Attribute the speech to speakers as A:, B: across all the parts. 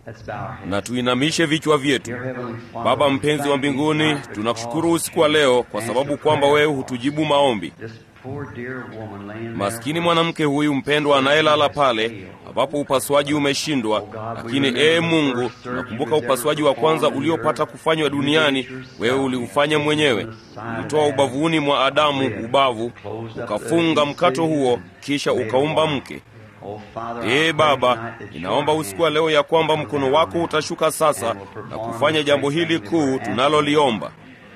A: na tuinamishe vichwa vyetu. Baba mpenzi wa mbinguni, tunakushukuru usiku wa leo kwa sababu kwamba wewe hutujibu maombi. Maskini mwanamke huyu mpendwa anayelala pale ambapo upasuaji umeshindwa, lakini ee Mungu, tunakumbuka upasuaji wa kwanza uliopata kufanywa duniani, wewe uliufanya mwenyewe. Ulitoa ubavuni mwa Adamu ubavu, ukafunga mkato huo, kisha ukaumba mke. Ee Baba, ninaomba usiku wa leo ya kwamba mkono wako utashuka sasa na kufanya jambo hili kuu tunaloliomba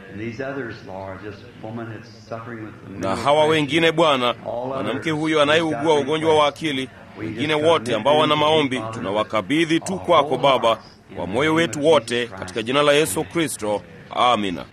A: na hawa wengine Bwana, mwanamke huyo anayeugua ugonjwa wa akili, wengine wote ambao wana maombi, tunawakabidhi tu kwako Baba, kwa moyo wetu wote, katika jina la Yesu Kristo, amina.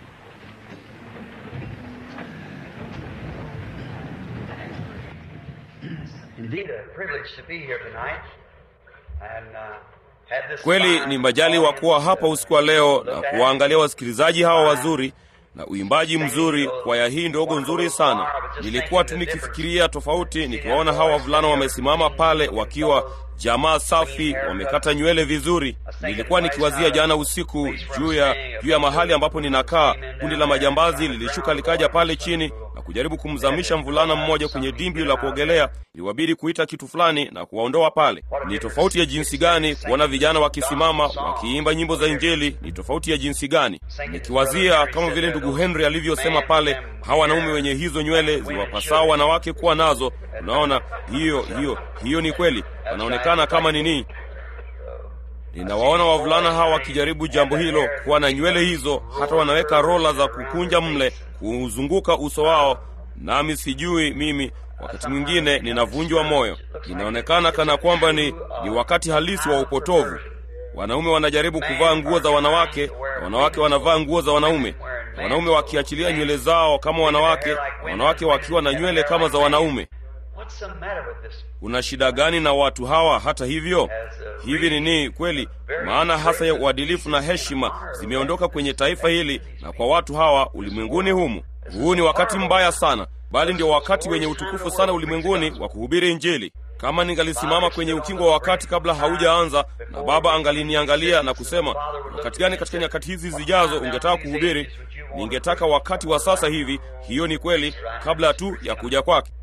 A: Kweli ni majali wa kuwa hapa usiku wa leo na kuwaangalia wasikilizaji hawa wazuri na uimbaji mzuri, kwaya hii ndogo nzuri sana. Nilikuwa tu nikifikiria tofauti, nikiwaona hawa wavulana wamesimama pale wakiwa jamaa safi, wamekata nywele vizuri. Nilikuwa nikiwazia jana usiku juu ya juu ya mahali ambapo ninakaa. Kundi la majambazi lilishuka likaja pale chini na kujaribu kumzamisha mvulana mmoja kwenye dimbwi la kuogelea. Iliwabidi kuita kitu fulani na kuwaondoa pale. Ni tofauti ya jinsi gani kuona vijana wakisimama wakiimba nyimbo za Injili! Ni tofauti ya jinsi gani! Nikiwazia kama vile ndugu Henry alivyosema pale, hawa wanaume wenye hizo nywele ziwapasao wanawake kuwa nazo. Unaona, hiyo hiyo hiyo ni kweli, wanaonekana kama nini. Ninawaona wavulana hawa wakijaribu jambo hilo, kuwa na nywele hizo, hata wanaweka rola za kukunja mle kuuzunguka uso wao, nami sijui mimi wakati mwingine ninavunjwa moyo. Inaonekana kana kwamba ni, ni wakati halisi wa upotovu. Wanaume wanajaribu kuvaa nguo za wanawake na wanawake wanavaa nguo za wanaume, wanaume wakiachilia nywele zao kama wanawake na wanawake wakiwa na nywele kama za wanaume. Una shida gani na watu hawa? Hata hivyo, hivi ni nini kweli? Maana hasa ya uadilifu na heshima zimeondoka kwenye taifa hili na kwa watu hawa ulimwenguni humu. Huu ni wakati mbaya sana, bali ndio wakati wenye utukufu sana ulimwenguni wa kuhubiri Injili. Kama ningalisimama kwenye ukingo wa wakati kabla haujaanza, na Baba angaliniangalia na kusema, wakati gani katika nyakati hizi zijazo ungetaka kuhubiri, ningetaka wakati wa sasa hivi. Hiyo ni kweli, kabla tu ya kuja kwake.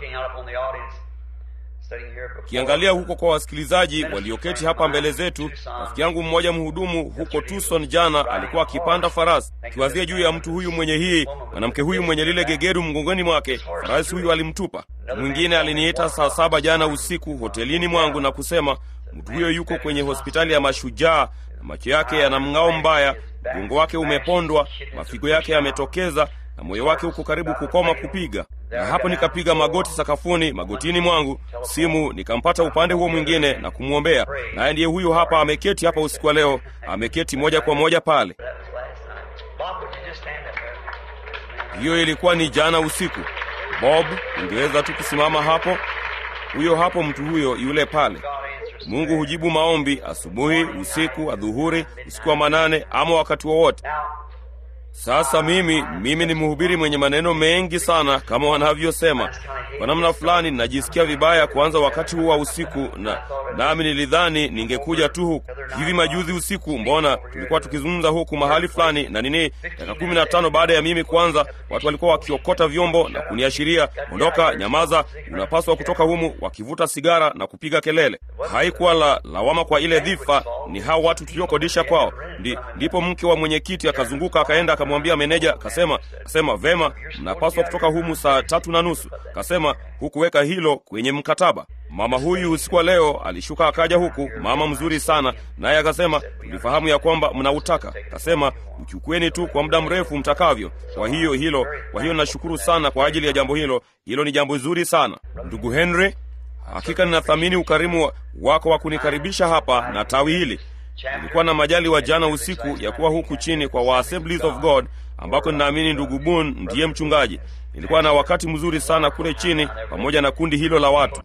A: Kiangalia huko kwa wasikilizaji walioketi hapa mbele zetu, rafiki yangu mmoja mhudumu huko Tucson jana alikuwa akipanda farasi. Kiwazia juu ya mtu huyu mwenye hii mwanamke huyu mwenye lile gegeru mgongoni mwake, farasi huyu alimtupa. Mwingine aliniita saa saba jana usiku hotelini mwangu na kusema mtu huyo yuko kwenye hospitali ya Mashujaa na macho yake yana mng'ao mbaya, mgongo wake umepondwa, mafigo yake yametokeza na moyo wake uko karibu kukoma kupiga. Na hapo nikapiga magoti sakafuni, magotini mwangu, simu nikampata upande huo mwingine na kumwombea, naye ndiye huyu hapa, ameketi hapa usiku wa leo, ameketi moja kwa moja pale. Hiyo ilikuwa ni jana usiku. Bob, ungeweza tu kusimama hapo? Huyo hapo, mtu huyo yule pale. Mungu hujibu maombi asubuhi, usiku, adhuhuri, usiku wa manane, ama wakati wowote. Sasa mimi mimi ni mhubiri mwenye maneno mengi sana, kama wanavyosema. Kwa namna fulani najisikia vibaya kuanza wakati huu wa usiku, na nami nilidhani ningekuja tu huku hivi majuzi usiku. Mbona tulikuwa tukizungumza huku mahali fulani na nini, dakika kumi na tano baada ya mimi kuanza, watu walikuwa wakiokota vyombo na kuniashiria, ondoka, nyamaza, unapaswa kutoka humu, wakivuta sigara na kupiga kelele. Haikuwa la lawama kwa ile dhifa, ni hao watu tuliokodisha kwao. Ndi, ndipo mke wa mwenyekiti akazunguka akaenda akamwambia meneja, kasema kasema vema, mnapaswa kutoka humu saa tatu na nusu. Kasema hukuweka hilo kwenye mkataba. Mama huyu usiku wa leo alishuka akaja huku, mama mzuri sana, naye akasema tulifahamu ya kwamba mnautaka. Kasema uchukueni tu kwa muda mrefu mtakavyo. Kwa hiyo hilo, kwa hiyo nashukuru sana kwa ajili ya jambo hilo. Hilo ni jambo zuri sana, ndugu Henry. Hakika ninathamini ukarimu wako wa kunikaribisha hapa na tawi hili. Nilikuwa na majali wa jana usiku ya kuwa huku chini kwa wa Assemblies of God ambako ninaamini ndugu Boone ndiye mchungaji. Nilikuwa na wakati mzuri sana kule chini pamoja na kundi hilo la watu,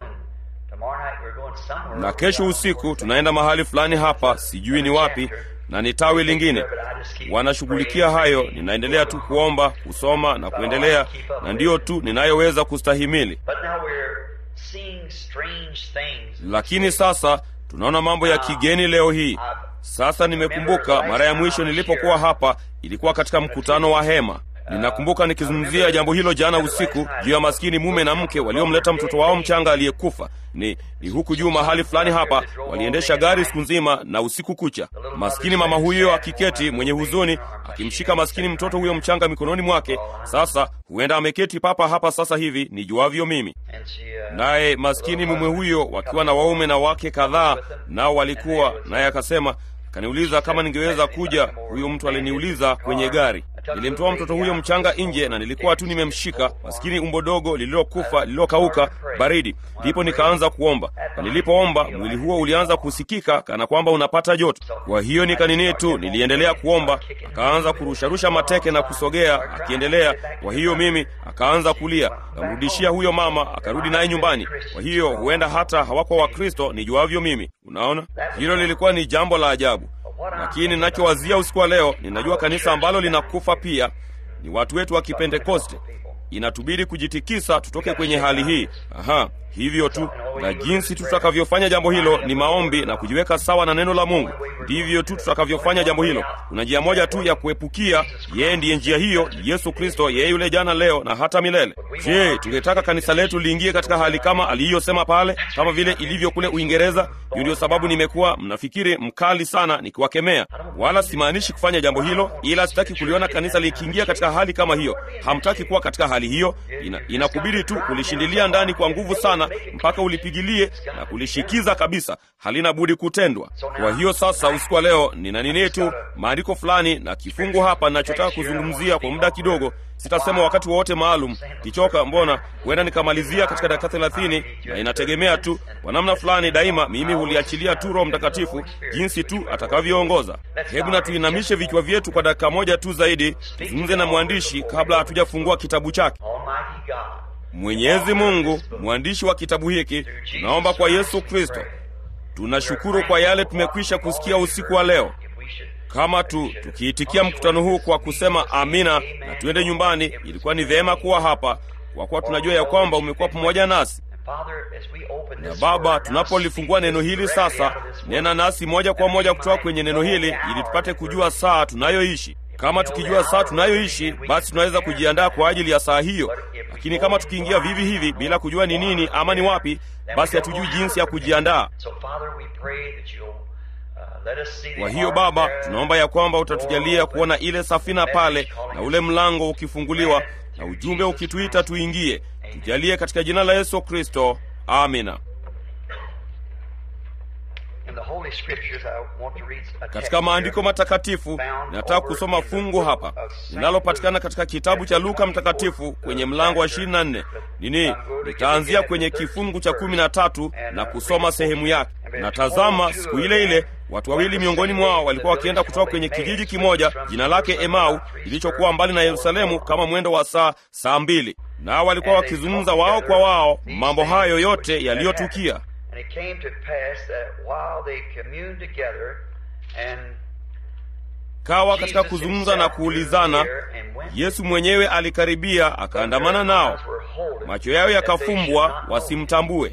A: na kesho usiku tunaenda mahali fulani hapa, sijui ni wapi, na ni tawi lingine wanashughulikia hayo. Ninaendelea tu kuomba, kusoma na kuendelea, na ndiyo tu ninayoweza kustahimili. Lakini sasa tunaona mambo ya kigeni leo hii. Sasa nimekumbuka mara ya mwisho nilipokuwa hapa ilikuwa katika mkutano wa hema. Ninakumbuka nikizungumzia jambo hilo jana usiku juu ya maskini mume na mke waliomleta mtoto wao mchanga aliyekufa. Ni, ni huku juu mahali fulani hapa, waliendesha gari siku nzima na usiku kucha. Maskini mama huyo akiketi mwenye huzuni, akimshika maskini mtoto huyo mchanga mikononi mwake. Sasa huenda ameketi papa hapa sasa hivi nijuavyo mimi, naye maskini mume huyo wakiwa na waume na wake kadhaa, nao walikuwa naye, akasema akaniuliza kama ningeweza kuja. Huyo mtu aliniuliza kwenye gari Nilimtoa mtoto huyo mchanga nje na nilikuwa tu nimemshika, maskini umbo dogo lililokufa lililokauka baridi. Ndipo nikaanza kuomba, na nilipoomba mwili huo ulianza kusikika kana kwamba unapata joto. Kwa hiyo nikanini tu, niliendelea kuomba, akaanza kurusharusha mateke na kusogea, akiendelea. Kwa hiyo mimi akaanza kulia, kamrudishia huyo mama, akarudi naye nyumbani. Kwa hiyo huenda hata hawakuwa Wakristo nijuavyo mimi. Unaona, hilo lilikuwa ni jambo la ajabu lakini ninachowazia usiku wa leo, ninajua kanisa ambalo linakufa pia ni watu wetu wa Kipentekoste. Inatubidi kujitikisa tutoke kwenye hali hii. Aha, hivyo tu, na jinsi tu tutakavyofanya jambo hilo ni maombi na kujiweka sawa na neno la Mungu. Ndivyo tu tutakavyofanya jambo hilo. Kuna njia moja tu ya kuepukia, yeye ndiye njia hiyo, Yesu Kristo, yeye yule jana, leo na hata milele. Je, tungetaka kanisa letu liingie katika hali kama aliyosema pale, kama vile ilivyo kule Uingereza? Hiyo ndio sababu nimekuwa mnafikiri mkali sana nikiwakemea, wala simaanishi kufanya jambo hilo, ila sitaki kuliona kanisa likiingia katika hali kama hiyo. Hamtaki kuwa katika hali hiyo, ina, inakubidi tu kulishindilia ndani kwa nguvu sana mpaka ulipigilie na kulishikiza kabisa, halina budi kutendwa. Kwa hiyo sasa, usiku wa leo nina nini tu maandiko fulani na kifungu hapa ninachotaka kuzungumzia kwa muda kidogo. Sitasema wakati wowote maalum, kichoka, mbona huenda nikamalizia katika dakika thelathini, na inategemea tu kwa namna fulani. Daima mimi huliachilia tu Roho Mtakatifu jinsi tu atakavyoongoza. Hebu na tuinamishe vichwa vyetu kwa dakika moja tu zaidi, tuzungumze na mwandishi kabla hatujafungua kitabu chake. Mwenyezi Mungu, mwandishi wa kitabu hiki, tunaomba kwa Yesu Kristo, tunashukuru kwa yale tumekwisha kusikia usiku wa leo. Kama tu tukiitikia mkutano huu kwa kusema amina na tuende nyumbani, ilikuwa ni vema kuwa hapa, kwa kuwa tunajua ya kwamba umekuwa pamoja nasi. Na Baba, tunapolifungua neno hili sasa, nena nasi moja kwa moja kutoka kwenye neno hili, ili tupate kujua saa tunayoishi. Kama tukijua saa tunayoishi, basi tunaweza kujiandaa kwa ajili ya saa hiyo. Lakini kama tukiingia vivi hivi bila kujua ni nini ama ni wapi, basi hatujui jinsi ya kujiandaa. Kwa hiyo Baba, tunaomba ya kwamba utatujalia kuona ile safina pale na ule mlango ukifunguliwa na ujumbe ukituita tuingie. Tujalie katika jina la Yesu Kristo, amina. Katika maandiko matakatifu nataka kusoma fungu hapa linalopatikana katika kitabu cha Luka Mtakatifu kwenye mlango wa ishirini na nne. Nini, nitaanzia kwenye kifungu cha kumi na tatu na kusoma sehemu yake. Na tazama, siku ile ile watu wawili miongoni mwao walikuwa wakienda kutoka kwenye kijiji kimoja jina lake Emau kilichokuwa mbali na Yerusalemu kama mwendo wa saa saa mbili, nao walikuwa wakizungumza wao kwa wao mambo hayo yote yaliyotukia. Kawa katika kuzungumza na kuulizana, Yesu mwenyewe alikaribia akaandamana nao, macho yao yakafumbwa wasimtambue.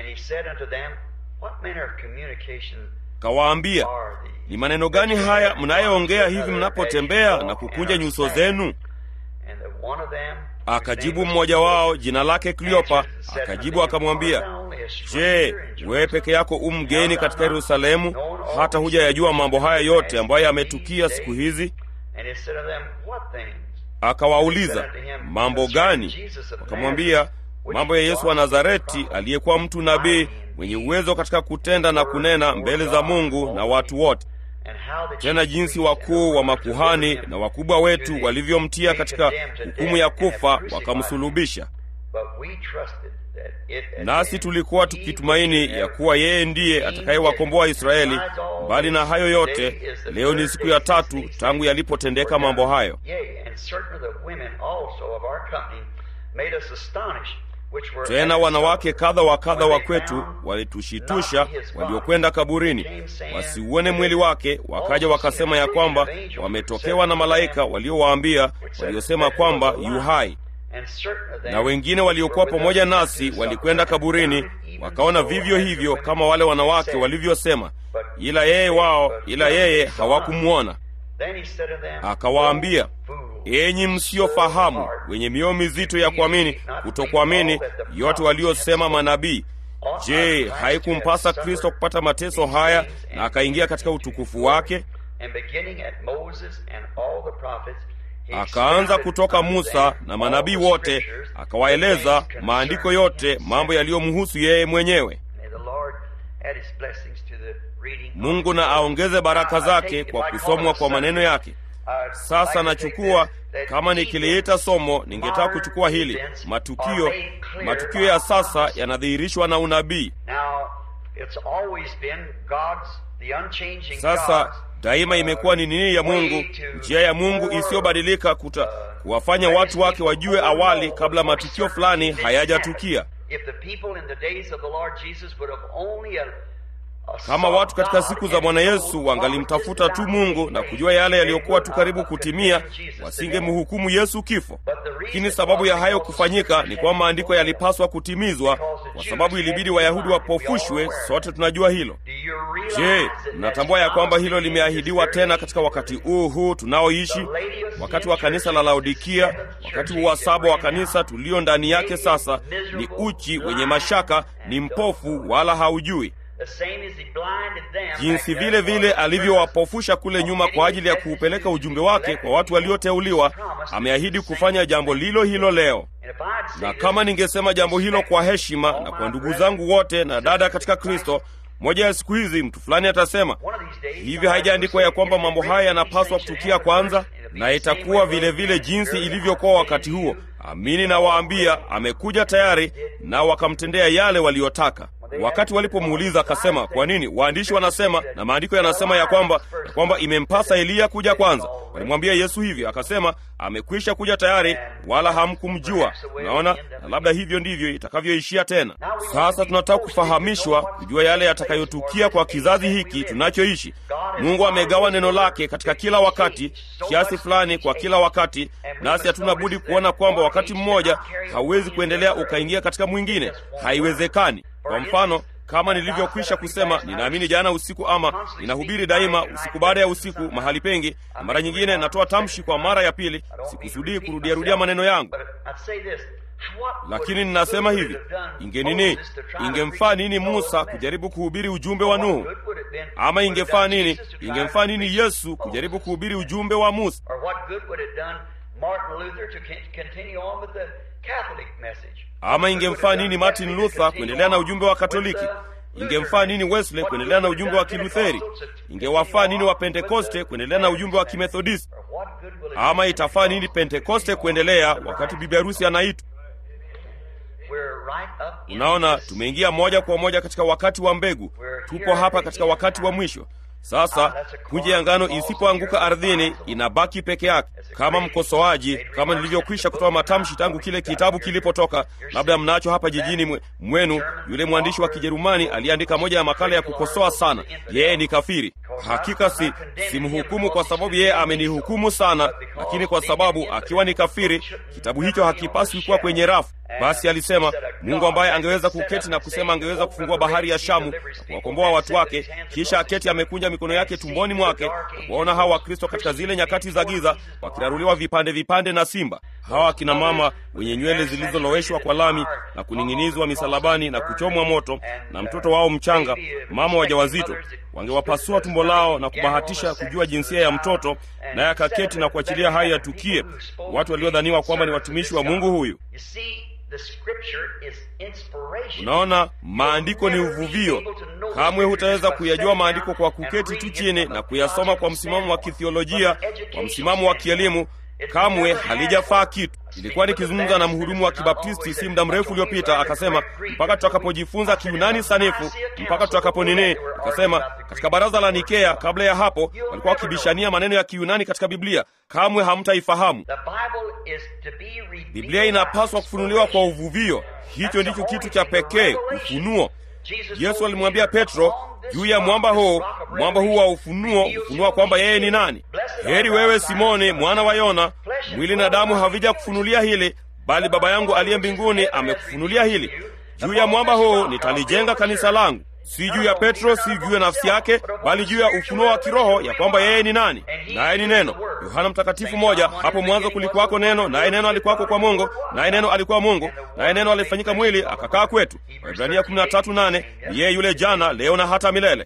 A: Kawaambia, ni maneno gani haya mnayoongea hivi mnapotembea na kukunja nyuso zenu? Akajibu mmoja wao, jina lake Kleopa, akajibu akamwambia, Je, wewe peke yako u mgeni katika Yerusalemu, hata hujayajua mambo haya yote ambayo yametukia siku hizi? Akawauliza, mambo gani? Wakamwambia, mambo ya Yesu wa Nazareti, aliyekuwa mtu nabii mwenye uwezo katika kutenda na kunena mbele za Mungu na watu wote, tena jinsi wakuu wa makuhani na wakubwa wetu walivyomtia katika hukumu ya kufa wakamsulubisha. Nasi tulikuwa tukitumaini ya kuwa yeye ndiye atakayewakomboa Israeli. Mbali na hayo yote, leo ni siku ya tatu tangu yalipotendeka mambo hayo. Tena wanawake kadha wa kadha wa kwetu walitushitusha, waliokwenda kaburini wasiuone mwili wake, wakaja wakasema ya kwamba wametokewa na malaika waliowaambia, waliosema kwamba yu hai na wengine waliokuwa pamoja nasi walikwenda kaburini, wakaona vivyo hivyo kama wale wanawake walivyosema, ila yeye wao, ila yeye hawakumwona. Akawaambia, enyi msiofahamu, wenye mioyo mizito ya kuamini, kutokuamini yote waliosema manabii. Je, haikumpasa Kristo kupata mateso haya na akaingia katika utukufu wake? Akaanza kutoka Musa na manabii wote, akawaeleza maandiko yote, mambo yaliyomhusu yeye mwenyewe. Mungu na aongeze baraka zake kwa kusomwa kwa maneno yake. Sasa nachukua kama nikiliita somo, ningetaka kuchukua hili matukio. Matukio ya sasa yanadhihirishwa na unabii. Sasa daima imekuwa ni nini ya Mungu, njia ya Mungu isiyobadilika kuta kuwafanya watu wake wajue awali kabla matukio fulani hayajatukia. Kama watu katika siku za Bwana Yesu wangalimtafuta tu Mungu na kujua yale yaliyokuwa tu karibu kutimia, wasingemhukumu Yesu kifo. Lakini sababu ya hayo kufanyika ni kwamba maandiko yalipaswa kutimizwa, kwa sababu ilibidi Wayahudi wapofushwe. Sote tunajua hilo. Je, mnatambua ya kwamba hilo limeahidiwa tena katika wakati huu huu tunaoishi, wakati wa kanisa la Laodikia, wakati huu wa saba wa kanisa tulio ndani yake sasa? Ni uchi, wenye mashaka, ni mpofu, wala haujui jinsi vile vile alivyowapofusha kule nyuma kwa ajili ya kuupeleka ujumbe wake kwa watu walioteuliwa, ameahidi kufanya jambo lilo hilo leo. Na kama ningesema jambo hilo kwa heshima na kwa ndugu zangu wote na dada katika Kristo, moja ya siku hizi mtu fulani atasema hivi, haijaandikwa ya kwamba mambo haya yanapaswa kutukia kwanza? Na itakuwa vile vile jinsi ilivyokuwa wakati huo. Amini nawaambia, amekuja tayari, na wakamtendea yale waliyotaka. Wakati walipomuuliza akasema, kwa nini waandishi wanasema na maandiko yanasema ya kwamba ya kwamba imempasa Eliya kuja kwanza? Walimwambia Yesu hivi, akasema amekwisha kuja tayari, wala hamkumjua. Unaona, na labda hivyo ndivyo itakavyoishia tena. Sasa tunataka kufahamishwa, kujua yale yatakayotukia kwa kizazi hiki tunachoishi. Mungu amegawa neno lake katika kila wakati, kiasi fulani kwa kila wakati, nasi hatuna budi kuona kwamba wakati mmoja hauwezi kuendelea ukaingia katika mwingine, haiwezekani. Kwa mfano kama nilivyokwisha kusema, ninaamini jana usiku, ama ninahubiri daima usiku baada ya usiku mahali pengi, na mara nyingine natoa tamshi kwa mara ya pili. Sikusudii kurudiarudia maneno yangu, lakini ninasema hivi, ingenini, ingemfaa nini Musa kujaribu kuhubiri ujumbe wa Nuhu? Ama ingefaa nini, ingemfaa nini Yesu kujaribu kuhubiri ujumbe wa Musa? Ama ingemfaa nini Martin Luther kuendelea na ujumbe wa Katoliki? Ingemfaa nini Wesley kuendelea na ujumbe wa Kilutheri? Ingewafaa nini wa Pentekoste kuendelea na ujumbe wa Kimethodisti? Ama itafaa nini Pentekoste kuendelea wakati bibi harusi anaitwa? Unaona, tumeingia moja kwa moja katika wakati wa mbegu. Tupo hapa katika wakati wa mwisho. Sasa punje ya ngano isipoanguka ardhini inabaki peke yake kama mkosoaji, kama nilivyokwisha kutoa matamshi tangu kile kitabu kilipotoka. Labda mnacho hapa jijini mwenu, yule mwandishi wa Kijerumani aliyeandika moja ya makala ya kukosoa sana. Yeye ni kafiri. Hakika si simhukumu kwa sababu yeye amenihukumu sana, lakini kwa sababu akiwa ni kafiri, kitabu hicho hakipaswi kuwa kwenye rafu. Basi alisema Mungu ambaye angeweza kuketi na kusema angeweza kufungua bahari ya Shamu na kuwakomboa watu wake, kisha aketi amekunja mikono yake tumboni mwake na kuwaona hawa Wakristo katika zile nyakati za giza wakiraruliwa vipande vipande na simba. Hawa akina mama wenye nywele zilizoloweshwa kwa lami na kuning'inizwa misalabani na kuchomwa moto, na mtoto wao mchanga, mama wajawazito, wangewapasua tumbo lao na kubahatisha kujua jinsia ya mtoto, naye akaketi na kuachilia haya yatukie, watu waliodhaniwa kwamba ni watumishi wa Mungu huyu. Unaona, maandiko ni uvuvio. Kamwe hutaweza kuyajua maandiko kwa kuketi tu chini na kuyasoma kwa msimamo wa kithiolojia, kwa msimamo wa kielimu. Kamwe halijafaa kitu. Ilikuwa nikizungumza na mhudumu wa Kibaptisti si muda mrefu uliopita, akasema mpaka tutakapojifunza Kiunani sanifu, mpaka tutakapo nini, akasema katika baraza la Nikea, kabla ya hapo walikuwa wakibishania maneno ya Kiunani katika Biblia. Kamwe hamtaifahamu. Biblia inapaswa kufunuliwa kwa uvuvio. Hicho ndicho kitu cha pekee, ufunuo. Yesu alimwambia Petro juu ya mwamba huu, mwamba huu wa ufunuo, ufunua kwamba yeye ni nani. Heri wewe Simoni mwana wa Yona, mwili na damu havija kufunulia hili, bali Baba yangu aliye mbinguni amekufunulia hili. juu ya mwamba huu nitalijenga kanisa langu si juu ya petro si juu ya nafsi yake bali juu ya ufunuo wa kiroho ya kwamba yeye ni nani naye ni neno yohana mtakatifu moja hapo mwanzo kulikuwako neno naye neno alikuwako kwa mungu naye neno alikuwa mungu naye neno alifanyika mwili akakaa kwetu waibrania 13:8 ni yeye yule jana leo na hata milele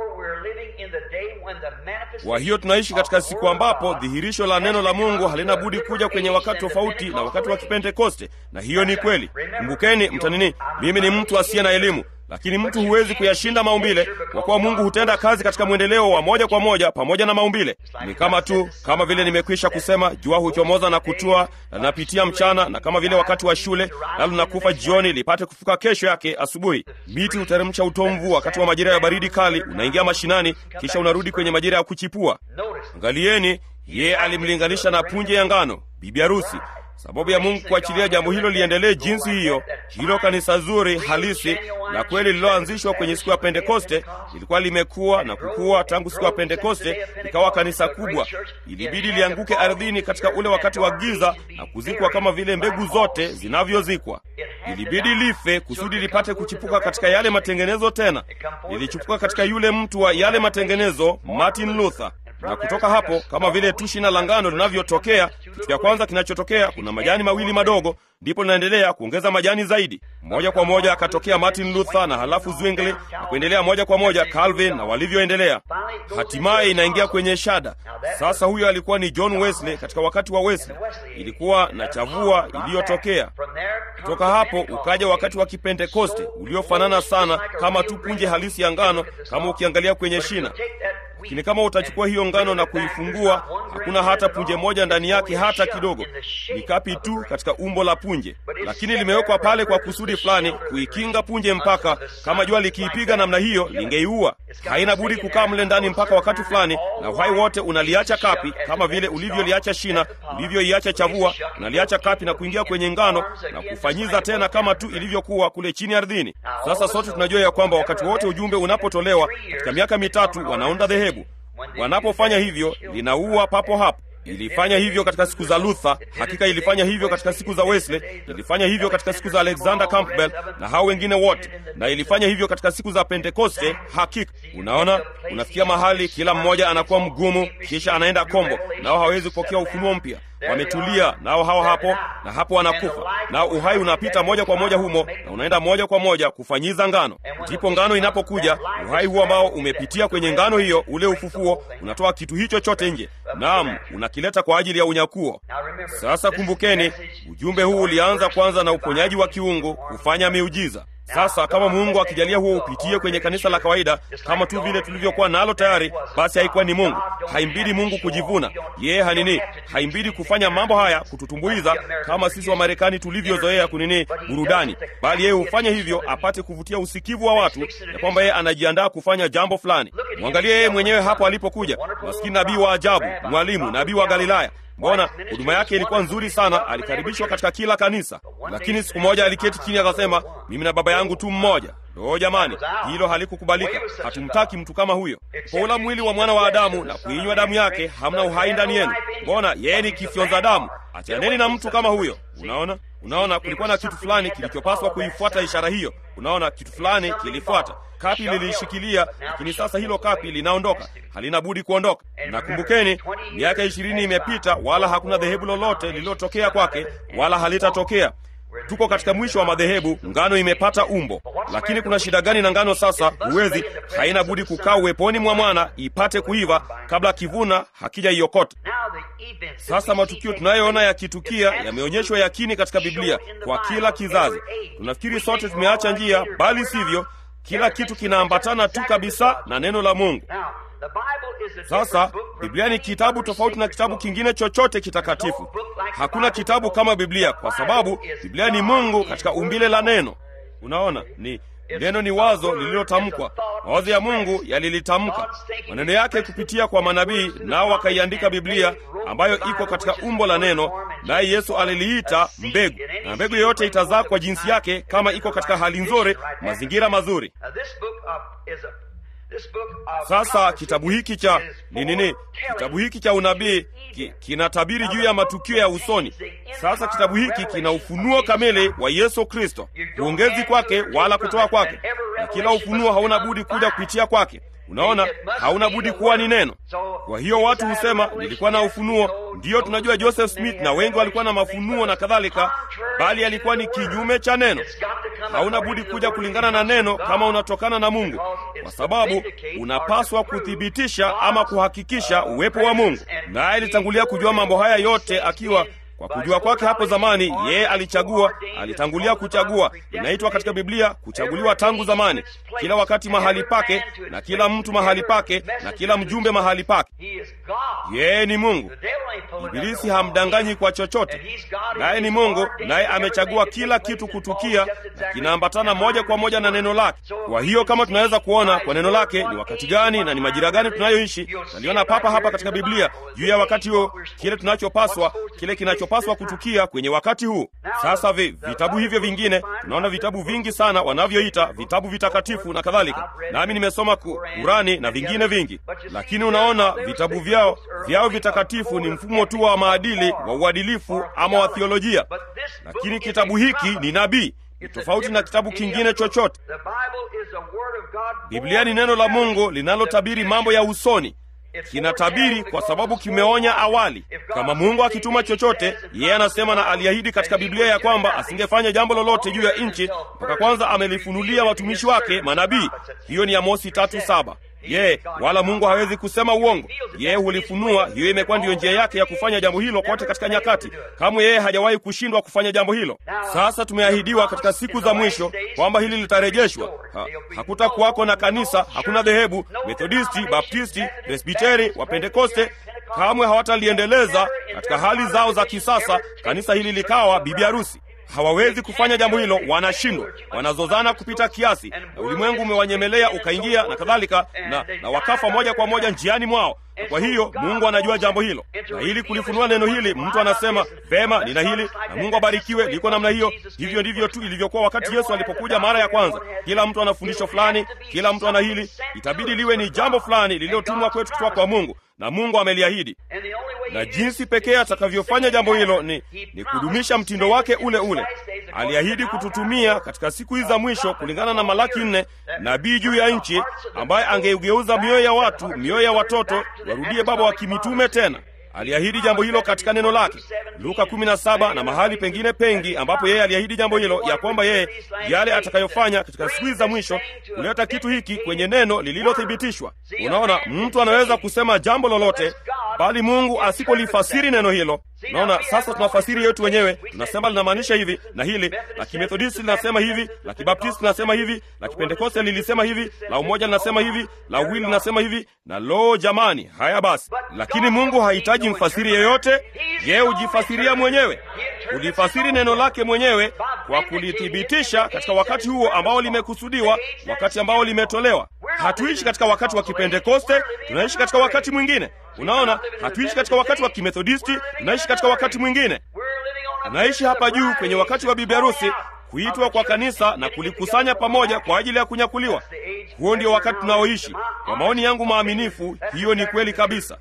A: kwa hiyo tunaishi katika siku ambapo dhihirisho la neno la mungu halina budi kuja kwenye wakati tofauti na wakati wa kipentekoste na hiyo ni kweli kumbukeni mtanini mimi ni mtu asiye na elimu lakini mtu huwezi kuyashinda maumbile kwa kuwa mungu hutenda kazi katika mwendeleo wa moja kwa moja pamoja na maumbile ni kama tu kama vile nimekwisha kusema jua huchomoza na kutua na linapitia mchana na kama vile wakati wa shule nalo linakufa jioni lipate kufuka kesho yake asubuhi miti huteremsha utomvu wakati wa majira ya baridi kali unaingia mashinani kisha unarudi kwenye majira ya kuchipua angalieni yeye alimlinganisha na punje ya ngano bibi harusi sababu ya mungu kuachilia jambo hilo liendelee jinsi hiyo hilo kanisa zuri halisi na kweli lililoanzishwa kwenye siku ya pentekoste lilikuwa limekuwa na kukua tangu siku ya pentekoste likawa kanisa kubwa ilibidi lianguke ardhini katika ule wakati wa giza na kuzikwa kama vile mbegu zote zinavyozikwa ilibidi life kusudi lipate kuchipuka katika yale matengenezo tena lilichipuka katika yule mtu wa yale matengenezo martin luther na kutoka hapo kama vile tu shina la ngano linavyotokea kitu cha kwanza kinachotokea kuna majani mawili madogo ndipo linaendelea kuongeza majani zaidi moja kwa moja akatokea martin luther na halafu zwingli na kuendelea moja kwa moja calvin na walivyoendelea hatimaye inaingia kwenye shada sasa huyo alikuwa ni john wesley katika wakati wa wesley ilikuwa na chavua iliyotokea kutoka hapo ukaja wakati wa kipentekoste uliofanana sana kama tu punje halisi ya ngano kama ukiangalia kwenye shina lakini kama utachukua hiyo ngano na kuifungua hakuna hata punje moja ndani yake hata kidogo ni kapi tu katika umbo la punje lakini limewekwa pale kwa kusudi fulani kuikinga punje mpaka kama jua likiipiga namna hiyo lingeiua haina budi kukaa mle ndani mpaka wakati fulani na uhai wote unaliacha kapi kama vile ulivyoliacha shina ulivyoiacha chavua unaliacha kapi na kuingia kwenye ngano na kufanyiza tena kama tu ilivyokuwa kule chini ardhini sasa sote tunajua ya kwamba wakati wote ujumbe unapotolewa katika miaka mitatu wanaunda dhehebu wanapofanya hivyo linaua papo hapo ilifanya hivyo katika siku za luther hakika ilifanya hivyo katika siku za wesley ilifanya hivyo katika siku za alexander campbell na hao wengine wote na ilifanya hivyo katika siku za pentekoste hakika unaona unafikia mahali kila mmoja anakuwa mgumu kisha anaenda kombo nao hawezi kupokea ufunuo mpya wametulia nao hao hapo na hapo wanakufa nao uhai unapita moja kwa moja humo na unaenda moja kwa moja kufanyiza ngano ndipo ngano inapokuja uhai huo ambao umepitia kwenye ngano hiyo ule ufufuo unatoa kitu hicho chote nje naam unakileta kwa ajili ya unyakuo sasa kumbukeni ujumbe huu ulianza kwanza na uponyaji wa kiungu kufanya miujiza sasa kama mungu akijalia huo upitie kwenye kanisa la kawaida kama tu vile tulivyokuwa nalo tayari basi haikuwa ni mungu haimbidi mungu kujivuna yeye hanini haimbidi kufanya mambo haya kututumbuiza kama sisi wa marekani tulivyozoea kunini burudani bali yeye hufanya hivyo apate kuvutia usikivu wa watu ya kwamba yeye anajiandaa kufanya jambo fulani mwangalie yeye mwenyewe hapo alipokuja maskini nabii wa ajabu mwalimu nabii wa galilaya mbona huduma yake ilikuwa nzuri sana alikaribishwa katika kila kanisa lakini siku moja aliketi chini akasema mimi na baba yangu tu mmoja loo jamani hilo halikukubalika hatumtaki mtu kama huyo poula mwili wa mwana wa adamu na kuinywa damu yake hamna uhai ndani yenu mbona yeye ni kifyonza damu achaneni na mtu kama huyo unaona unaona kulikuwa na kitu fulani kilichopaswa kuifuata ishara hiyo unaona kitu fulani kilifuata kapi lilishikilia lakini sasa hilo kapi linaondoka halina budi kuondoka na kumbukeni miaka ishirini imepita wala hakuna dhehebu lolote lililotokea kwake wala halitatokea tuko katika mwisho wa madhehebu ngano imepata umbo lakini kuna shida gani na ngano sasa huwezi haina budi kukaa uweponi mwa mwana ipate kuiva kabla kivuna hakija iokota sasa matukio tunayoona yakitukia yameonyeshwa yakini katika biblia kwa kila kizazi tunafikiri sote tumeacha njia bali sivyo kila kitu kinaambatana tu kabisa na neno la mungu sasa biblia ni kitabu tofauti na kitabu kingine chochote kitakatifu hakuna kitabu kama biblia kwa sababu biblia ni mungu katika umbile la neno unaona ni neno ni wazo lililotamkwa mawazo ya mungu yalilitamka maneno yake kupitia kwa manabii nao wakaiandika biblia ambayo iko katika umbo la neno naye yesu aliliita mbegu na mbegu yoyote itazaa kwa jinsi yake kama iko katika hali nzuri mazingira mazuri Sasa kitabu hiki cha ni nini? Kitabu hiki cha unabii ki, kinatabiri juu ya matukio ya usoni. Sasa kitabu hiki kina ufunuo kamili wa Yesu Kristo, huongezi kwake wala kutoa kwake, na kila ufunuo hauna budi kuja kupitia kwake. Unaona, hauna budi kuwa ni neno. Kwa hiyo watu husema nilikuwa na ufunuo. Ndiyo, tunajua Joseph Smith na wengi walikuwa na mafunuo na kadhalika, bali alikuwa ni kinyume cha neno. Hauna budi kuja kulingana na neno kama unatokana na Mungu, kwa sababu unapaswa kuthibitisha ama kuhakikisha uwepo wa Mungu. Naye alitangulia kujua mambo haya yote akiwa kwa kujua kwake hapo zamani, yeye alichagua, alitangulia kuchagua. Inaitwa katika Biblia kuchaguliwa tangu zamani, kila wakati mahali pake, na kila mtu mahali pake, na kila mjumbe mahali pake. Yeye ni Mungu. Ibilisi hamdanganyi kwa chochote, naye ni Mungu, naye amechagua kila kitu kutukia, na kinaambatana moja kwa moja na neno lake. Kwa hiyo kama tunaweza kuona kwa neno lake ni wakati gani na ni majira gani tunayoishi, naliona papa hapa katika Biblia juu ya wakati huo, kile tunachopaswa, kile kinachopaswa kutukia kwenye wakati huu. Sasa vi, vitabu hivyo vingine, tunaona vitabu vingi sana wanavyoita vitabu vitakatifu na kadhalika, nami nimesoma Kurani na vingine vingi, lakini unaona vitabu vyao vyao vitakatifu ni mfumo tu wa maadili wa uadilifu ama wa thiolojia, lakini kitabu hiki ni nabii ni tofauti na kitabu kingine chochote. Biblia ni neno la Mungu linalotabiri mambo ya usoni. Kinatabiri kwa sababu kimeonya awali. Kama Mungu akituma chochote, yeye anasema na aliahidi katika Biblia ya kwamba asingefanya jambo lolote juu ya nchi mpaka kwanza amelifunulia watumishi wake manabii. Hiyo ni Amosi tatu saba. Yeye wala Mungu hawezi kusema uongo. Yeye hulifunua. Hiyo imekuwa ndiyo njia yake ya kufanya jambo hilo kote katika nyakati. Kamwe yeye hajawahi kushindwa kufanya jambo hilo. Sasa tumeahidiwa katika siku za mwisho kwamba hili litarejeshwa. Ha, hakutakuwako na kanisa, hakuna dhehebu Methodisti, Baptisti, Presbiteri, Wapentekoste kamwe hawataliendeleza katika hali zao za kisasa kanisa hili likawa bibi harusi. Hawawezi kufanya jambo hilo, wanashindwa, wanazozana kupita kiasi, na ulimwengu umewanyemelea ukaingia na kadhalika, na, na wakafa moja kwa moja njiani mwao. Na kwa hiyo Mungu anajua jambo hilo, na ili kulifunua neno hili, mtu anasema vema, nina hili na Mungu abarikiwe, liko namna hiyo. Hivyo ndivyo tu ilivyokuwa wakati Yesu alipokuja mara ya kwanza. Kila mtu ana fundisho fulani, kila mtu ana hili, itabidi liwe ni jambo fulani lililotumwa kwetu kutoka kwa Mungu, na Mungu ameliahidi na jinsi pekee atakavyofanya jambo hilo ni, ni kudumisha mtindo wake ule ule. Aliahidi kututumia katika siku hizi za mwisho, kulingana na Malaki nne, nabii juu ya nchi ambaye angeugeuza mioyo ya watu, mioyo ya watoto warudie baba wa kimitume tena. Aliahidi jambo hilo katika neno lake Luka 17 na mahali pengine pengi ambapo yeye aliahidi jambo hilo, ya kwamba yeye yale atakayofanya katika siku za mwisho kuleta kitu hiki kwenye neno lililothibitishwa. Unaona, mtu anaweza kusema jambo lolote, bali Mungu asipolifasiri neno hilo. Unaona, sasa tunafasiri yetu wenyewe, tunasema linamaanisha hivi na hili, la Kimethodisti linasema hivi, la Kibaptisti linasema hivi, la Kipentekoste lilisema hivi, la Umoja linasema hivi, la Uwili linasema hivi, na lo, jamani, haya basi. Lakini Mungu hahitaji mfasiri yeyote, yeye hujifasiria mwenyewe, hulifasiri neno lake mwenyewe kwa kulithibitisha katika wakati huo ambao limekusudiwa, wakati ambao limetolewa. Hatuishi katika wakati wa Kipentekoste, tunaishi katika wakati mwingine. Unaona, hatuishi katika wakati wa Kimethodisti, tunaishi katika wakati mwingine. Tunaishi hapa juu kwenye wakati wa bibi harusi, kuitwa kwa kanisa na kulikusanya pamoja kwa ajili ya kunyakuliwa. Huo ndio wakati tunaoishi. Kwa maoni yangu maaminifu, hiyo ni kweli kabisa.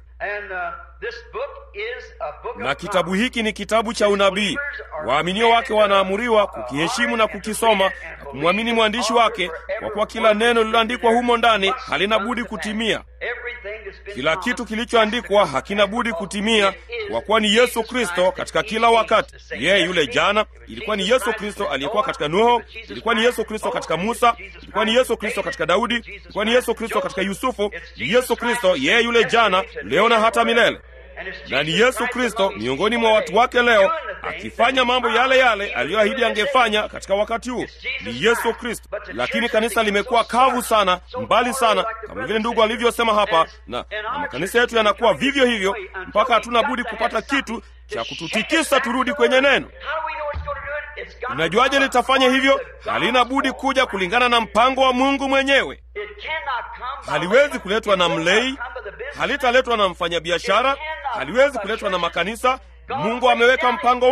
A: Na kitabu hiki ni kitabu cha unabii. Waaminio wake wanaamuriwa kukiheshimu na kukisoma na kumwamini mwandishi wake, kwa kuwa kila neno lililoandikwa humo ndani halina budi kutimia. Kila kitu kilichoandikwa hakina budi kutimia, kwa kuwa ni Yesu Kristo katika kila wakati. Yeye yule jana, ilikuwa ni Yesu Kristo aliyekuwa katika Nuhu, ilikuwa ni Yesu Kristo katika Musa, ilikuwa ni Yesu Kristo katika Daudi, ilikuwa ni Yesu Kristo katika Yusufu. Ni Yesu Kristo, yeye yule jana, leo na hata milele na ni Yesu Kristo miongoni mwa watu wake leo akifanya mambo yale yale aliyoahidi angefanya katika wakati huu. Ni Yesu Kristo. Lakini kanisa limekuwa kavu sana, mbali sana, kama vile ndugu alivyosema hapa, na, na makanisa yetu yanakuwa vivyo hivyo mpaka hatuna budi kupata kitu cha kututikisa turudi kwenye neno. Unajuaje litafanya hivyo? Halina budi kuja kulingana na mpango wa Mungu mwenyewe. Haliwezi kuletwa na mlei, halitaletwa na mfanyabiashara, haliwezi kuletwa na makanisa. Mungu ameweka mpango wake.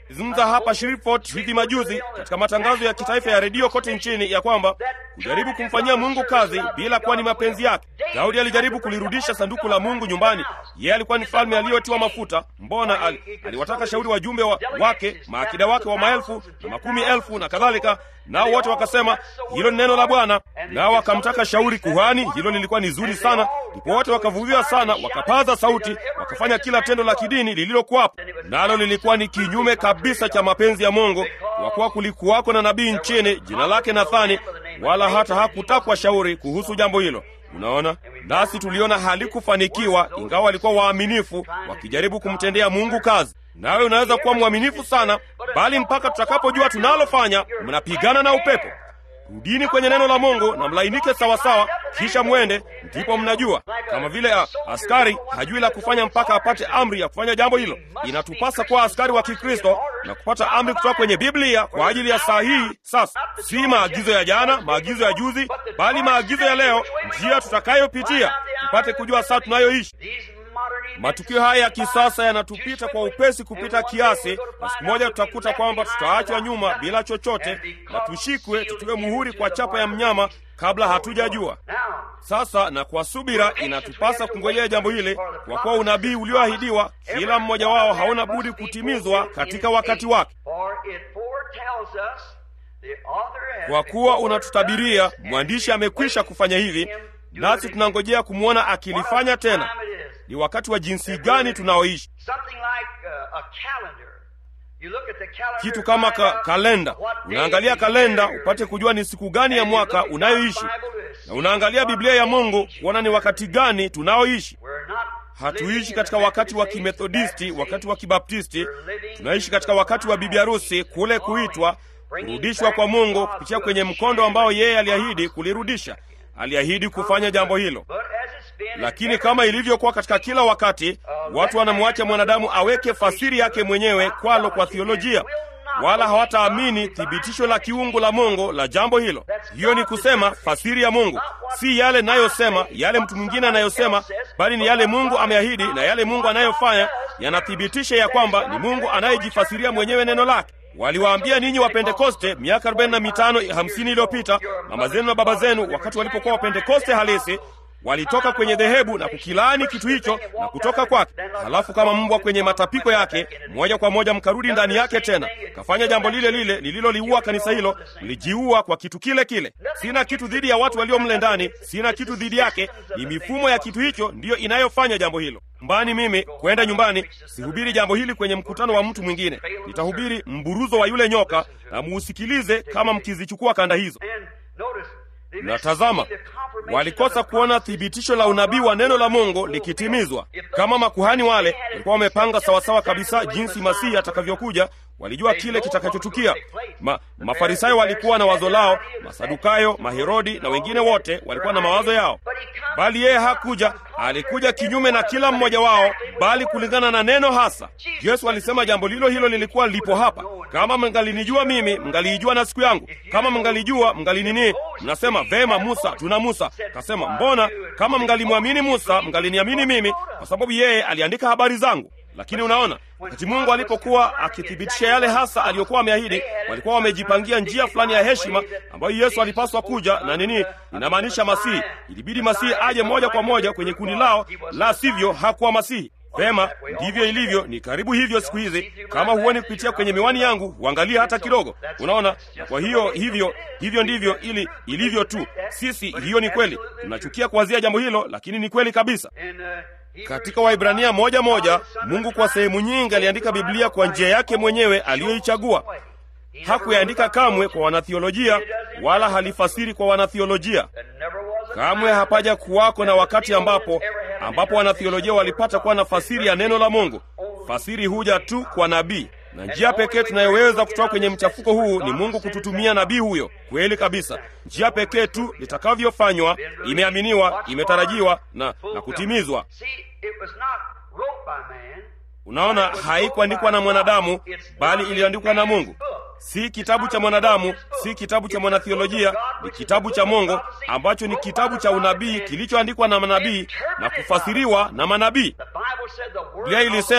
A: zungumza hapa Shreveport hivi majuzi katika matangazo ya kitaifa ya redio kote nchini ya kwamba kujaribu kumfanyia Mungu kazi bila kuwa ni mapenzi yake. Daudi alijaribu kulirudisha sanduku la Mungu nyumbani. Yeye alikuwa ni mfalme aliyotiwa mafuta. Mbona al, aliwataka shauri wajumbe wa, wake maakida wake wa maelfu na makumi elfu na kadhalika, nao wote wakasema hilo ni neno la Bwana. Nao wakamtaka shauri kuhani, hilo lilikuwa ni zuri sana. Ndipo wote wakavuviwa sana, wakapaza sauti, wakafanya kila tendo la kidini lililokuwapo, nalo lilikuwa ni kinyume kabisa cha mapenzi ya Mungu, kwa kuwa kulikuwako na nabii nchini jina lake Nathani, wala hata hakutakwa shauri kuhusu jambo hilo. Unaona, nasi tuliona halikufanikiwa, ingawa walikuwa waaminifu wakijaribu kumtendea Mungu kazi. Nawe unaweza kuwa mwaminifu sana, bali mpaka tutakapojua tunalofanya, mnapigana na upepo. Rudini kwenye neno la Mungu na mlainike sawasawa, kisha mwende, ndipo mnajua. Kama vile a, askari hajui la kufanya mpaka apate amri ya kufanya jambo hilo. Inatupasa kuwa askari wa Kikristo na kupata amri kutoka kwenye Biblia kwa ajili ya saa hii sasa, si maagizo ya jana, maagizo ya juzi, bali maagizo ya leo, njia tutakayopitia tupate kujua saa tunayoishi. Matukio haya ya kisasa yanatupita kwa upesi kupita kiasi, na siku moja tutakuta kwamba tutaachwa nyuma bila chochote na tushikwe, tutiwe muhuri kwa chapa ya mnyama kabla hatujajua. Sasa na kwa subira inatupasa kungojea jambo hili, kwa kuwa unabii ulioahidiwa kila mmoja wao hauna budi kutimizwa katika wakati wake. Kwa kuwa unatutabiria, mwandishi amekwisha kufanya hivi, nasi tunangojea kumwona akilifanya tena. Ni wakati wa jinsi gani tunaoishi? Kitu kama ka, kalenda. Unaangalia kalenda upate kujua ni siku gani ya mwaka unayoishi, na unaangalia Biblia ya Mungu kuona ni wakati gani tunaoishi. Hatuishi katika wakati wa Kimethodisti, wakati wa Kibaptisti. Tunaishi katika wakati wa bibi harusi, kule kuitwa, kurudishwa kwa Mungu kupitia kwenye mkondo ambao yeye aliahidi kulirudisha. Aliahidi kufanya jambo hilo. Lakini kama ilivyokuwa katika kila wakati, watu wanamwacha mwanadamu aweke fasiri yake mwenyewe kwalo kwa theolojia, wala hawataamini thibitisho la kiungu la Mungu la jambo hilo. Hiyo ni kusema fasiri ya Mungu si yale nayosema, yale mtu mwingine anayosema, bali ni yale Mungu ameahidi, na yale Mungu anayofanya yanathibitisha ya kwamba ni Mungu anayejifasiria mwenyewe neno lake. Waliwaambia ninyi wa Pentekoste miaka arobaini na mitano hamsini iliyopita, mama zenu na baba zenu, wakati walipokuwa wa Pentekoste halisi walitoka kwenye dhehebu na kukilaani kitu hicho na kutoka kwake. Halafu kama mbwa kwenye matapiko yake, moja kwa moja mkarudi ndani yake tena, kafanya jambo lile lile lililoliua kanisa hilo. Mlijiua kwa kitu kile kile. Sina kitu dhidi ya watu walio mle ndani, sina kitu dhidi yake. Ni mifumo ya kitu hicho ndiyo inayofanya jambo hilo. Mbani mimi kwenda nyumbani, sihubiri jambo hili kwenye mkutano wa mtu mwingine. Nitahubiri mburuzo wa yule nyoka, na muusikilize kama mkizichukua kanda hizo. Na tazama, walikosa kuona thibitisho la unabii wa neno la Mungu likitimizwa. Kama makuhani wale walikuwa wamepanga sawasawa kabisa jinsi Masihi atakavyokuja, walijua kile kitakachotukia. Ma, Mafarisayo walikuwa na wazo lao, Masadukayo, Maherodi na wengine wote walikuwa na mawazo yao, bali yeye hakuja. Alikuja kinyume na kila mmoja wao, bali kulingana na neno hasa. Yesu alisema jambo lilo hilo lilikuwa lipo hapa. Kama mngalinijua mimi, mngaliijua na siku yangu. Kama mngalijua, mngalinini. Mnasema vema, Musa, tuna Musa. Kasema mbona, kama mngalimwamini Musa, mngaliniamini mimi, kwa sababu yeye aliandika habari zangu. Lakini unaona, wakati Mungu alipokuwa akithibitisha yale hasa aliyokuwa ameahidi, walikuwa wamejipangia njia fulani ya heshima ambayo Yesu alipaswa kuja na nini, inamaanisha Masihi. Ilibidi Masihi aje moja kwa moja kwenye kundi lao, la sivyo hakuwa Masihi. Vema, ndivyo ilivyo. Ni karibu hivyo siku hizi. Kama huoni kupitia kwenye miwani yangu, huangalia hata kidogo, unaona. Na kwa hiyo hivyo hivyo ndivyo ili ilivyo tu. Sisi, hiyo ni kweli. Tunachukia kuwazia jambo hilo, lakini ni kweli kabisa. Katika Waibrania moja moja, Mungu kwa sehemu nyingi aliandika Biblia kwa njia yake mwenyewe aliyoichagua. Hakuyaandika kamwe kwa wanathiolojia, wala halifasiri kwa wanathiolojia. Kamwe hapaja kuwako na wakati ambapo ambapo wanathiolojia walipata kuwa na fasiri ya neno la Mungu. Fasiri huja tu kwa nabii, na njia pekee tunayoweza kutoka kwenye mchafuko huu ni Mungu kututumia nabii huyo. Kweli kabisa, njia pekee tu litakavyofanywa, imeaminiwa, imetarajiwa na, na kutimizwa. Unaona, haikuandikwa na mwanadamu, bali iliandikwa na Mungu. Si kitabu cha mwanadamu, si kitabu cha mwanathiolojia, ni kitabu cha Mungu ambacho ni kitabu cha unabii kilichoandikwa na manabii na kufasiriwa na manabii. Biblia ilisema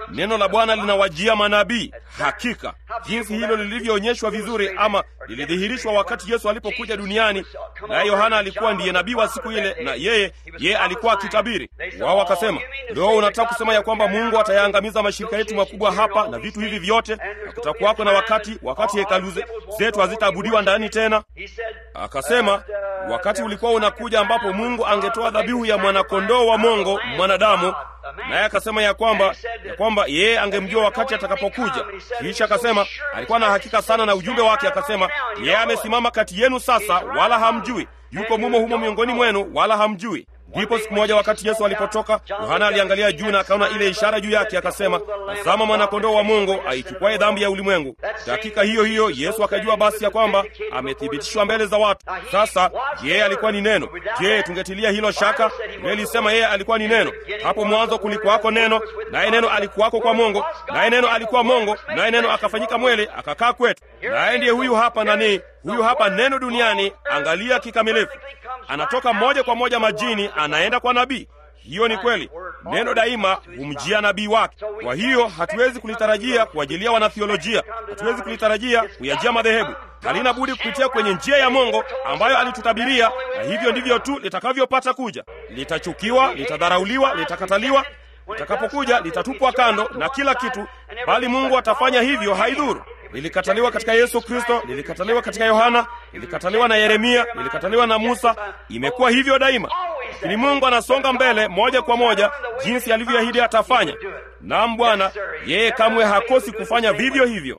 A: neno la Bwana linawajia manabii. Hakika jinsi hilo lilivyoonyeshwa vizuri, ama lilidhihirishwa wakati Yesu alipokuja duniani, naye Yohana alikuwa ndiye nabii wa siku ile, na yeye yeye alikuwa akitabiri. Wao wakasema, leo unataka kusema ya kwamba Mungu atayaangamiza mashirika yetu makubwa hapa na vitu hivi vyote, na kutakuwako na wakati wakati hekalu zetu hazitaabudiwa ndani tena. Akasema wakati ulikuwa unakuja ambapo Mungu angetoa dhabihu ya mwanakondoo wa mongo mwanadamu, naye akasema ya kwamba ya kwamba yeye angemjua wakati atakapokuja. Kisha akasema alikuwa na hakika sana na ujumbe wake, akasema yeye amesimama kati yenu sasa, wala hamjui, yuko mumo humo miongoni mwenu, wala hamjui. Ndipo siku moja wakati Yesu alipotoka, Yohana aliangalia juu na akaona ile ishara juu yake, akasema, tazama mwanakondoo wa Mungu aichukuaye dhambi ya ulimwengu. Dakika hiyo hiyo Yesu akajua basi ya kwamba amethibitishwa mbele za watu. Sasa yeye alikuwa ni neno. Je, tungetilia hilo shaka? Nilisema yeye alikuwa ni neno. Hapo mwanzo kulikuwako neno, naye neno alikuwako kwa Mungu, naye neno alikuwa Mungu, naye neno akafanyika mwele akakaa kwetu. Naye ndiye huyu hapa nani? Huyu hapa neno duniani. Angalia kikamilifu, anatoka moja kwa moja majini, anaenda kwa nabii. Hiyo ni kweli. Neno daima humjia nabii wake. Kwa hiyo hatuwezi kulitarajia kuajilia wanathiolojia, hatuwezi kulitarajia kuyajia madhehebu. Halina budi kupitia kwenye njia ya Mungu ambayo alitutabiria, na hivyo ndivyo tu litakavyopata kuja. Litachukiwa, litadharauliwa, litakataliwa, litakapokuja litatupwa kando na kila kitu, bali Mungu atafanya hivyo, haidhuru. Lilikataliwa katika Yesu Kristo, lilikataliwa katika Yohana, lilikataliwa na Yeremia, lilikataliwa na Musa. Imekuwa hivyo daima, lakini Mungu anasonga mbele moja kwa moja jinsi alivyoahidi atafanya. Naam Bwana, yeye kamwe hakosi kufanya vivyo hivyo.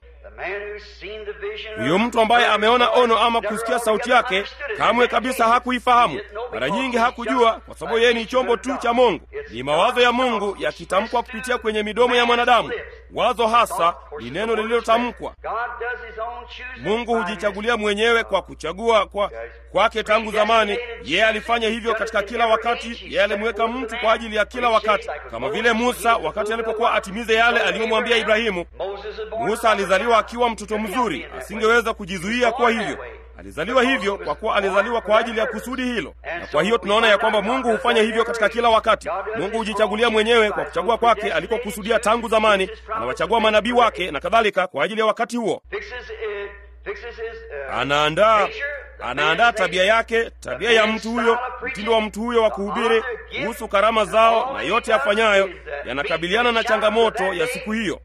A: Huyo mtu ambaye ameona ono ama kusikia sauti yake kamwe kabisa hakuifahamu. Mara nyingi hakujua, kwa sababu yeye ni chombo tu cha Mungu. Ni mawazo ya Mungu yakitamkwa kupitia kwenye midomo ya mwanadamu. Wazo hasa ni neno lililotamkwa. Mungu hujichagulia mwenyewe kwa kuchagua kwa kwake tangu zamani. Yeye alifanya hivyo katika kila wakati. Yeye alimweka mtu kwa ajili ya kila wakati, kama vile Musa wakati alipokuwa atimize yale aliyomwambia Ibrahimu. Musa alizaliwa akiwa mtoto mzuri, asingeweza kujizuia kuwa hivyo. Alizaliwa hivyo kwa kuwa alizaliwa kwa ajili ya kusudi hilo, na kwa hiyo tunaona ya kwamba Mungu hufanya hivyo katika kila wakati. Mungu hujichagulia mwenyewe kwa kuchagua kwake alikokusudia tangu zamani, anawachagua manabii wake na kadhalika kwa ajili ya wakati huo. Anaandaa anaandaa tabia yake, tabia ya mtu huyo, mtindo wa mtu huyo wa kuhubiri kuhusu karama zao, na yote afanyayo yanakabiliana na changamoto ya siku hiyo.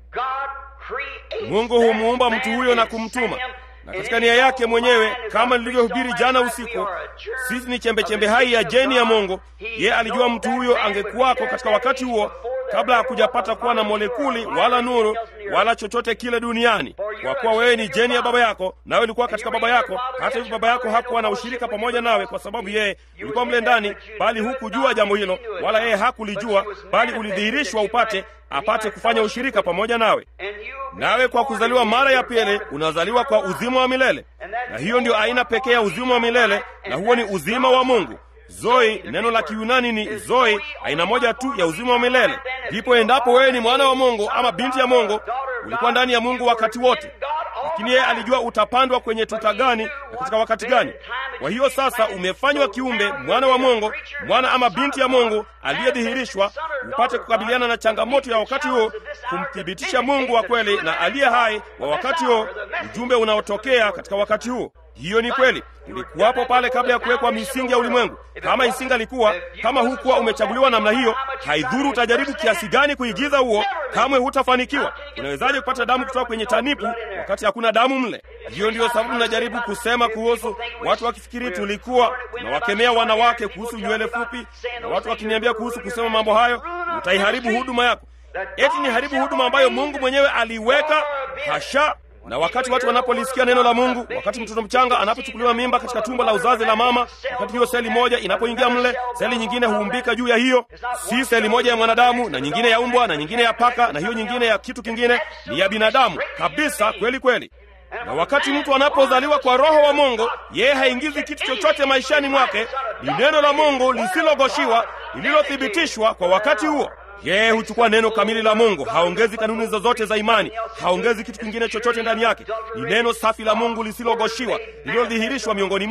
A: Mungu humuumba mtu huyo na kumtuma na katika nia yake mwenyewe, kama nilivyohubiri jana usiku, sisi ni chembechembe hai ya jeni ya Mungu. Yeye alijua mtu huyo angekuwako katika wakati huo, kabla hakujapata kuwa na molekuli wala nuru wala chochote kile duniani, kwa kuwa wewe ni jeni ya baba yako, nawe ulikuwa katika baba yako. Hata hivyo baba yako hakuwa na ushirika pamoja nawe, kwa sababu yeye ulikuwa mle ndani, bali hukujua jambo hilo, wala yeye hakulijua, bali ulidhihirishwa upate apate kufanya ushirika pamoja nawe. Nawe kwa kuzaliwa mara ya pili unazaliwa kwa uzima wa milele, na hiyo ndio aina pekee ya uzima wa milele, na huo ni uzima wa Mungu. Zoi, neno la Kiyunani ni zoi, aina moja tu ya uzima wa milele. Ndipo endapo wewe ni mwana wa Mungu ama binti ya Mungu, ulikuwa ndani ya Mungu wakati wote, lakini yeye alijua utapandwa kwenye tuta gani na katika wakati gani. Kwa hiyo sasa umefanywa kiumbe, mwana wa Mungu, mwana ama binti ya Mungu aliyedhihirishwa, upate kukabiliana na changamoto ya wakati huo, kumthibitisha Mungu wa kweli na aliye hai wa wakati huo, ujumbe unaotokea katika wakati huo. Hiyo ni kweli, ulikuwapo pale kabla ya kuwekwa misingi ya ulimwengu. Kama isingalikuwa, kama hukuwa umechaguliwa namna hiyo, haidhuru utajaribu kiasi gani kuigiza huo, kamwe hutafanikiwa. Unawezaje kupata damu kutoka kwenye tanipu wakati hakuna damu mle? Hiyo ndiyo sababu najaribu kusema kuhusu watu wakifikiri tulikuwa tunawakemea wanawake kuhusu nywele fupi, na watu wakiniambia kuhusu kusema mambo hayo, utaiharibu huduma yako. Eti ni haribu huduma ambayo Mungu mwenyewe aliweka? Hasha! Na wakati watu wanapolisikia neno la Mungu, wakati mtoto mchanga anapochukuliwa mimba katika tumbo la uzazi la mama, wakati hiyo seli moja inapoingia mle, seli nyingine huumbika juu ya hiyo. Si seli moja ya mwanadamu na nyingine ya umbwa na nyingine ya paka na hiyo nyingine ya kitu kingine, ni ya binadamu kabisa, kweli kweli. Na wakati mtu anapozaliwa kwa Roho wa Mungu, yeye haingizi kitu chochote maishani mwake. Ni neno la Mungu lisilogoshiwa, lililothibitishwa kwa wakati huo. Yeye huchukua neno kamili la Mungu, haongezi kanuni zozote za imani, haongezi kitu kingine chochote ndani yake. Ni neno safi la Mungu lisilogoshiwa, lililodhihirishwa miongoni mwetu.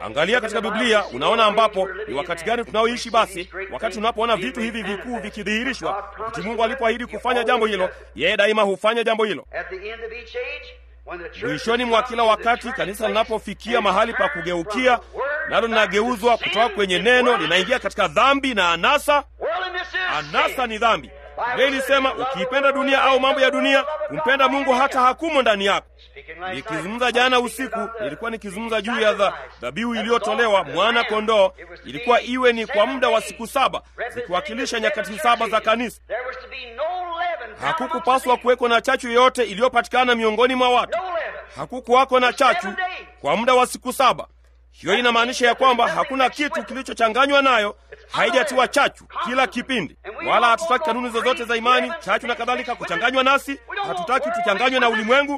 A: Angalia katika Biblia, unaona ambapo ni wakati gani tunaoishi. Basi wakati unapoona vitu hivi vikuu vikidhihirishwa, wakati Mungu alipoahidi kufanya jambo hilo, yeye daima hufanya jambo hilo. Mwishoni mwa kila wakati kanisa linapofikia mahali pa kugeukia, nalo linageuzwa kutoka kwenye neno, linaingia katika dhambi na anasa. Anasa ni dhambi. Biblia ilisema ukiipenda dunia au mambo ya dunia, kumpenda Mungu hata hakumo ndani yako. Nikizungumza jana usiku, nilikuwa nikizungumza juu ya dhabihu iliyotolewa mwana kondoo. Ilikuwa iwe ni kwa muda wa siku saba, zikiwakilisha nyakati saba za kanisa. Hakukupaswa kuweko na chachu yoyote iliyopatikana miongoni mwa watu. Hakukuwako na chachu kwa muda wa siku saba. Hiyo inamaanisha ya kwamba hakuna kitu kilichochanganywa nayo, haijatiwa chachu kila kipindi. Wala hatutaki kanuni zozote za imani, chachu na kadhalika kuchanganywa nasi. Hatutaki tuchanganywe na ulimwengu.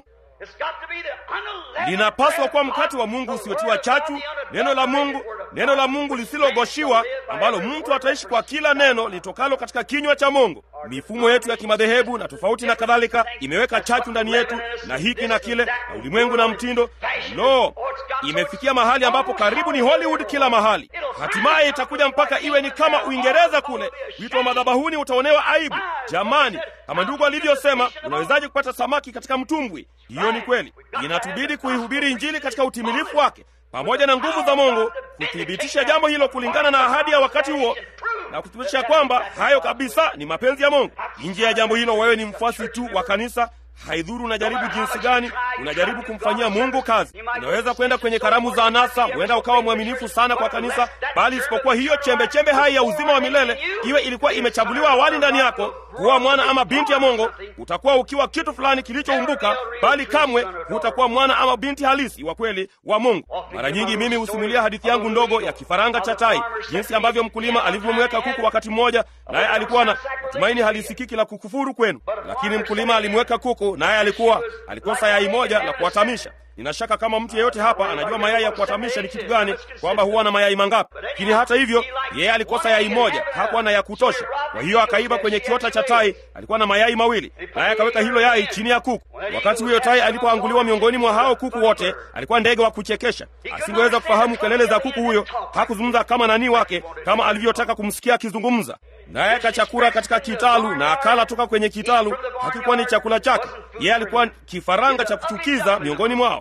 A: Linapaswa kuwa mkate wa Mungu usiotiwa chachu, neno la Mungu, neno la Mungu lisilogoshiwa, ambalo mtu ataishi kwa kila neno litokalo katika kinywa cha Mungu. Mifumo yetu ya kimadhehebu na tofauti na kadhalika imeweka chachu ndani yetu na hiki na kile na ulimwengu na mtindo. Lo, imefikia mahali ambapo karibu ni Hollywood kila mahali. Hatimaye itakuja mpaka iwe ni kama Uingereza kule. Wito wa madhabahuni utaonewa aibu. Jamani, kama ndugu alivyosema, unawezaje kupata samaki katika mtumbwi? Hiyo ni kweli. Inatubidi kuihubiri Injili katika utimilifu wake pamoja na nguvu za Mungu kuthibitisha jambo hilo kulingana na ahadi ya wakati huo na kuthibitisha kwamba hayo kabisa ni mapenzi ya Mungu. Nje ya jambo hilo, wewe ni mfuasi tu wa kanisa. Haidhuru unajaribu jinsi gani, unajaribu kumfanyia Mungu kazi. Unaweza kwenda kwenye karamu za anasa, huenda ukawa mwaminifu sana kwa kanisa, bali isipokuwa hiyo chembe chembe hai ya uzima wa milele, iwe ilikuwa imechaguliwa awali ndani yako kuwa mwana ama binti ya Mungu, utakuwa ukiwa kitu fulani kilichoumbuka, bali kamwe hutakuwa mwana ama binti halisi wa kweli wa Mungu. Mara nyingi mimi husimulia hadithi yangu ndogo ya kifaranga cha tai, jinsi ambavyo mkulima alivyomweka kuku wakati mmoja, naye alikuwa na tumaini halisikiki la kukufuru kwenu, lakini mkulima alimweka kuku naye alikuwa alikosa yai moja la kuwatamisha. Nina shaka kama mtu yeyote hapa anajua mayai ya kuwatamisha ni kitu gani, kwamba huwa na mayai mangapi. Lakini hata hivyo, yeye alikosa yai moja, hakuwa na ya kutosha. Kwa hiyo akaiba kwenye kiota cha tai, alikuwa na mayai mawili, naye akaweka hilo yai chini ya kuku. Wakati huyo tai alipoanguliwa miongoni mwa hao kuku wote, alikuwa ndege wa kuchekesha. Asingeweza kufahamu kelele za kuku huyo, hakuzungumza kama nani wake, kama alivyotaka kumsikia akizungumza. Naye akachakura katika kitalu na akala toka kwenye kitalu. Hakikuwa ni chakula chake, yeye alikuwa kifaranga cha kuchukiza miongoni mwao.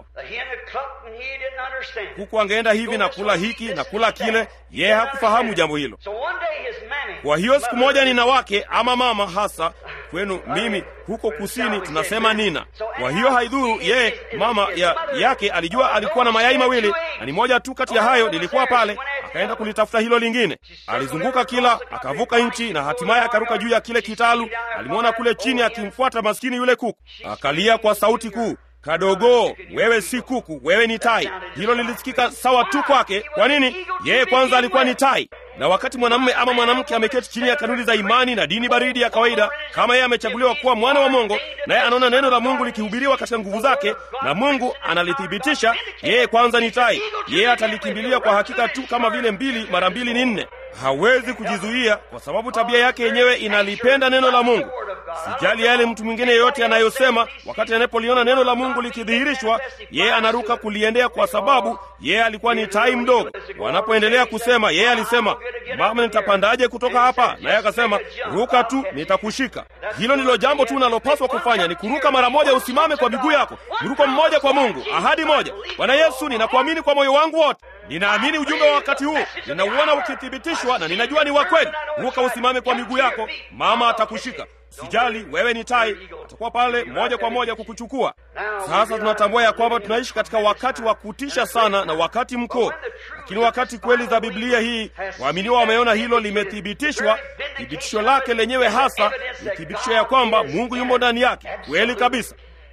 A: Kuku angeenda hivi na kula hiki na kula kile, yeye hakufahamu jambo hilo. Kwa hiyo siku moja nina wake ama mama hasa kwenu mimi huko kusini tunasema nina. Kwa hiyo haidhuru, yeye mama ya, yake alijua alikuwa na mayai mawili na ni moja tu kati ya hayo lilikuwa pale. Akaenda kulitafuta hilo lingine, alizunguka kila, akavuka nchi na hatimaye akaruka juu ya kile kitalu. Alimwona kule chini akimfuata maskini yule kuku, akalia kwa sauti kuu Kadogo, wewe si kuku, wewe ni tai. Hilo lilisikika sawa tu kwake. Kwa nini? Yeye kwanza alikuwa ni tai. Na wakati mwanamume ama mwanamke ameketi chini ya kanuni za imani na dini baridi ya kawaida, kama yeye amechaguliwa kuwa mwana wa Mungu, naye anaona neno la Mungu likihubiriwa katika nguvu zake na Mungu analithibitisha, yeye kwanza ni tai. Yeye atalikimbilia kwa hakika tu, kama vile mbili mara mbili ni nne. Hawezi kujizuia kwa sababu tabia yake yenyewe inalipenda neno la Mungu. Sijali yale mtu mwingine yeyote anayosema, wakati anapoliona neno la Mungu likidhihirishwa, yeye anaruka kuliendea, kwa sababu yeye alikuwa ni tai mdogo. Wanapoendelea kusema, yeye alisema, mama, nitapandaje kutoka hapa? Naye akasema, ruka tu, nitakushika. Hilo ndilo jambo tu unalopaswa kufanya, ni kuruka mara moja, usimame kwa miguu yako, mruko mmoja kwa Mungu, ahadi moja. Bwana Yesu, ninakuamini kwa moyo wangu wote. Ninaamini ujumbe wa wakati huu, ninauona ukithibitishwa na ninajua ni wa kweli. Ruka usimame kwa miguu yako, mama atakushika. Sijali wewe ni tai, atakuwa pale moja kwa moja kukuchukua. Sasa tunatambua ya kwamba tunaishi katika wakati wa kutisha sana na wakati mkuu, lakini wakati kweli za Biblia hii, waaminiwa wameona hilo limethibitishwa. Thibitisho lake lenyewe hasa ni thibitisho ya kwamba Mungu yumo ndani yake kweli kabisa.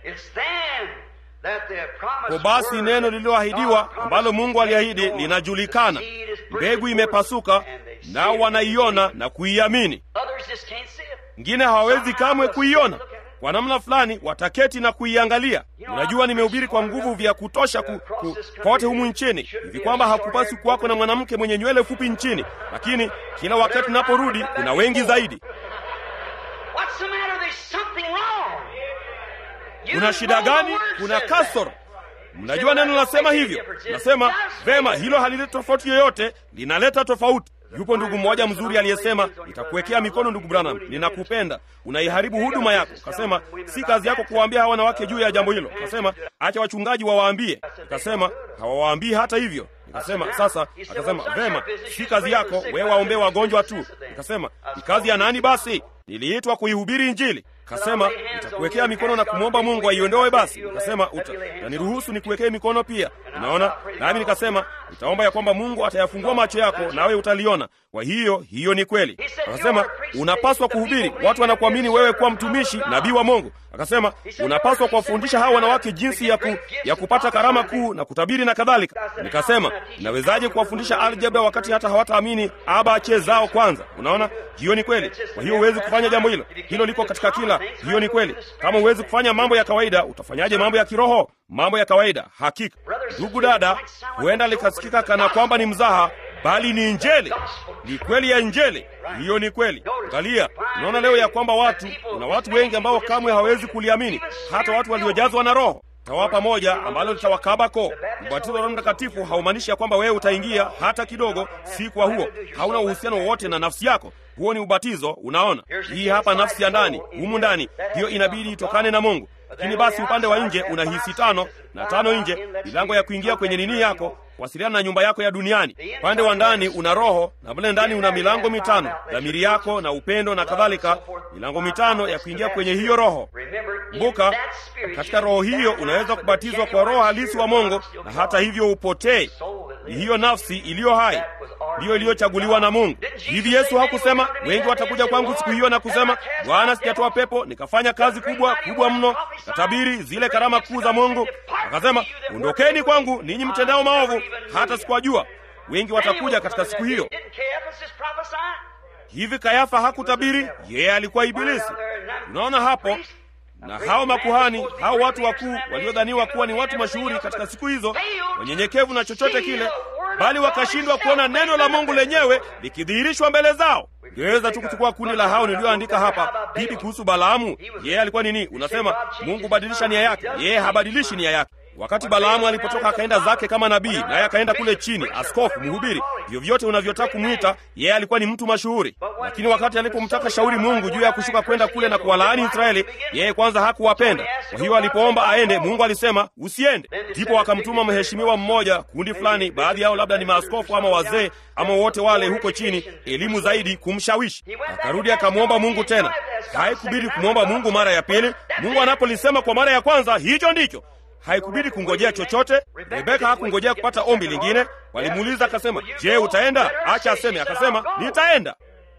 A: Kwa basi neno lililoahidiwa ambalo Mungu aliahidi linajulikana, mbegu imepasuka, nao wanaiona na kuiamini. Wengine hawawezi kamwe kuiona. Kwa namna fulani wataketi na kuiangalia. Unajua, nimehubiri kwa nguvu vya kutosha ku, ku, kote humu nchini hivi kwamba hakupasi kuwako na mwanamke mwenye nywele fupi nchini, lakini kila wakati naporudi kuna wengi zaidi. Kuna shida gani? Kuna kasoro. Mnajua neno nasema hivyo, nasema vema, hilo halileti tofauti yoyote, linaleta tofauti. Yupo ndugu mmoja mzuri aliyesema, nitakuwekea mikono ndugu Branham, ninakupenda, unaiharibu huduma yako. Kasema si kazi yako kuwaambia hawa wanawake juu ya jambo hilo. Kasema acha wachungaji wawaambie. Kasema hawawaambii hata hivyo. Nikasema sasa, akasema vema, si kazi yako wewe, waombee wagonjwa tu. Nikasema ni kazi ya nani basi? Niliitwa kuihubiri Injili. Kasema nitakuwekea mikono na kumwomba Mungu aiondoe. Basi nikasema utaniruhusu nikuwekee mikono pia, unaona. Nami nikasema nitaomba ya kwamba Mungu atayafungua macho yako nawe utaliona. Kwa hiyo hiyo ni kweli. Akasema unapaswa kuhubiri, watu wanakuamini wewe kuwa mtumishi nabii wa Mungu. Akasema unapaswa kuwafundisha hawa wanawake jinsi ya, ku, ya kupata karama kuu na kutabiri na kadhalika. Nikasema nawezaje kuwafundisha aljebra wakati hata hawataamini abache zao kwanza? Unaona, hiyo ni kweli. Kwa hiyo huwezi kufanya jambo hilo, hilo liko katika kila. Hiyo ni kweli. Kama huwezi kufanya mambo ya kawaida, utafanyaje mambo ya kiroho? Mambo ya kawaida. Hakika ndugu dada, huenda likasikika kana kwamba ni mzaha bali ni Injili, ni kweli ya Injili. Hiyo ni kweli. Angalia, unaona leo ya kwamba watu, kuna watu wengi ambao kamwe hawawezi kuliamini, hata watu waliojazwa na Roho. Tawapa moja ambalo litawakaba koo. Ubatizo wa Roho Mtakatifu haumaanishi ya kwamba wewe utaingia hata kidogo, si kwa huo, hauna uhusiano wowote na nafsi yako. Huo ni ubatizo. Unaona, hii hapa nafsi ya ndani, humu ndani, hiyo inabidi itokane na Mungu. Lakini basi upande wa nje una hisi tano na tano nje, milango ya kuingia kwenye nini yako kuwasiliana na nyumba yako ya duniani. Upande wa ndani una roho na mle ndani una milango mitano, dhamiri yako na upendo na kadhalika, milango mitano ya kuingia kwenye hiyo roho. Kumbuka, katika roho hiyo unaweza kubatizwa kwa roho halisi wa Mungu, na hata hivyo upotee. Ni hiyo nafsi iliyo hai ndiyo iliyochaguliwa na Mungu. Hivi Yesu hakusema wengi watakuja kwangu siku hiyo na kusema, Bwana, sijatoa pepo nikafanya kazi kubwa kubwa mno, nikatabiri zile karama kuu za Mungu? Akasema, ondokeni kwangu ninyi mtendao maovu, hata sikuwajua. Wengi watakuja katika siku hiyo. Hivi Kayafa hakutabiri? Yeye alikuwa Ibilisi. Unaona hapo na hao makuhani hao watu wakuu waliodhaniwa kuwa ni watu mashuhuri katika siku hizo, wanyenyekevu na chochote kile, bali wakashindwa kuona neno la Mungu lenyewe likidhihirishwa mbele zao. Ngeweza tu kuchukua kundi la hao nilioandika hapa. Bibi kuhusu Balaamu, yeye alikuwa nini? Unasema Mungu badilisha nia yake, yeye habadilishi nia yake. Wakati Balaamu alipotoka akaenda zake kama nabii, naye akaenda kule chini, askofu, mhubiri, vyovyote unavyotaka kumwita, yeye alikuwa ni mtu mashuhuri. Lakini wakati alipomtaka shauri Mungu juu ya kushuka kwenda kule na kuwalaani Israeli, yeye kwanza hakuwapenda. Kwa hiyo alipoomba aende, Mungu alisema usiende. Ndipo akamtuma mheshimiwa mmoja, kundi fulani, baadhi yao labda ni maaskofu ama wazee ama wote wale huko chini, elimu zaidi, kumshawishi. Akarudi akamwomba Mungu tena. Haikubidi kumwomba Mungu mara ya pili. Mungu anapolisema kwa mara ya kwanza, hicho ndicho haikubidi kungojea chochote. Rebeka hakungojea kupata ombi lingine. Walimuuliza akasema, je, utaenda? Acha aseme. Akasema, nitaenda.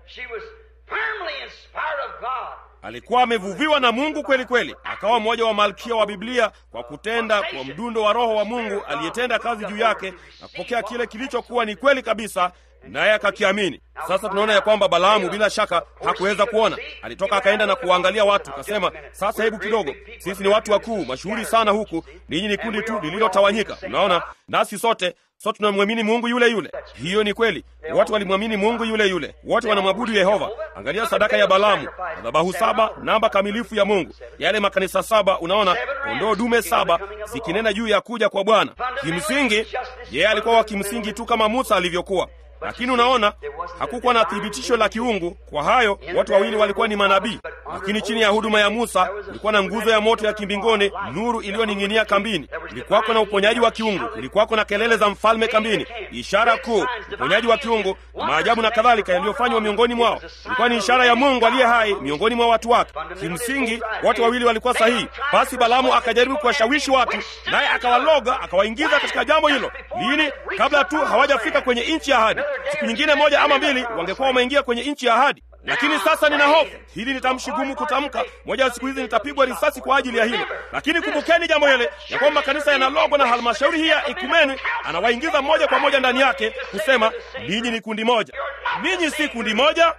A: Alikuwa amevuviwa na Mungu kweli kweli, akawa mmoja wa malkia wa Biblia kwa kutenda kwa mdundo wa Roho wa Mungu aliyetenda kazi juu yake na kupokea kile kilichokuwa ni kweli kabisa, naye akakiamini. Sasa tunaona ya kwamba Balaamu bila shaka hakuweza kuona, alitoka akaenda na kuwaangalia watu, akasema, sasa hebu kidogo, sisi ni watu wakuu mashuhuri sana huku, ninyi ni kundi tu lililotawanyika. Unaona, nasi sote sote tunamwamini Mungu yule yule. Hiyo ni kweli, watu walimwamini Mungu yule yule, wote wanamwabudu Yehova. Angalia sadaka ya Balaamu, madhabahu saba, namba kamilifu ya Mungu, yale makanisa saba, unaona, kondoo dume saba zikinena juu ya kuja kwa Bwana. Kimsingi yeye alikuwa wa kimsingi tu kama Musa alivyokuwa lakini unaona, hakukuwa na thibitisho la kiungu. Kwa hayo watu wawili walikuwa ni manabii, lakini chini ya huduma ya Musa kulikuwa na nguzo ya moto ya kimbinguni, nuru iliyoning'inia kambini. Kulikuwako na uponyaji wa kiungu, kulikuwako na kelele za mfalme kambini, ishara kuu, uponyaji wa kiungu, maajabu na kadhalika yaliyofanywa miongoni mwao. Ilikuwa ni ishara ya Mungu aliye hai miongoni mwa watu wake. Kimsingi watu wawili walikuwa sahihi. Basi Balaamu akajaribu kuwashawishi watu, naye akawaloga, akawaingiza katika jambo hilo. Lini? Kabla tu hawajafika kwenye nchi ya ahadi. Siku nyingine moja ama mbili wangekuwa wameingia kwenye nchi ya ahadi. Lakini sasa nina hofu, hili ni tamshi gumu kutamka. Moja ya siku hizi nitapigwa risasi kwa ajili ya hilo. Lakini kumbukeni jambo hili ya kwamba kanisa yanalogwa na halmashauri hii ya ekumeni, anawaingiza moja kwa moja ndani yake kusema, ninyi ni kundi moja. Ninyi si kundi moja,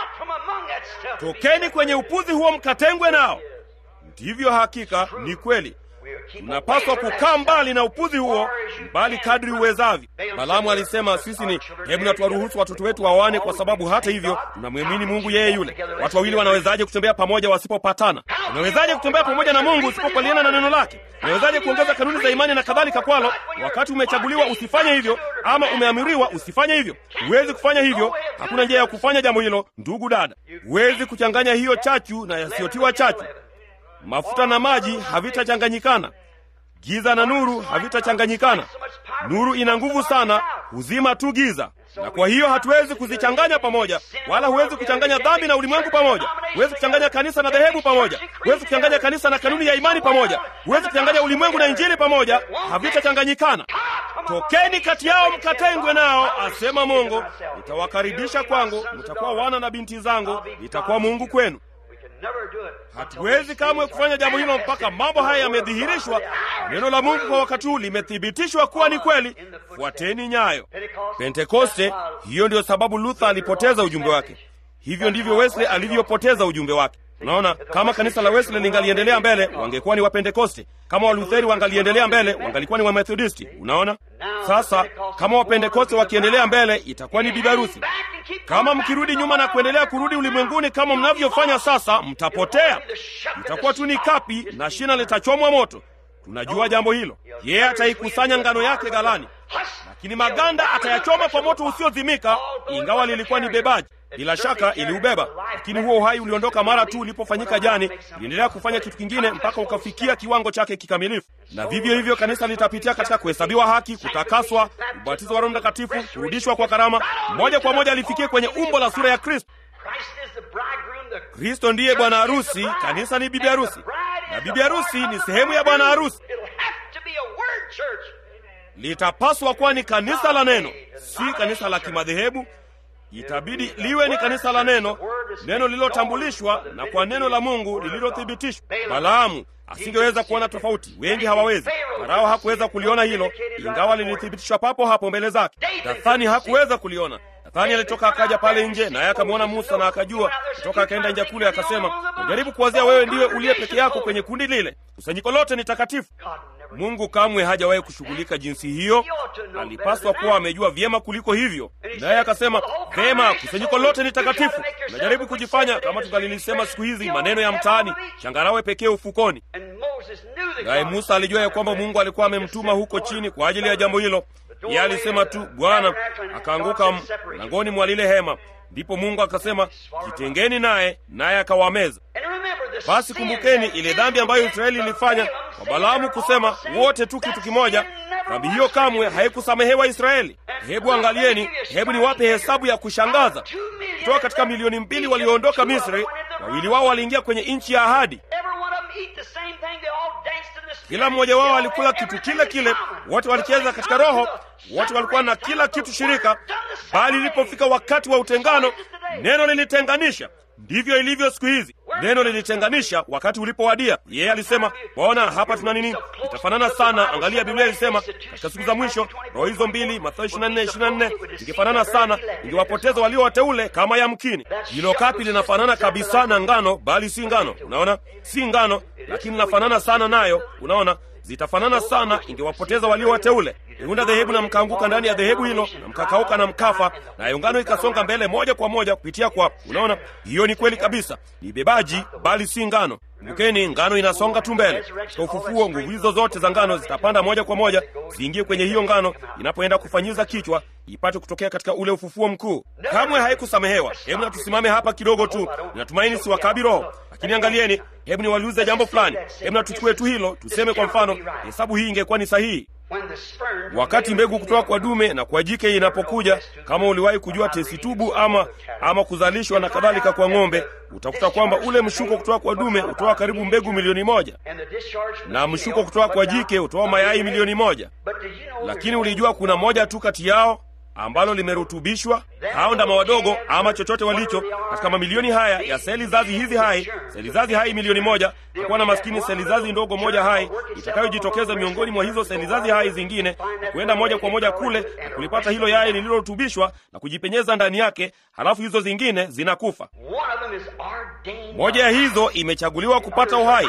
A: tokeni kwenye upuzi huo mkatengwe nao. Ndivyo hakika ni kweli. Tunapaswa kukaa mbali na upuzi huo, mbali kadri uwezavyo. Balaamu alisema sisi ni hebu na tuwaruhusu watoto wetu wawane, kwa sababu hata hivyo tunamwamini Mungu yeye yule. Watu wawili wanawezaje kutembea pamoja wasipopatana? Unawezaje kutembea pamoja na Mungu usipokubaliana na neno lake? Unawezaje kuongeza kanuni za imani na kadhalika kwalo, wakati umechaguliwa usifanye hivyo, ama umeamiriwa usifanye hivyo? Huwezi kufanya hivyo. Hakuna njia ya kufanya jambo hilo, ndugu dada. Huwezi kuchanganya hiyo chachu na yasiyotiwa chachu. Mafuta na maji havitachanganyikana. Giza na nuru havitachanganyikana. Nuru ina nguvu sana, huzima tu giza, na kwa hiyo hatuwezi kuzichanganya pamoja, wala huwezi kuchanganya dhambi na ulimwengu pamoja. Huwezi kuchanganya kanisa na dhehebu pamoja. Huwezi kuchanganya kanisa na kanuni ya imani pamoja. Huwezi kuchanganya ulimwengu na injili pamoja, havitachanganyikana. Tokeni kati yao mkatengwe nao, asema Mungu. Nitawakaribisha kwangu, mtakuwa wana na binti zangu, nitakuwa Mungu kwenu. Hatuwezi kamwe kufanya jambo hilo mpaka mambo haya yamedhihirishwa. Neno la Mungu kwa wakati huu limethibitishwa kuwa ni kweli. Fuateni nyayo. Pentekoste, hiyo ndiyo sababu Luther alipoteza ujumbe wake. Hivyo ndivyo Wesley alivyopoteza ujumbe wake. Unaona, kama kanisa la Wesley lingaliendelea mbele, wangekuwa ni Wapentekoste. Kama Walutheri wangaliendelea mbele, wangalikuwa ni Wamethodisti. Unaona, sasa kama Wapentekoste wakiendelea mbele, itakuwa ni bibi harusi. Kama mkirudi nyuma na kuendelea kurudi ulimwenguni kama mnavyofanya sasa, mtapotea. Mtakuwa tu ni kapi na shina litachomwa moto. Tunajua jambo hilo. Yeye ataikusanya ngano yake ghalani, lakini maganda atayachoma kwa moto usiozimika, ingawa lilikuwa ni bebaji bila shaka iliubeba, lakini huo uhai uliondoka mara tu ulipofanyika jani. Iliendelea kufanya kitu kingine mpaka ukafikia kiwango chake kikamilifu. Na vivyo hivyo kanisa litapitia katika kuhesabiwa haki, kutakaswa, ubatizo wa Roho Mtakatifu, kurudishwa kwa karama, moja kwa moja alifikie kwenye umbo la sura ya Kristo. Kristo ndiye bwana harusi, kanisa ni bibi harusi, na bibi harusi ni sehemu ya bwana harusi. Litapaswa kuwa ni kanisa la neno, si kanisa la kimadhehebu. Itabidi liwe ni kanisa la neno, neno lililotambulishwa na kwa neno la Mungu lililothibitishwa. Balaamu asingeweza kuona tofauti, wengi hawawezi. Farao hakuweza kuliona hilo, ingawa lilithibitishwa papo hapo mbele zake. Dathani hakuweza kuliona. Dathani alitoka akaja pale nje, naye akamwona Musa na akajua kutoka, akaenda nje kule, akasema, najaribu kuwazia wewe ndiwe uliye peke yako kwenye kundi lile, kusanyiko lote ni takatifu. Mungu kamwe hajawahi kushughulika jinsi hiyo. Alipaswa kuwa amejua vyema kuliko hivyo, naye akasema vema, kusanyiko lote ni takatifu. Najaribu kujifanya kama tungalilisema siku hizi maneno ya mtaani, changarawe pekee ufukoni. Naye Musa alijua ya kwamba Mungu alikuwa amemtuma huko chini kwa ajili ya jambo hilo. Yeye alisema tu Bwana, akaanguka mlangoni mwa lile hema. Ndipo Mungu akasema, jitengeni naye, naye akawameza. Basi kumbukeni ile dhambi ambayo Israeli ilifanya kwa Balaamu kusema wote tu kitu kimoja. Dhambi hiyo kamwe haikusamehewa Israeli. Hebu angalieni, hebu niwape hesabu ya kushangaza. Kutoka katika milioni mbili walioondoka Misri, wawili wao waliingia kwenye nchi ya ahadi. Kila mmoja wao alikula kitu kile kile, wote walicheza katika roho, wote walikuwa na kila kitu shirika, bali ilipofika wakati wa utengano, neno lilitenganisha. Ndivyo ilivyo siku hizi. Neno lilitenganisha wakati ulipowadia. Yeye alisema, waona hapa tuna nini? Itafanana sana. Angalia, Biblia ilisema katika siku za mwisho roho hizo mbili, Mathayo 24 24, ingefanana sana, ingewapoteza walio wateule kama yamkini. Hilo kapi linafanana kabisa na ngano, bali si ngano. Unaona, si ngano, lakini linafanana sana nayo. Unaona, zitafanana sana, ingewapoteza walio wateule. Iunda dhehebu na mkaanguka ndani ya dhehebu hilo na mkakauka na mkafa, nayo ngano ikasonga mbele moja kwa moja kupitia kwa. Unaona, hiyo ni kweli kabisa, ni bebaji bali si ngano. Kumbukeni, ngano inasonga tu mbele. Katika ufufuo, nguvu hizo zote za ngano zitapanda moja kwa moja ziingie kwenye hiyo ngano inapoenda kufanyiza kichwa ipate kutokea katika ule ufufuo mkuu. Kamwe haikusamehewa. Hebu na tusimame hapa kidogo tu, ninatumaini si wakabi roho, lakini angalieni, hebu niwaliuze jambo fulani. Hebu na tuchukue tu hilo, tuseme kwa mfano, hesabu hii ingekuwa ni sahihi wakati mbegu kutoka kwa dume na kwa jike inapokuja, kama uliwahi kujua tesitubu ama ama kuzalishwa na kadhalika kwa ng'ombe, utakuta kwamba ule mshuko kutoka kwa dume hutoa karibu mbegu milioni moja na mshuko kutoka kwa jike hutoa mayai milioni moja. Lakini ulijua kuna moja tu kati yao ambalo limerutubishwa. Hao ndama wadogo ama chochote walicho katika mamilioni haya ya seli zazi hizi hai, seli zazi hai milioni moja, itakuwa na maskini seli zazi ndogo moja hai itakayojitokeza miongoni mwa hizo seli zazi hai zingine na kuenda moja kwa moja kule na kulipata hilo yai lililorutubishwa na kujipenyeza ndani yake, halafu hizo zingine zinakufa. Moja ya hizo imechaguliwa kupata uhai.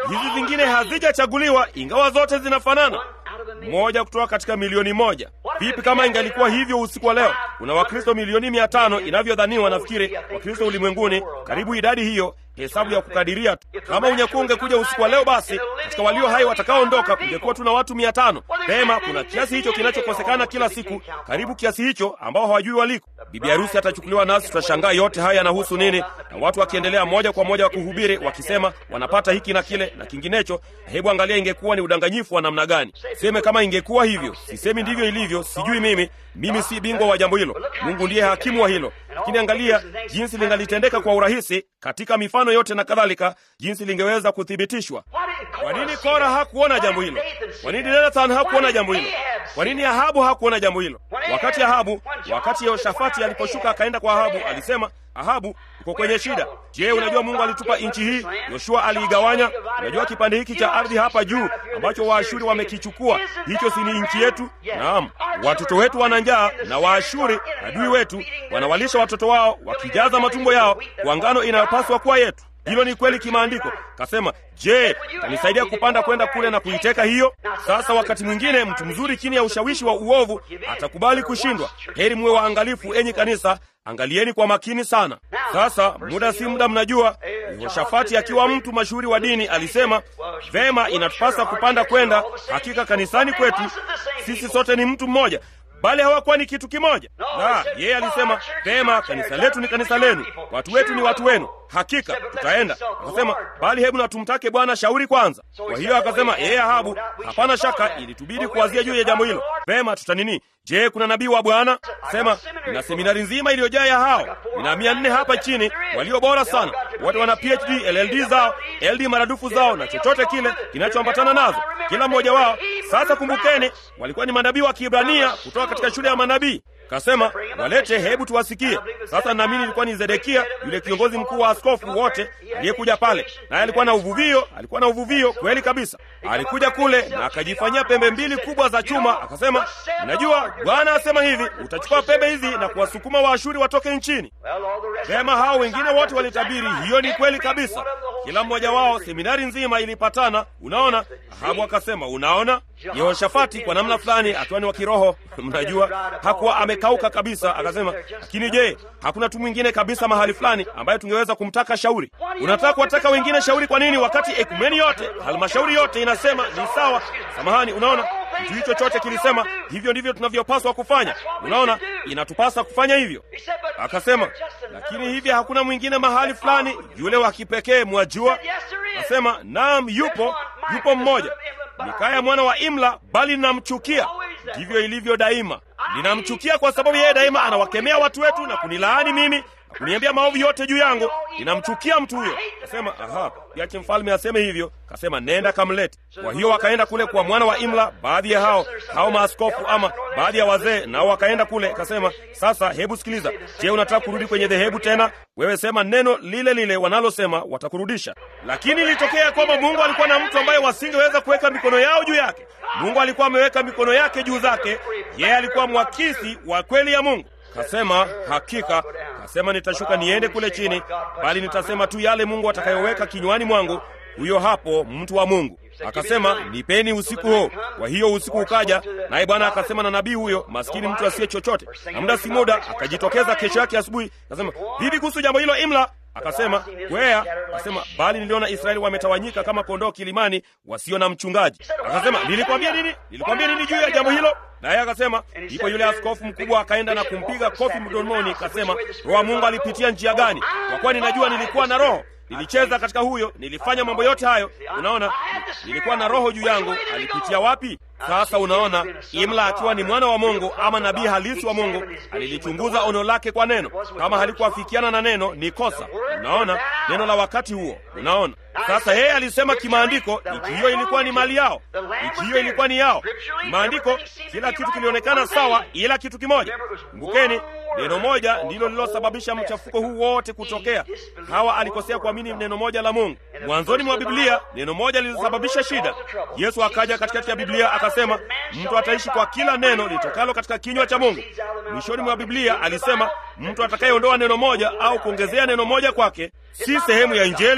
A: hizi zingine hazijachaguliwa, ingawa zote zinafanana moja kutoka katika milioni moja. Vipi kama ingalikuwa hivyo usiku wa leo? Kuna Wakristo milioni mia tano inavyodhaniwa, nafikiri Wakristo ulimwenguni, karibu idadi hiyo, hesabu ya kukadiria tu. Kama unyakuo ungekuja usiku wa leo, basi katika walio hai watakaoondoka kungekuwa tuna watu mia tano. Pema, kuna kiasi hicho kinachokosekana kila siku, karibu kiasi hicho ambao hawajui waliko. Bibi harusi atachukuliwa, nasi tutashangaa yote haya yanahusu nini, na watu wakiendelea moja kwa moja wa kuhubiri wakisema wanapata hiki na kile na kinginecho. Hebu angalia, ingekuwa ni udanganyifu wa namna gani? Seme kama ingekuwa hivyo. Sisemi ndivyo ilivyo, sijui mimi, mimi si bingwa wa jambo hilo. Mungu ndiye hakimu wa hilo, lakini angalia jinsi lingalitendeka kwa urahisi katika mifano yote na kadhalika, jinsi lingeweza kuthibitishwa. Kwa nini Kora hakuona jambo hilo? Kwa nini Jonathan hakuona jambo hilo? Kwa nini Ahabu hakuona jambo hilo? Wakati Ahabu, wakati Yehoshafati aliposhuka akaenda kwa Ahabu, alisema Ahabu, uko kwenye shida. Je, unajua Mungu alitupa nchi hii? Yoshua aliigawanya. Unajua kipande hiki cha ardhi hapa juu ambacho Waashuri wamekichukua, hicho si ni nchi yetu? Naam, watoto wetu wana njaa na Waashuri adui wetu wanawalisha watoto wao, wakijaza matumbo yao kwa ngano inayopaswa kuwa yetu. Hilo ni kweli kimaandiko. Kasema, je, tanisaidia kupanda kwenda kule na kuiteka hiyo? Sasa wakati mwingine mtu mzuri chini ya ushawishi wa uovu atakubali kushindwa. Heri muwe waangalifu, enyi kanisa, angalieni kwa makini sana. Sasa muda si muda, mnajua Yehoshafati akiwa mtu mashuhuri wa dini alisema, vema, inatupasa kupanda kwenda. Hakika kanisani kwetu sisi sote ni mtu mmoja bali hawakuwa ni kitu kimoja. La, yeye alisema vema, kanisa letu ni kanisa lenu, watu wetu ni watu wenu. Hakika tutaenda. Akasema bali hebu na tumtake Bwana shauri kwanza. Kwa hiyo akasema yeye Ahabu, hapana shaka ilitubidi kuwazia juu ya jambo hilo. Vema, tutanini? Je, kuna nabii wa Bwana? Sema na seminari nzima iliyojaa ya hao, nina mia nne hapa chini walio bora sana, wote wana PhD, LLD zao, LD maradufu zao na chochote kile kinachoambatana nazo, kila mmoja wao. Sasa kumbukeni, walikuwa ni manabii wa Kiebrania kutoka katika shule ya manabii. Kasema walete, hebu tuwasikie. Sasa naamini ilikuwa ni Zedekia, yule kiongozi mkuu wa askofu wote aliyekuja pale, naye alikuwa na uvuvio, alikuwa na uvuvio kweli kabisa. Alikuja kule na akajifanyia pembe mbili kubwa za chuma, akasema, najua Bwana asema hivi, utachukua pembe hizi na kuwasukuma Waashuri watoke nchini. Vema, hao wengine wote walitabiri. Hiyo ni kweli kabisa, kila mmoja wao, seminari nzima ilipatana. Unaona, Ahabu akasema, unaona Yehoshafati kwa namna fulani akiwa ni wa kiroho, mnajua hakuwa amekauka kabisa. Akasema, lakini je, hakuna tu mwingine kabisa mahali fulani ambaye tungeweza kumtaka shauri? Unataka kuwataka wengine shauri kwa nini, wakati ekumeni yote, halmashauri yote inasema ni sawa? Samahani, unaona kitu hicho chote kilisema hivyo ndivyo tunavyopaswa kufanya. Unaona, inatupasa kufanya hivyo. Akasema, lakini hivi hakuna mwingine mahali fulani, yule wa kipekee, mwajua? Akasema, naam, yupo, yupo mmoja Mikaya mwana wa Imla, bali ninamchukia. Ndivyo ilivyo daima, ninamchukia kwa sababu yeye daima anawakemea watu wetu na kunilaani mimi na kuniambia maovu yote juu yangu. Ninamchukia mtu huyo. Kasema, aha, yache mfalme aseme hivyo. Kasema, nenda kamlete. Kwa hiyo wakaenda kule kwa mwana wa Imla, baadhi ya hao hao maaskofu ama baadhi ya wazee, nao wakaenda kule. Kasema, sasa hebu sikiliza, je, unataka kurudi kwenye dhehebu tena? Wewe sema neno lile lile wanalosema, watakurudisha. Lakini ilitokea kwamba Mungu alikuwa na mtu ambaye wasingeweza kuweka mikono yao juu yake. Mungu alikuwa ameweka mikono yake juu zake. Yeye alikuwa mwakisi wa kweli ya Mungu. Kasema, hakika, kasema nitashuka niende kule chini, bali nitasema tu yale Mungu atakayoweka kinywani mwangu. Huyo hapo mtu wa Mungu akasema, nipeni usiku huo. Kwa hiyo usiku ukaja, naye Bwana akasema na nabii huyo maskini, mtu asiye chochote, na muda si muda akajitokeza kesho yake asubuhi, akasema, vipi kuhusu jambo hilo Imla? Akasema kwea. Akasema bali niliona Israeli wametawanyika kama kondoo kilimani, wasio na mchungaji. Akasema nilikwambia nini? Nilikwambia nini juu ya jambo hilo? Naye akasema ndipo yule askofu mkubwa akaenda na kumpiga kofi mdomoni, akasema roho wa Mungu alipitia njia gani? Kwa kuwa ninajua nilikuwa na roho nilicheza katika huyo, nilifanya mambo yote hayo. Unaona, nilikuwa na roho juu yangu. Alipitia wapi? Sasa unaona, Imla akiwa ni mwana wa Mungu ama nabii halisi wa Mungu, alilichunguza ono lake kwa neno. Kama halikuafikiana na neno, ni kosa. Unaona, neno la wakati huo. Unaona, sasa yeye alisema kimaandiko, nchi hiyo ilikuwa ni mali yao, nchi hiyo ilikuwa ni yao. Kimaandiko kila kitu kilionekana sawa, ila kitu kimoja. Kumbukeni, neno moja ndilo lililosababisha mchafuko huu wote kutokea. Hawa alikosea kuamini neno moja la Mungu. Mwanzoni mwa Biblia neno moja lilisababisha shida. Yesu akaja katikati ya Biblia akasema, mtu ataishi kwa kila neno litokalo katika kinywa cha Mungu. Mwishoni mwa Biblia alisema, mtu atakayeondoa neno moja au kuongezea neno moja kwake si sehemu ya Injili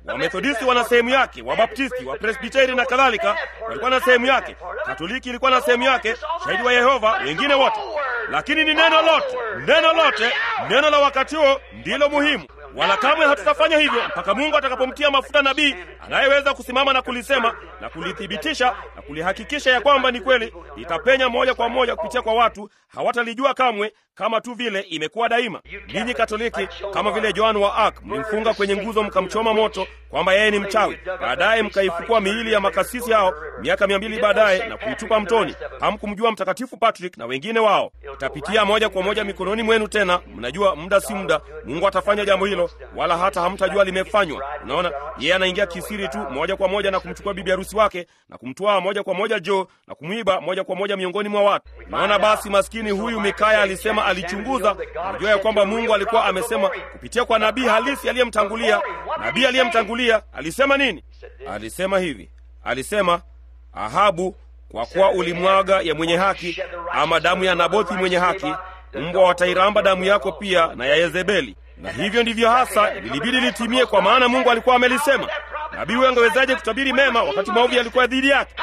A: Wamethodisti wana sehemu yake, Wabaptisti, Wapresbiteri na kadhalika walikuwa na sehemu yake, Katoliki ilikuwa na sehemu yake, Shahidi wa Yehova, wengine wote. Lakini ni neno lote, neno lote, neno la wakati huo ndilo muhimu wala kamwe hatutafanya hivyo mpaka Mungu atakapomtia mafuta nabii anayeweza kusimama na kulisema na kulithibitisha na kulihakikisha ya kwamba ni kweli, litapenya moja kwa moja kupitia kwa watu, hawatalijua kamwe, kama tu vile imekuwa daima. Ninyi Katoliki, kama vile Joan wa Arc, mlimfunga kwenye nguzo mkamchoma moto kwamba yeye ni mchawi, baadaye mkaifukua miili ya makasisi hao miaka mia mbili baadaye na kuitupa mtoni. Hamkumjua Mtakatifu Patrick na wengine wao. Itapitia moja kwa moja mikononi mwenu tena. Mnajua muda si muda Mungu atafanya jambo hilo, wala hata hamtajua limefanywa. Unaona, yeye anaingia kisiri tu moja kwa moja na kumchukua bibi harusi wake na kumtwaa moja kwa moja Joe na kumwiba moja kwa moja miongoni mwa watu. Unaona, basi maskini huyu Mikaya alisema, alichunguza, alijua ya kwamba Mungu alikuwa amesema kupitia kwa nabii halisi aliyemtangulia. Nabii aliyemtangulia alisema nini? Alisema hivi, alisema Ahabu, kwa kuwa ulimwaga ya mwenye haki, ama damu ya Nabothi mwenye haki, mbwa watairamba damu yako pia na ya Yezebeli. Na hivyo ndivyo hasa lilibidi litimie, kwa maana Mungu alikuwa amelisema. Nabii huyo angewezaje kutabiri mema wakati maovu yalikuwa dhidi yake?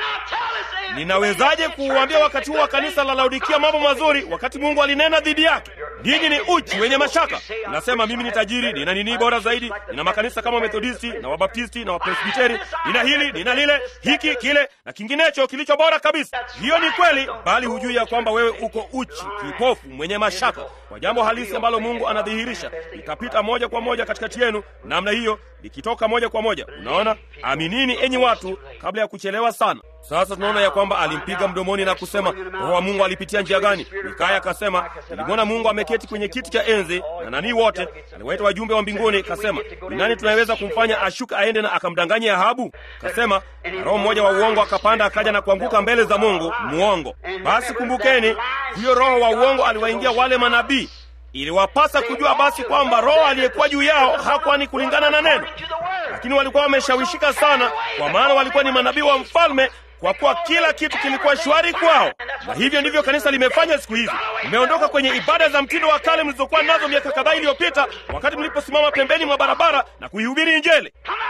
A: Ninawezaje kuuambia wakati huu wa kanisa la Laodikia mambo mazuri wakati Mungu alinena dhidi yake? Ninyi ni uchi wenye mashaka. Nasema mimi ni tajiri, nina nini bora zaidi, nina makanisa kama Methodisti na Wabaptisti na Wapresbiteri, nina hili, nina lile, hiki, kile na kinginecho kilicho bora kabisa. Hiyo ni kweli, bali hujui ya kwamba wewe uko uchi, kipofu, mwenye mashaka kwa jambo halisi ambalo Mungu anadhihirisha. Itapita moja kwa moja katikati yenu namna hiyo, likitoka moja kwa moja. Unaona, aminini enyi watu, kabla ya kuchelewa sana. Sasa tunaona ya kwamba alimpiga mdomoni na kusema, Roho wa Mungu alipitia njia gani? Mikaya akasema, nilimwona Mungu ameketi kwenye kiti cha enzi na nanii wote, aliwaita wajumbe wa mbinguni. Kasema, ni nani tunaweza kumfanya ashuka aende na akamdanganye Ahabu? Kasema, na roho mmoja wa uongo akapanda akaja na kuanguka mbele za Mungu, muongo. Basi kumbukeni, huyo roho wa uongo aliwaingia wale manabii iliwapasa kujua basi kwamba roho aliyekuwa juu yao hakuwa ni kulingana na neno, lakini walikuwa wameshawishika sana, kwa maana walikuwa ni manabii wa mfalme, kwa kuwa kila kitu kilikuwa shwari kwao. Na hivyo ndivyo kanisa limefanya siku hizi. Mmeondoka kwenye ibada za mtindo wa kale mlizokuwa nazo miaka kadhaa iliyopita, wakati mliposimama pembeni mwa barabara na kuihubiri Injili.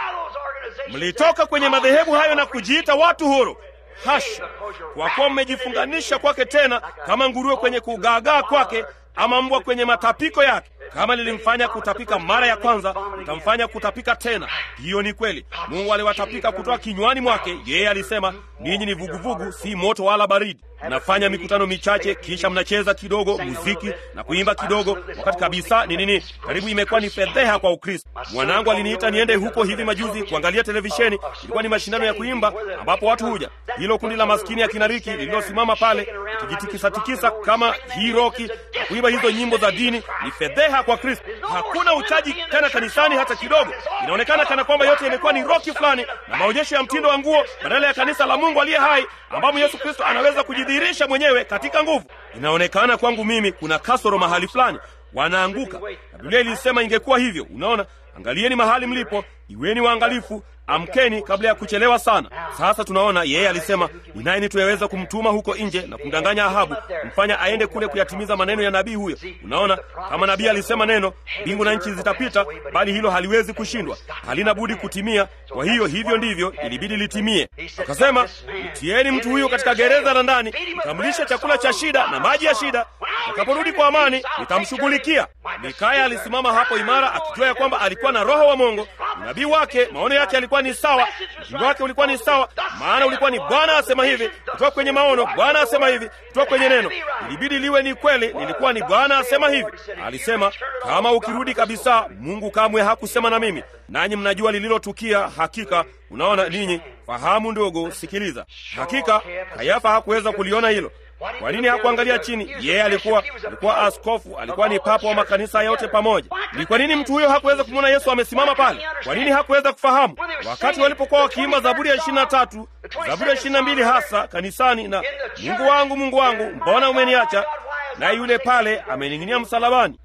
A: Mlitoka kwenye madhehebu hayo na kujiita watu huru. Hasha! Kwa kuwa mmejifunganisha kwake tena, kama nguruwe kwenye kugaagaa kwake ama mbwa kwenye matapiko yake. Kama lilimfanya kutapika mara ya kwanza, litamfanya kutapika tena. Hiyo ni kweli. Mungu aliwatapika kutoka kinywani mwake. Yeye alisema, ninyi ni vuguvugu, si moto wala baridi. Mnafanya mikutano michache, kisha mnacheza kidogo muziki na kuimba kidogo, wakati kabisa ni nini, karibu imekuwa ni fedheha kwa Ukristo. Mwanangu aliniita niende huko hivi majuzi kuangalia televisheni. Ilikuwa ni mashindano ya kuimba ambapo watu huja, hilo kundi la maskini ya kinariki lililosimama pale ikijitikisatikisa kama hii roki na kuimba hizo nyimbo za dini. Ni fedheha kwa Kristo. Hakuna uchaji tena kanisani hata kidogo. Inaonekana kana kwamba yote imekuwa ni roki fulani na maonyesho ya mtindo wa nguo badala ya kanisa la Mungu aliye hai ambamo Yesu Kristo anaweza kujidhihirisha mwenyewe katika nguvu. Inaonekana kwangu mimi kuna kasoro mahali fulani, wanaanguka na Biblia ilisema ingekuwa hivyo. Unaona, angalieni mahali mlipo, iweni waangalifu, amkeni kabla ya kuchelewa sana. Sasa tunaona yeye alisema, ni nani tunaweza kumtuma huko nje na kumdanganya Ahabu, kumfanya aende kule kuyatimiza maneno ya nabii huyo? Unaona, kama nabii alisema neno, mbingu na nchi zitapita, bali hilo haliwezi kushindwa, halina budi kutimia. Kwa hiyo hivyo ndivyo ilibidi litimie. Akasema, mtieni mtu huyo katika gereza la ndani, mkamlishe chakula cha shida na maji ya shida, atakaporudi kwa amani nitamshughulikia. Mikaya alisimama hapo imara, akijua ya kwamba alikuwa na Roho wa Mungu. Nabii wake, maono yake yalikuwa ni sawa, ujumbe wake ulikuwa ni sawa, maana ulikuwa ni Bwana asema hivi, kutoka kwenye maono, Bwana asema hivi, kutoka kwenye neno. Ilibidi liwe ni kweli, lilikuwa ni Bwana asema hivi. Alisema, kama ukirudi kabisa, Mungu kamwe hakusema na mimi, nanyi mnajua lililotukia. Hakika unaona ninyi, fahamu ndogo, sikiliza. Hakika Kayafa hakuweza kuliona hilo. Kwa nini hakuangalia chini? Yeye alikuwa alikuwa askofu, alikuwa ni papa wa makanisa yote pamoja. Ni kwa nini mtu huyo hakuweza kumwona Yesu amesimama pale? Kwa nini hakuweza kufahamu? Wakati walipokuwa wakiimba Zaburi ya ishirini na tatu, Zaburi ya ishirini na mbili hasa kanisani, na Mungu wangu, Mungu wangu, mbona umeniacha? Na yule pale amening'inia msalabani.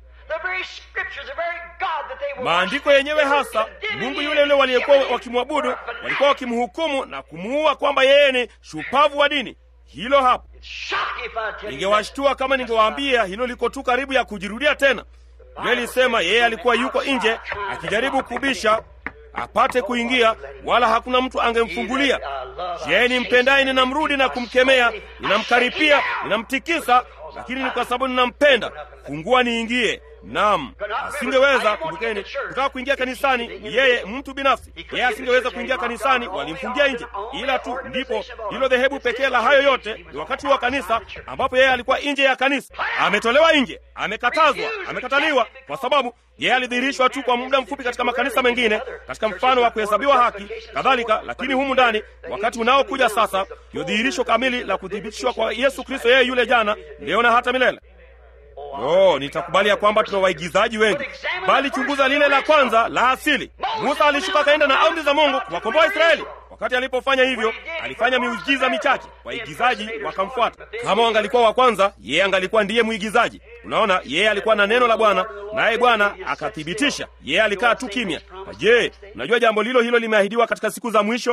A: Maandiko yenyewe hasa, Mungu yule yule waliyekuwa wakimwabudu walikuwa wakimhukumu na kumuua kwamba yeye ni shupavu wa dini. Hilo hapo Ningewashtua kama ningewaambia hilo liko tu karibu ya kujirudia tena. Biblia ilisema yeye alikuwa yuko nje akijaribu kubisha, apate kuingia, wala hakuna mtu angemfungulia. Je, nimpendaye ninamrudi na kumkemea, ninamkaripia, ninamtikisa, lakini ni kwa sababu ninampenda. Fungua niingie. Naam, asingeweza. Kumbukeni, kutaka kuingia kanisani ni yeye mtu binafsi. Yeye asingeweza kuingia kanisani, walimfungia nje. Ila tu ndipo hilo dhehebu pekee la hayo yote ni wakati wa kanisa, ambapo yeye alikuwa nje ya kanisa, ametolewa nje, amekatazwa, amekataliwa, kwa sababu yeye alidhihirishwa tu kwa muda mfupi katika makanisa mengine, katika mfano wa kuhesabiwa haki kadhalika. Lakini humu ndani, wakati unaokuja sasa, ndio dhihirisho kamili la kuthibitishwa kwa Yesu Kristo, yeye yule jana, leo na hata milele. Oh, nitakubali ya kwamba tuna waigizaji wengi, bali chunguza lile la kwanza la asili. Musa alishuka akaenda na amri za Mungu kuwakomboa Israeli. Wakati alipofanya hivyo, alifanya miujiza michache, waigizaji wakamfuata. Kama wangalikuwa wa kwanza, yeye angalikuwa ndiye mwigizaji. Unaona, yeye alikuwa na neno la Bwana, naye Bwana akathibitisha. Yeye alikaa tu kimya. Je, unajua jambo lilo hilo limeahidiwa katika siku za mwisho?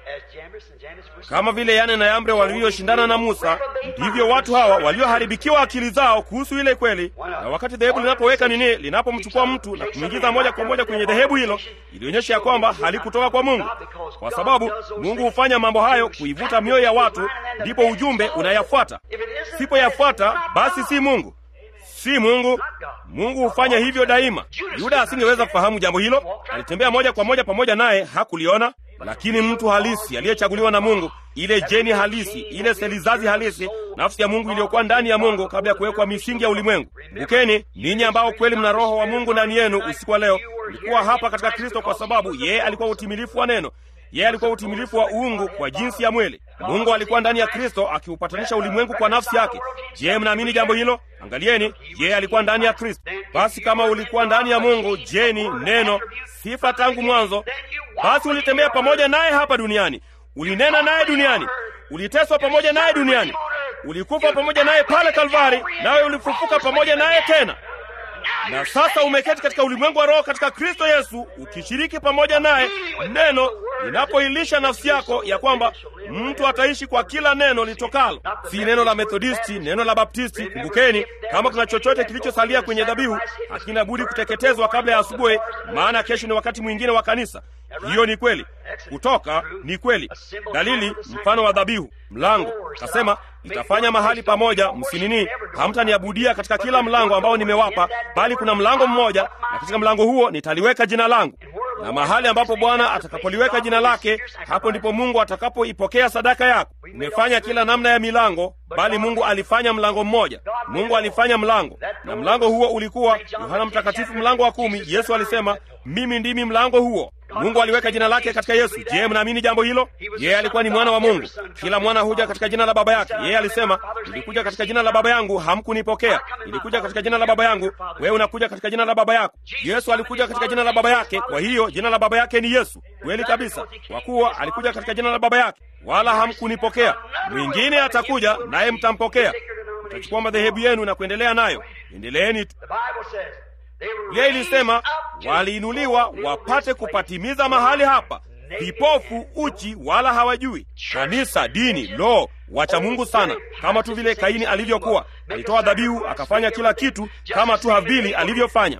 A: Kama vile Yane na Yambre walivyoshindana na Musa, ndivyo watu hawa walioharibikiwa akili zao kuhusu ile kweli. Na wakati dhehebu linapoweka nini, linapomchukua mtu na kumwingiza moja kwa moja kwenye dhehebu hilo, ilionyesha ya kwamba halikutoka kwa Mungu, kwa sababu Mungu hufanya mambo hayo kuivuta mioyo ya watu, ndipo ujumbe unayafuata. Sipoyafuata basi si Mungu, si Mungu. Mungu hufanya hivyo daima. Yuda asingeweza kufahamu jambo hilo, alitembea moja kwa moja pamoja naye, hakuliona lakini mtu halisi aliyechaguliwa na Mungu, ile jeni halisi, ile selizazi halisi, nafsi ya Mungu iliyokuwa ndani ya Mungu kabla ya kuwekwa misingi ya ulimwengu. Kumbukeni, ninyi ambao kweli mna Roho wa Mungu ndani yenu, usiku wa leo ulikuwa hapa katika Kristo, kwa sababu yeye alikuwa utimilifu wa neno. Yeye alikuwa utimilifu wa uungu kwa jinsi ya mwili. Mungu alikuwa ndani ya Kristo akiupatanisha ulimwengu kwa nafsi yake. Je, mnaamini jambo hilo? Angalieni, yeye alikuwa ndani ya Kristo. Basi kama ulikuwa ndani ya Mungu, jeni, neno, sifa tangu mwanzo, basi ulitembea pamoja naye hapa duniani, ulinena naye duniani, uliteswa pamoja naye duniani, ulikufa pamoja naye pale Kalvari, nawe ulifufuka pamoja naye tena na sasa umeketi katika ulimwengu wa roho katika Kristo Yesu, ukishiriki pamoja naye neno linapoilisha nafsi yako ya kwamba mtu ataishi kwa kila neno litokalo, si neno la Methodisti, neno la Baptisti. Kumbukeni, kama kuna chochote kilichosalia kwenye dhabihu, hakina budi kuteketezwa kabla ya asubuhi, maana kesho ni wakati mwingine wa kanisa. Hiyo ni kweli. Kutoka ni kweli. Dalili, mfano wa dhabihu. Mlango kasema nitafanya mahali pamoja, msinini, hamtaniabudia katika kila mlango ambao nimewapa, bali kuna mlango mmoja, na katika mlango huo nitaliweka jina langu. Na mahali ambapo Bwana atakapoliweka jina lake, hapo ndipo Mungu atakapoipokea sadaka yako. Umefanya kila namna ya milango, bali Mungu alifanya mlango mmoja. Mungu alifanya mlango, na mlango huo ulikuwa Yohana Mtakatifu, mlango wa kumi. Yesu alisema, mimi ndimi mlango huo. Mungu aliweka jina lake katika Yesu. Je, mnaamini jambo hilo? Yeye alikuwa ni mwana wa Mungu. Kila mwana huja katika jina la baba yake. Yeye alisema, nilikuja katika jina la baba yangu, hamkunipokea. Nilikuja katika jina la baba yangu, wewe unakuja katika jina la baba yako. Yesu alikuja katika jina la baba yake, kwa hiyo jina la baba yake ni Yesu. Kweli kabisa, kwa kuwa alikuja katika jina la baba yake, wala hamkunipokea. Mwingine atakuja naye mtampokea. Mtachukua madhehebu yenu na kuendelea nayo. Endeleeni tu. Biblia ilisema waliinuliwa wapate kupatimiza mahali hapa, vipofu, uchi, wala hawajui. Kanisa, dini, lo, wacha Mungu sana, kama tu vile Kaini alivyokuwa. Alitoa dhabihu, akafanya kila kitu kama tu Habili alivyofanya,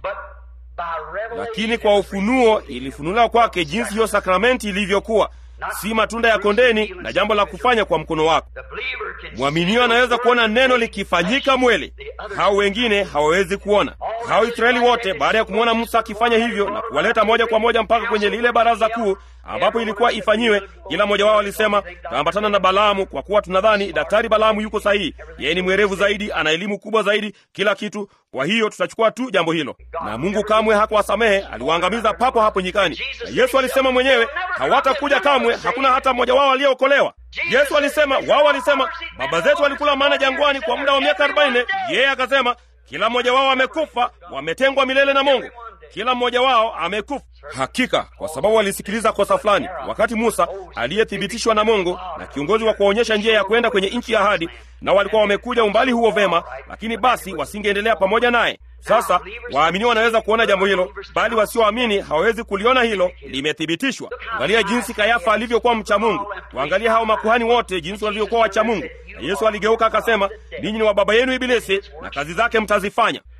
A: lakini kwa ufunuo ilifunuliwa kwake jinsi hiyo sakramenti ilivyokuwa si matunda ya kondeni na jambo la kufanya kwa mkono wako. Mwaminio anaweza kuona neno likifanyika mweli, hao wengine hawawezi kuona. Hao Israeli wote baada ya kumwona Musa akifanya hivyo na kuwaleta moja kwa moja mpaka kwenye lile baraza kuu ambapo ilikuwa ifanyiwe, kila mmoja wao alisema, taambatana na Balaamu kwa kuwa tunadhani daktari Balaamu yuko sahihi, yeye ni mwerevu zaidi, ana elimu kubwa zaidi, kila kitu. Kwa hiyo tutachukua tu jambo hilo. Na Mungu kamwe hakuwasamehe, aliwaangamiza papo hapo nyikani. Na Yesu alisema mwenyewe, hawatakuja kamwe, hakuna hata mmoja wao aliyeokolewa. Yesu alisema, wao walisema baba zetu walikula mana jangwani kwa muda wa miaka arobaini. Yeye akasema kila mmoja wao amekufa, wametengwa milele na Mungu. Kila mmoja wao amekufa hakika, kwa sababu walisikiliza kosa fulani. Wakati Musa aliyethibitishwa na Mungu na kiongozi wa kuwaonyesha njia ya kwenda kwenye nchi ya ahadi, nao walikuwa wamekuja umbali huo vema, lakini basi wasingeendelea pamoja naye. Sasa waamini wanaweza kuona jambo hilo, bali wasioamini hawawezi kuliona hilo. Limethibitishwa. Angalia jinsi Kayafa alivyokuwa mcha Mungu, waangalia hao makuhani wote jinsi walivyokuwa wacha Mungu. Na Yesu aligeuka akasema, ninyi ni wa baba yenu Ibilisi na kazi zake mtazifanya.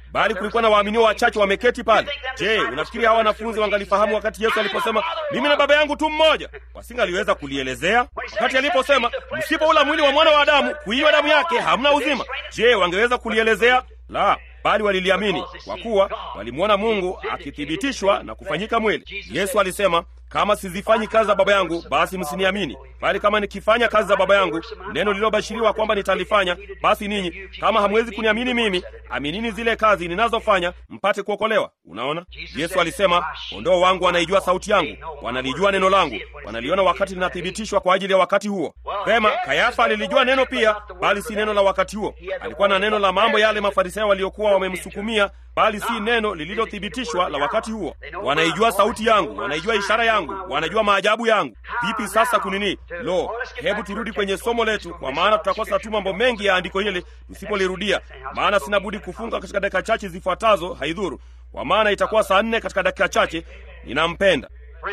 A: bali kulikuwa na waaminio wachache wameketi pale. Je, unafikiri hawa wanafunzi wangalifahamu wakati Yesu aliposema mimi na Baba yangu tu mmoja? Wasingaliweza kulielezea. Wakati aliposema msipoula mwili wa mwana wa Adamu, kuinywa damu yake, hamna uzima. Je, wangeweza kulielezea? La, bali waliliamini kwa kuwa walimwona Mungu akithibitishwa na kufanyika mwili. Yesu alisema, kama sizifanyi kazi za Baba yangu, basi msiniamini, bali kama nikifanya kazi za Baba yangu, neno lililobashiriwa kwamba nitalifanya, basi ninyi kama hamwezi kuniamini mimi, aminini zile kazi ninazofanya, mpate kuokolewa. Unaona, Yesu alisema, kondoo wangu wanaijua sauti yangu, wanalijua neno langu, wanaliona wakati linathibitishwa kwa ajili ya wakati huo. Vema, Kayafa alilijua neno pia, bali si neno la wakati huo. Alikuwa na neno la mambo yale Mafarisayo waliokuwa wamemsukumia bali si neno lililothibitishwa la wakati huo. Wanaijua sauti yangu, wanaijua ishara yangu, wanajua maajabu yangu. Vipi sasa kunini? Lo, hebu turudi kwenye somo letu, kwa maana tutakosa tu mambo mengi ya andiko hili tusipolirudia. Maana sina budi kufunga katika dakika chache zifuatazo, haidhuru, kwa maana itakuwa saa nne katika dakika chache. Ninampenda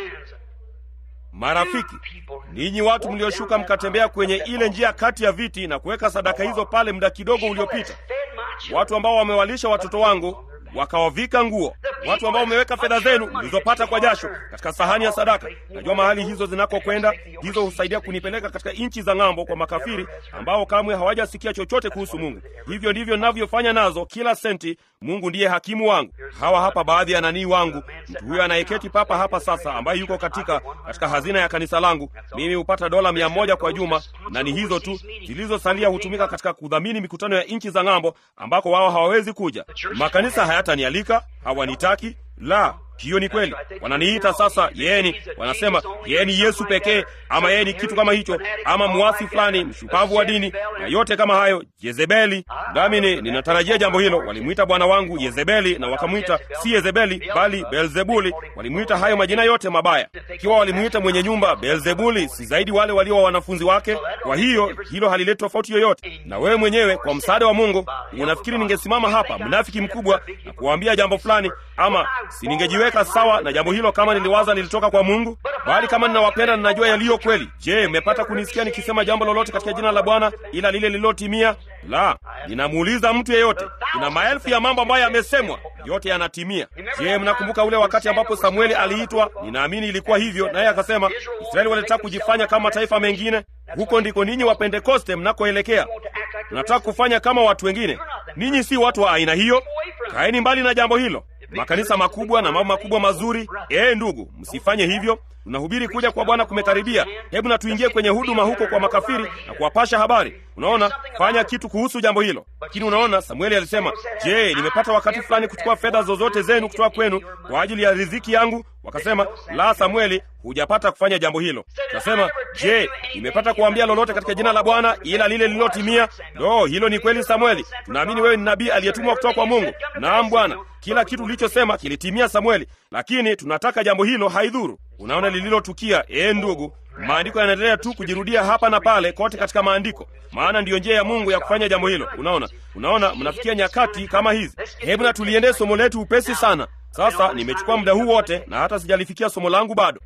A: Marafiki, ninyi watu mlioshuka mkatembea kwenye ile njia kati ya viti na kuweka sadaka hizo pale muda kidogo uliopita, watu ambao wamewalisha watoto wangu wakawavika nguo, watu ambao wameweka fedha zenu mlizopata kwa jasho katika sahani ya sadaka. Najua mahali hizo zinakokwenda, hizo husaidia kunipeleka katika nchi za ng'ambo kwa makafiri ambao kamwe hawajasikia chochote kuhusu Mungu. Hivyo ndivyo ninavyofanya nazo kila senti. Mungu ndiye hakimu wangu. Hawa hapa baadhi ya nanii wangu, mtu huyo anayeketi papa hapa sasa, ambaye yuko katika katika hazina ya kanisa langu. Mimi hupata dola mia moja kwa juma, na ni hizo tu zilizosalia hutumika katika kudhamini mikutano ya nchi za ng'ambo ambako wao hawawezi kuja. Makanisa hayatanialika, hawanitaki. La, hiyo ni kweli. Wananiita sasa yeni, wanasema yeye ni Yesu pekee, ama yeye ni kitu kama hicho, ama mwasi fulani, mshupavu wa dini na yote kama hayo, Yezebeli. Nami ni ninatarajia jambo hilo. Walimwita bwana wangu Yezebeli na wakamwita si Yezebeli bali Beelzebuli. Walimwita hayo majina yote mabaya. Ikiwa walimwita mwenye nyumba Beelzebuli, si zaidi wale walio wa wanafunzi wake? Kwa hiyo hilo halileti tofauti yoyote. Na wewe mwenyewe kwa msaada wa Mungu, unafikiri ningesimama hapa mnafiki mkubwa na kuwaambia jambo fulani, ama si ningejiweka sawa na jambo hilo kama niliwaza lilitoka kwa Mungu? Bali kama ninawapenda, ninajua yaliyo kweli. Je, mmepata kunisikia nikisema jambo lolote katika jina la Bwana ila lile lililotimia? La, ninamuuliza mtu yeyote. Kuna maelfu ya mambo ambayo yamesemwa, yote yanatimia. Je, mnakumbuka ule wakati ambapo Samueli aliitwa? Ninaamini ilikuwa hivyo, naye akasema Israeli walitaka kujifanya kama taifa mengine. Huko ndiko ninyi wa Pentekoste mnakoelekea. Mnataka kufanya kama watu wengine. Ninyi si watu wa aina hiyo. Kaeni mbali na jambo hilo. Makanisa makubwa na mambo makubwa mazuri. Ee ndugu, msifanye hivyo. Tunahubiri kuja kwa Bwana kumekaribia. Hebu na tuingie kwenye huduma huko kwa makafiri na kuwapasha habari. Unaona, fanya kitu kuhusu jambo hilo. Lakini unaona, Samueli alisema, je, nimepata wakati fulani kuchukua fedha zozote zenu kutoka kwenu kwa ajili ya riziki yangu? Wakasema, la, Samueli, hujapata kufanya jambo hilo. Kasema, je, nimepata kuambia lolote katika jina la Bwana ila lile lililotimia? Lo, hilo ni kweli, Samueli. Tunaamini wewe ni nabii aliyetumwa kutoka kwa Mungu. Naam, Bwana, kila kitu ulichosema kilitimia, Samueli, lakini tunataka jambo hilo haidhuru. Unaona lililotukia, ee ndugu, maandiko yanaendelea tu kujirudia hapa na pale kote katika maandiko, maana ndiyo njia ya Mungu ya kufanya jambo hilo. Unaona, unaona, mnafikia nyakati kama hizi. Hebu na tuliendee somo letu upesi sana. Sasa nimechukua muda huu wote na hata sijalifikia somo langu bado.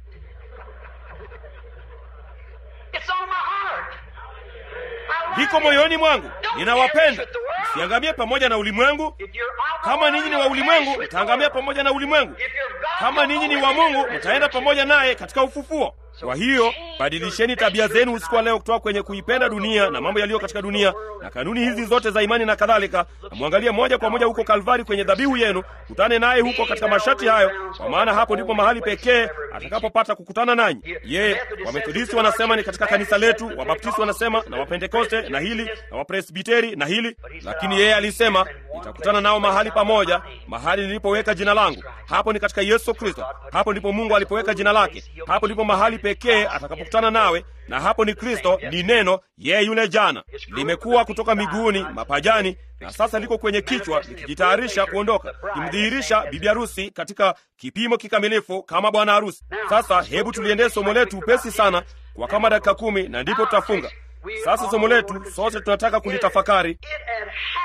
A: Liko moyoni mwangu, ninawapenda. Msiangamie pamoja na ulimwengu. Kama ninyi ni wa ulimwengu, mtaangamia pamoja na ulimwengu. Kama ninyi ni wa Mungu, mtaenda pamoja naye katika ufufuo. Kwa hiyo badilisheni tabia zenu usiku wa leo kutoka kwenye kuipenda dunia na mambo yaliyo katika dunia na kanuni hizi zote za imani na kadhalika, na mwangalie moja kwa moja huko Kalvari kwenye dhabihu yenu, kutane naye huko katika masharti hayo, kwa maana hapo ndipo mahali pekee atakapopata kukutana nanyi. Ye, Wamethodisti wanasema ni katika kanisa letu, Wabaptisti wanasema na Wapentekoste na hili na Wapresbiteri na hili, lakini yeye alisema nitakutana nao mahali pamoja, mahali nilipoweka jina langu. Hapo ni katika Yesu Kristo. Hapo ndipo Mungu alipoweka jina lake. Hapo ndipo mahali pekee atakapokutana nawe, na hapo ni Kristo, ni neno, yeye yule jana. Limekuwa kutoka miguuni, mapajani, na sasa liko kwenye kichwa, likijitayarisha kuondoka, kimdhihirisha bibi harusi katika kipimo kikamilifu kama bwana harusi. Sasa hebu tuliendee somo letu upesi sana kwa kama dakika kumi, na ndipo tutafunga. Sasa somo letu sote tunataka kulitafakari.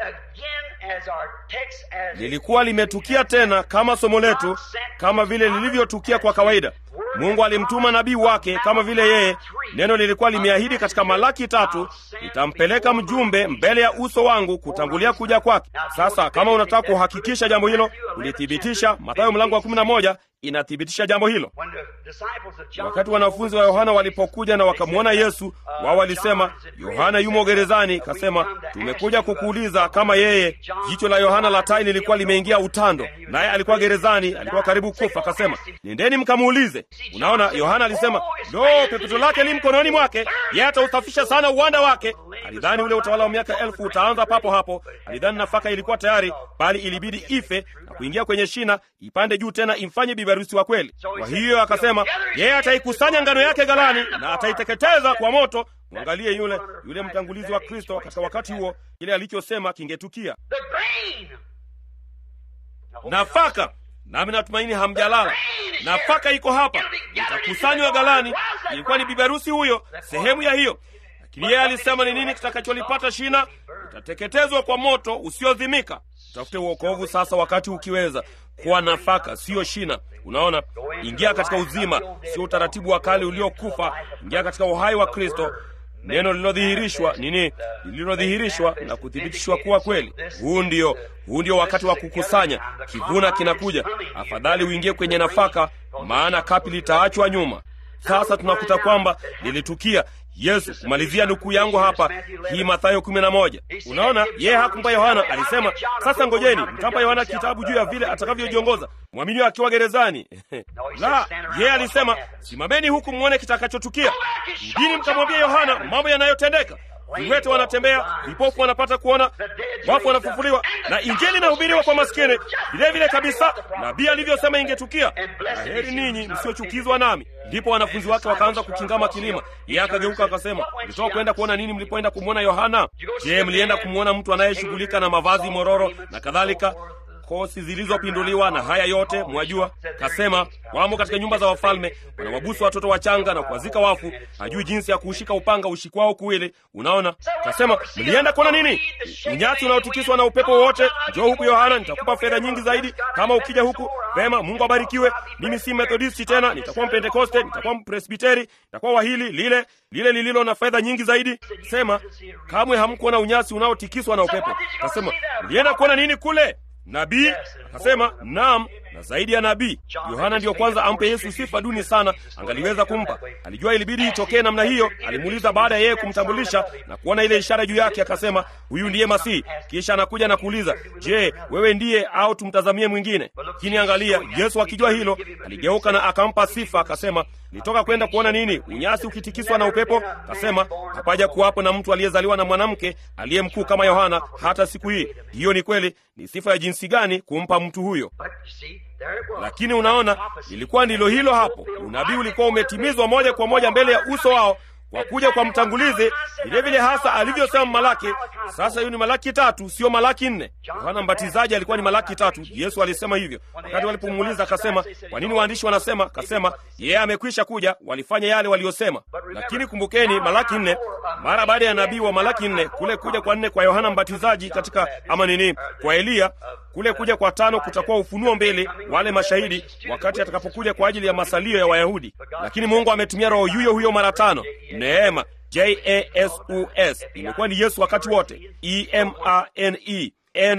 A: lilikuwa limetukia tena kama somo letu, kama vile lilivyotukia kwa kawaida. Mungu alimtuma nabii wake kama vile yeye, neno lilikuwa limeahidi katika Malaki tatu, nitampeleka mjumbe mbele ya uso wangu kutangulia kuja kwake. Sasa kama unataka kuhakikisha jambo hilo, ulithibitisha. Mathayo mlango wa kumi na moja inathibitisha jambo hilo. Wakati wanafunzi wa Yohana walipokuja na wakamwona Yesu, wao walisema, Yohana yumo gerezani. Kasema, tumekuja kukuuliza kama yeye. Jicho la Yohana la tai lilikuwa limeingia utando, naye alikuwa gerezani, alikuwa karibu kufa. Akasema, nendeni mkamuulize. Unaona, Yohana alisema, lo, pepeto lake li mkononi mwake, yeye atausafisha sana uwanda wake. Alidhani ule utawala wa miaka elfu utaanza papo hapo. Alidhani nafaka ilikuwa tayari, bali ilibidi ife na kuingia kwenye shina, ipande juu tena imfanye biberusi wa kweli. Kwa hiyo akasema, yeye ataikusanya ngano yake ghalani na ataiteketeza kwa moto. Mwangalie yule yule mtangulizi wa Kristo katika wakati huo, kile alichosema kingetukia. Nafaka nami natumaini hamjalala. Nafaka iko hapa, itakusanywa ghalani. Ilikuwa ni biberusi huyo, sehemu ya hiyo. Lakini yeye alisema ni nini kitakacholipata shina? Itateketezwa kwa moto usiozimika. Tafute uokovu sasa, wakati ukiweza. Kuwa nafaka, siyo shina. Unaona, ingia katika uzima, sio utaratibu wa kale uliokufa. Ingia katika uhai wa Kristo, neno lililodhihirishwa nini, lililodhihirishwa na kuthibitishwa kuwa kweli. Huu ndio huu ndio wakati wa kukusanya. Kivuna kinakuja. Afadhali uingie kwenye nafaka, maana kapi litaachwa nyuma. Sasa tunakuta kwamba lilitukia Yesu. Kumalizia nukuu yangu hapa, hii Mathayo kumi na moja. Unaona, yeye hakumpa Yohana, alisema sasa ngojeni, mtampa Yohana kitabu juu ya vile atakavyojiongoza mwaminio akiwa gerezani. La, yeye alisema simameni huku mwone kitakachotukia. Rudini mkamwambia Yohana mambo yanayotendeka viwete wanatembea, vipofu wanapata kuona, wafu wanafufuliwa, na injili inahubiriwa kwa maskini. Vilevile kabisa nabii alivyosema ingetukia. Na heri ninyi msiochukizwa nami. Ndipo wanafunzi wake wakaanza kukingama kilima. Yeye akageuka akasema, mlitoka kwenda kuona nini mlipoenda kumwona Yohana? Je, mlienda kumwona mtu anayeshughulika na mavazi mororo na kadhalika kosi zilizopinduliwa na haya yote mwajua. Kasema wamo katika nyumba za wafalme, wanawabusu watoto wachanga na kuwazika wafu, hajui jinsi ya kuushika upanga ushikwao kuwili. Unaona, kasema mlienda kuona nini? Unyati unaotikiswa na upepo wowote. Njoo huku Yohana, nitakupa fedha nyingi zaidi kama ukija huku. Vema, Mungu abarikiwe. Mimi si Methodisti tena, nitakuwa Mpentekoste, nitakuwa Mpresbiteri, nitakuwa wa hili lile lile lililo na fedha nyingi zaidi. Sema kamwe hamkuona unyasi unaotikiswa na upepo. Kasema mlienda kuona nini kule? Nabii akasema naam, na zaidi ya nabii. Yohana ndiyo kwanza ampe Yesu sifa duni sana angaliweza kumpa. Alijua ilibidi itokee namna hiyo. Alimuuliza baada ya yeye kumtambulisha na kuona ile ishara juu yake, akasema huyu ndiye Masihi. Kisha anakuja na kuuliza, je, wewe ndiye au tumtazamie mwingine? Lakini angalia, Yesu akijua hilo, aligeuka na akampa sifa, akasema nitoka kwenda kuona nini? Unyasi ukitikiswa na upepo? Kasema hapaja kuwapo na mtu aliyezaliwa na mwanamke aliye mkuu kama Yohana hata siku hii. Hiyo ni kweli. Ni sifa ya jinsi gani kumpa mtu huyo! Lakini unaona, ilikuwa ndilo hilo hapo. Unabii ulikuwa umetimizwa moja kwa moja mbele ya uso wao kwa kuja kwa mtangulizi, vilevile hasa alivyosema Malaki. Sasa hiyo ni Malaki tatu, sio Malaki nne. Yohana Mbatizaji alikuwa ni Malaki tatu. Yesu alisema hivyo wakati walipomuuliza, akasema kwa nini waandishi wanasema? Akasema yeye amekwisha kuja, walifanya yale waliyosema. Lakini kumbukeni, Malaki nne, mara baada ya nabii wa Malaki nne, kule kuja kwa nne kwa Yohana Mbatizaji katika ama nini, kwa Eliya kule kuja kwa tano kutakuwa ufunuo mbele, wale mashahidi wakati atakapokuja kwa ajili ya masalio ya Wayahudi. Lakini Mungu ametumia roho yuyo huyo mara tano. Neema, J-A-S-U-S, imekuwa ni Yesu wakati wote, E-M-A-N-E,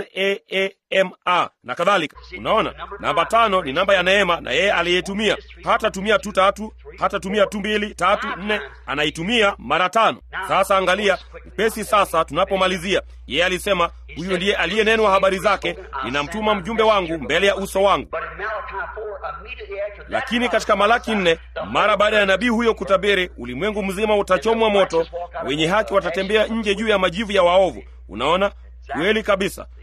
A: N-A-A-M-A na kadhalika. Unaona, namba tano ni namba ya neema, na yeye aliyetumia hatatumia tu tatu, hatatumia tu mbili, tatu, nne, anaitumia mara tano. Sasa angalia upesi. Sasa tunapomalizia, yeye alisema huyu ndiye aliyenenwa habari zake, ninamtuma mjumbe wangu mbele ya uso wangu. Lakini katika Malaki nne, mara baada ya nabii huyo kutabiri, ulimwengu mzima utachomwa moto, wenye haki watatembea nje juu ya majivu ya waovu. Unaona, kweli kabisa.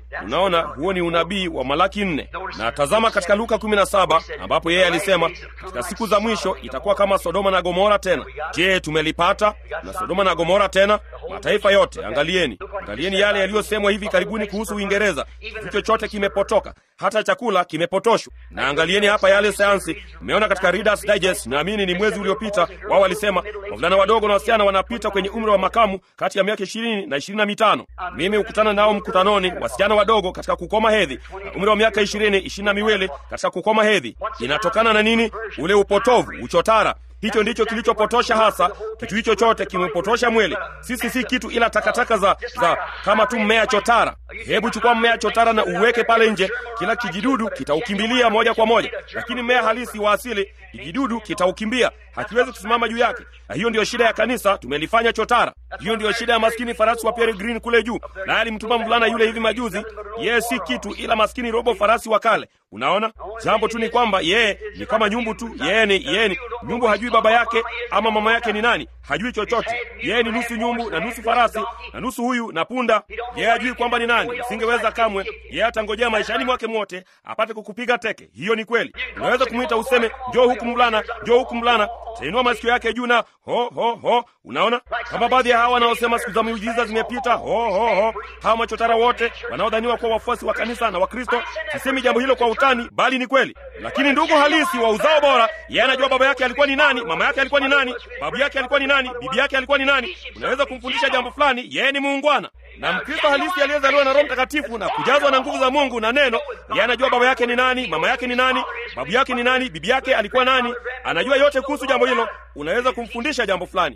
A: Unaona, huo ni unabii wa Malaki nne. Na tazama katika Luka 17 ambapo yeye alisema katika siku za mwisho itakuwa kama Sodoma na Gomora tena. Je, tumelipata? Na Sodoma na Gomora tena, mataifa yote, angalieni, angalieni yale yaliyosemwa hivi karibuni kuhusu Uingereza. Kitu chochote kimepotoka, hata chakula kimepotoshwa. Na angalieni hapa yale sayansi. Mmeona katika Reader's Digest, naamini ni mwezi uliopita, wao walisema wavulana wadogo na wasichana wanapita kwenye umri wa makamu kati ya miaka ishirini na ishirini na mitano. Mimi hukutana nao mkutanoni, wasichana wadogo katika kukoma hedhi na umri wa miaka ishirini ishirini na miwili katika kukoma hedhi. Inatokana na nini? Ule upotovu, uchotara Hicho ndicho kilichopotosha hasa. Kitu hicho chote kimepotosha mwili. Sisi si kitu ila takataka za, za kama tu mmea chotara. Hebu chukua mmea chotara na uweke pale nje, kila kijidudu kitaukimbilia moja kwa moja, lakini mmea halisi wa asili, kijidudu kitaukimbia, hakiwezi kusimama juu yake. Na hiyo ndiyo shida ya kanisa, tumelifanya chotara. Hiyo ndiyo shida ya maskini farasi wa Pierre Green kule juu, naye alimtuma mvulana yule hivi majuzi. Yeye si kitu ila maskini robo farasi wa kale. Unaona, jambo tu ni kwamba yeye ni kama nyumbu tu. Yeye ni yeye ni nyumbu, hajui baba yake ama mama yake ni nani, hajui chochote. Yeye ni nusu nyumbu na nusu farasi na nusu huyu na punda. Yeye hajui kwamba ni nani, usingeweza kamwe. Yeye atangojea maishani mwake mwote apate kukupiga teke. Hiyo ni kweli. Unaweza kumwita useme, njoo huku mvulana, njoo huku mvulana, tainua masikio yake juu na ho ho ho. Unaona, kama baadhi ya hawa wanaosema siku za miujiza zimepita, ho ho ho, hawa machotara wote wanaodhaniwa kuwa wafuasi wa kanisa na Wakristo. Sisemi jambo hilo kwa utani, bali ni kweli. Lakini ndugu halisi wa uzao bora, yeye anajua baba yake alikuwa ni nani, mama yake alikuwa ni nani, babu yake alikuwa ni nani, bibi yake alikuwa ni nani. Unaweza kumfundisha jambo fulani, yeye ni muungwana na Mkristo halisi aliyezaliwa na Roho Mtakatifu na kujazwa na nguvu za Mungu na neno, yeye anajua baba yake ni nani, mama yake ni nani, babu yake ni nani, bibi yake alikuwa nani. Anajua yote kuhusu jambo hilo. Unaweza kumfundisha jambo fulani,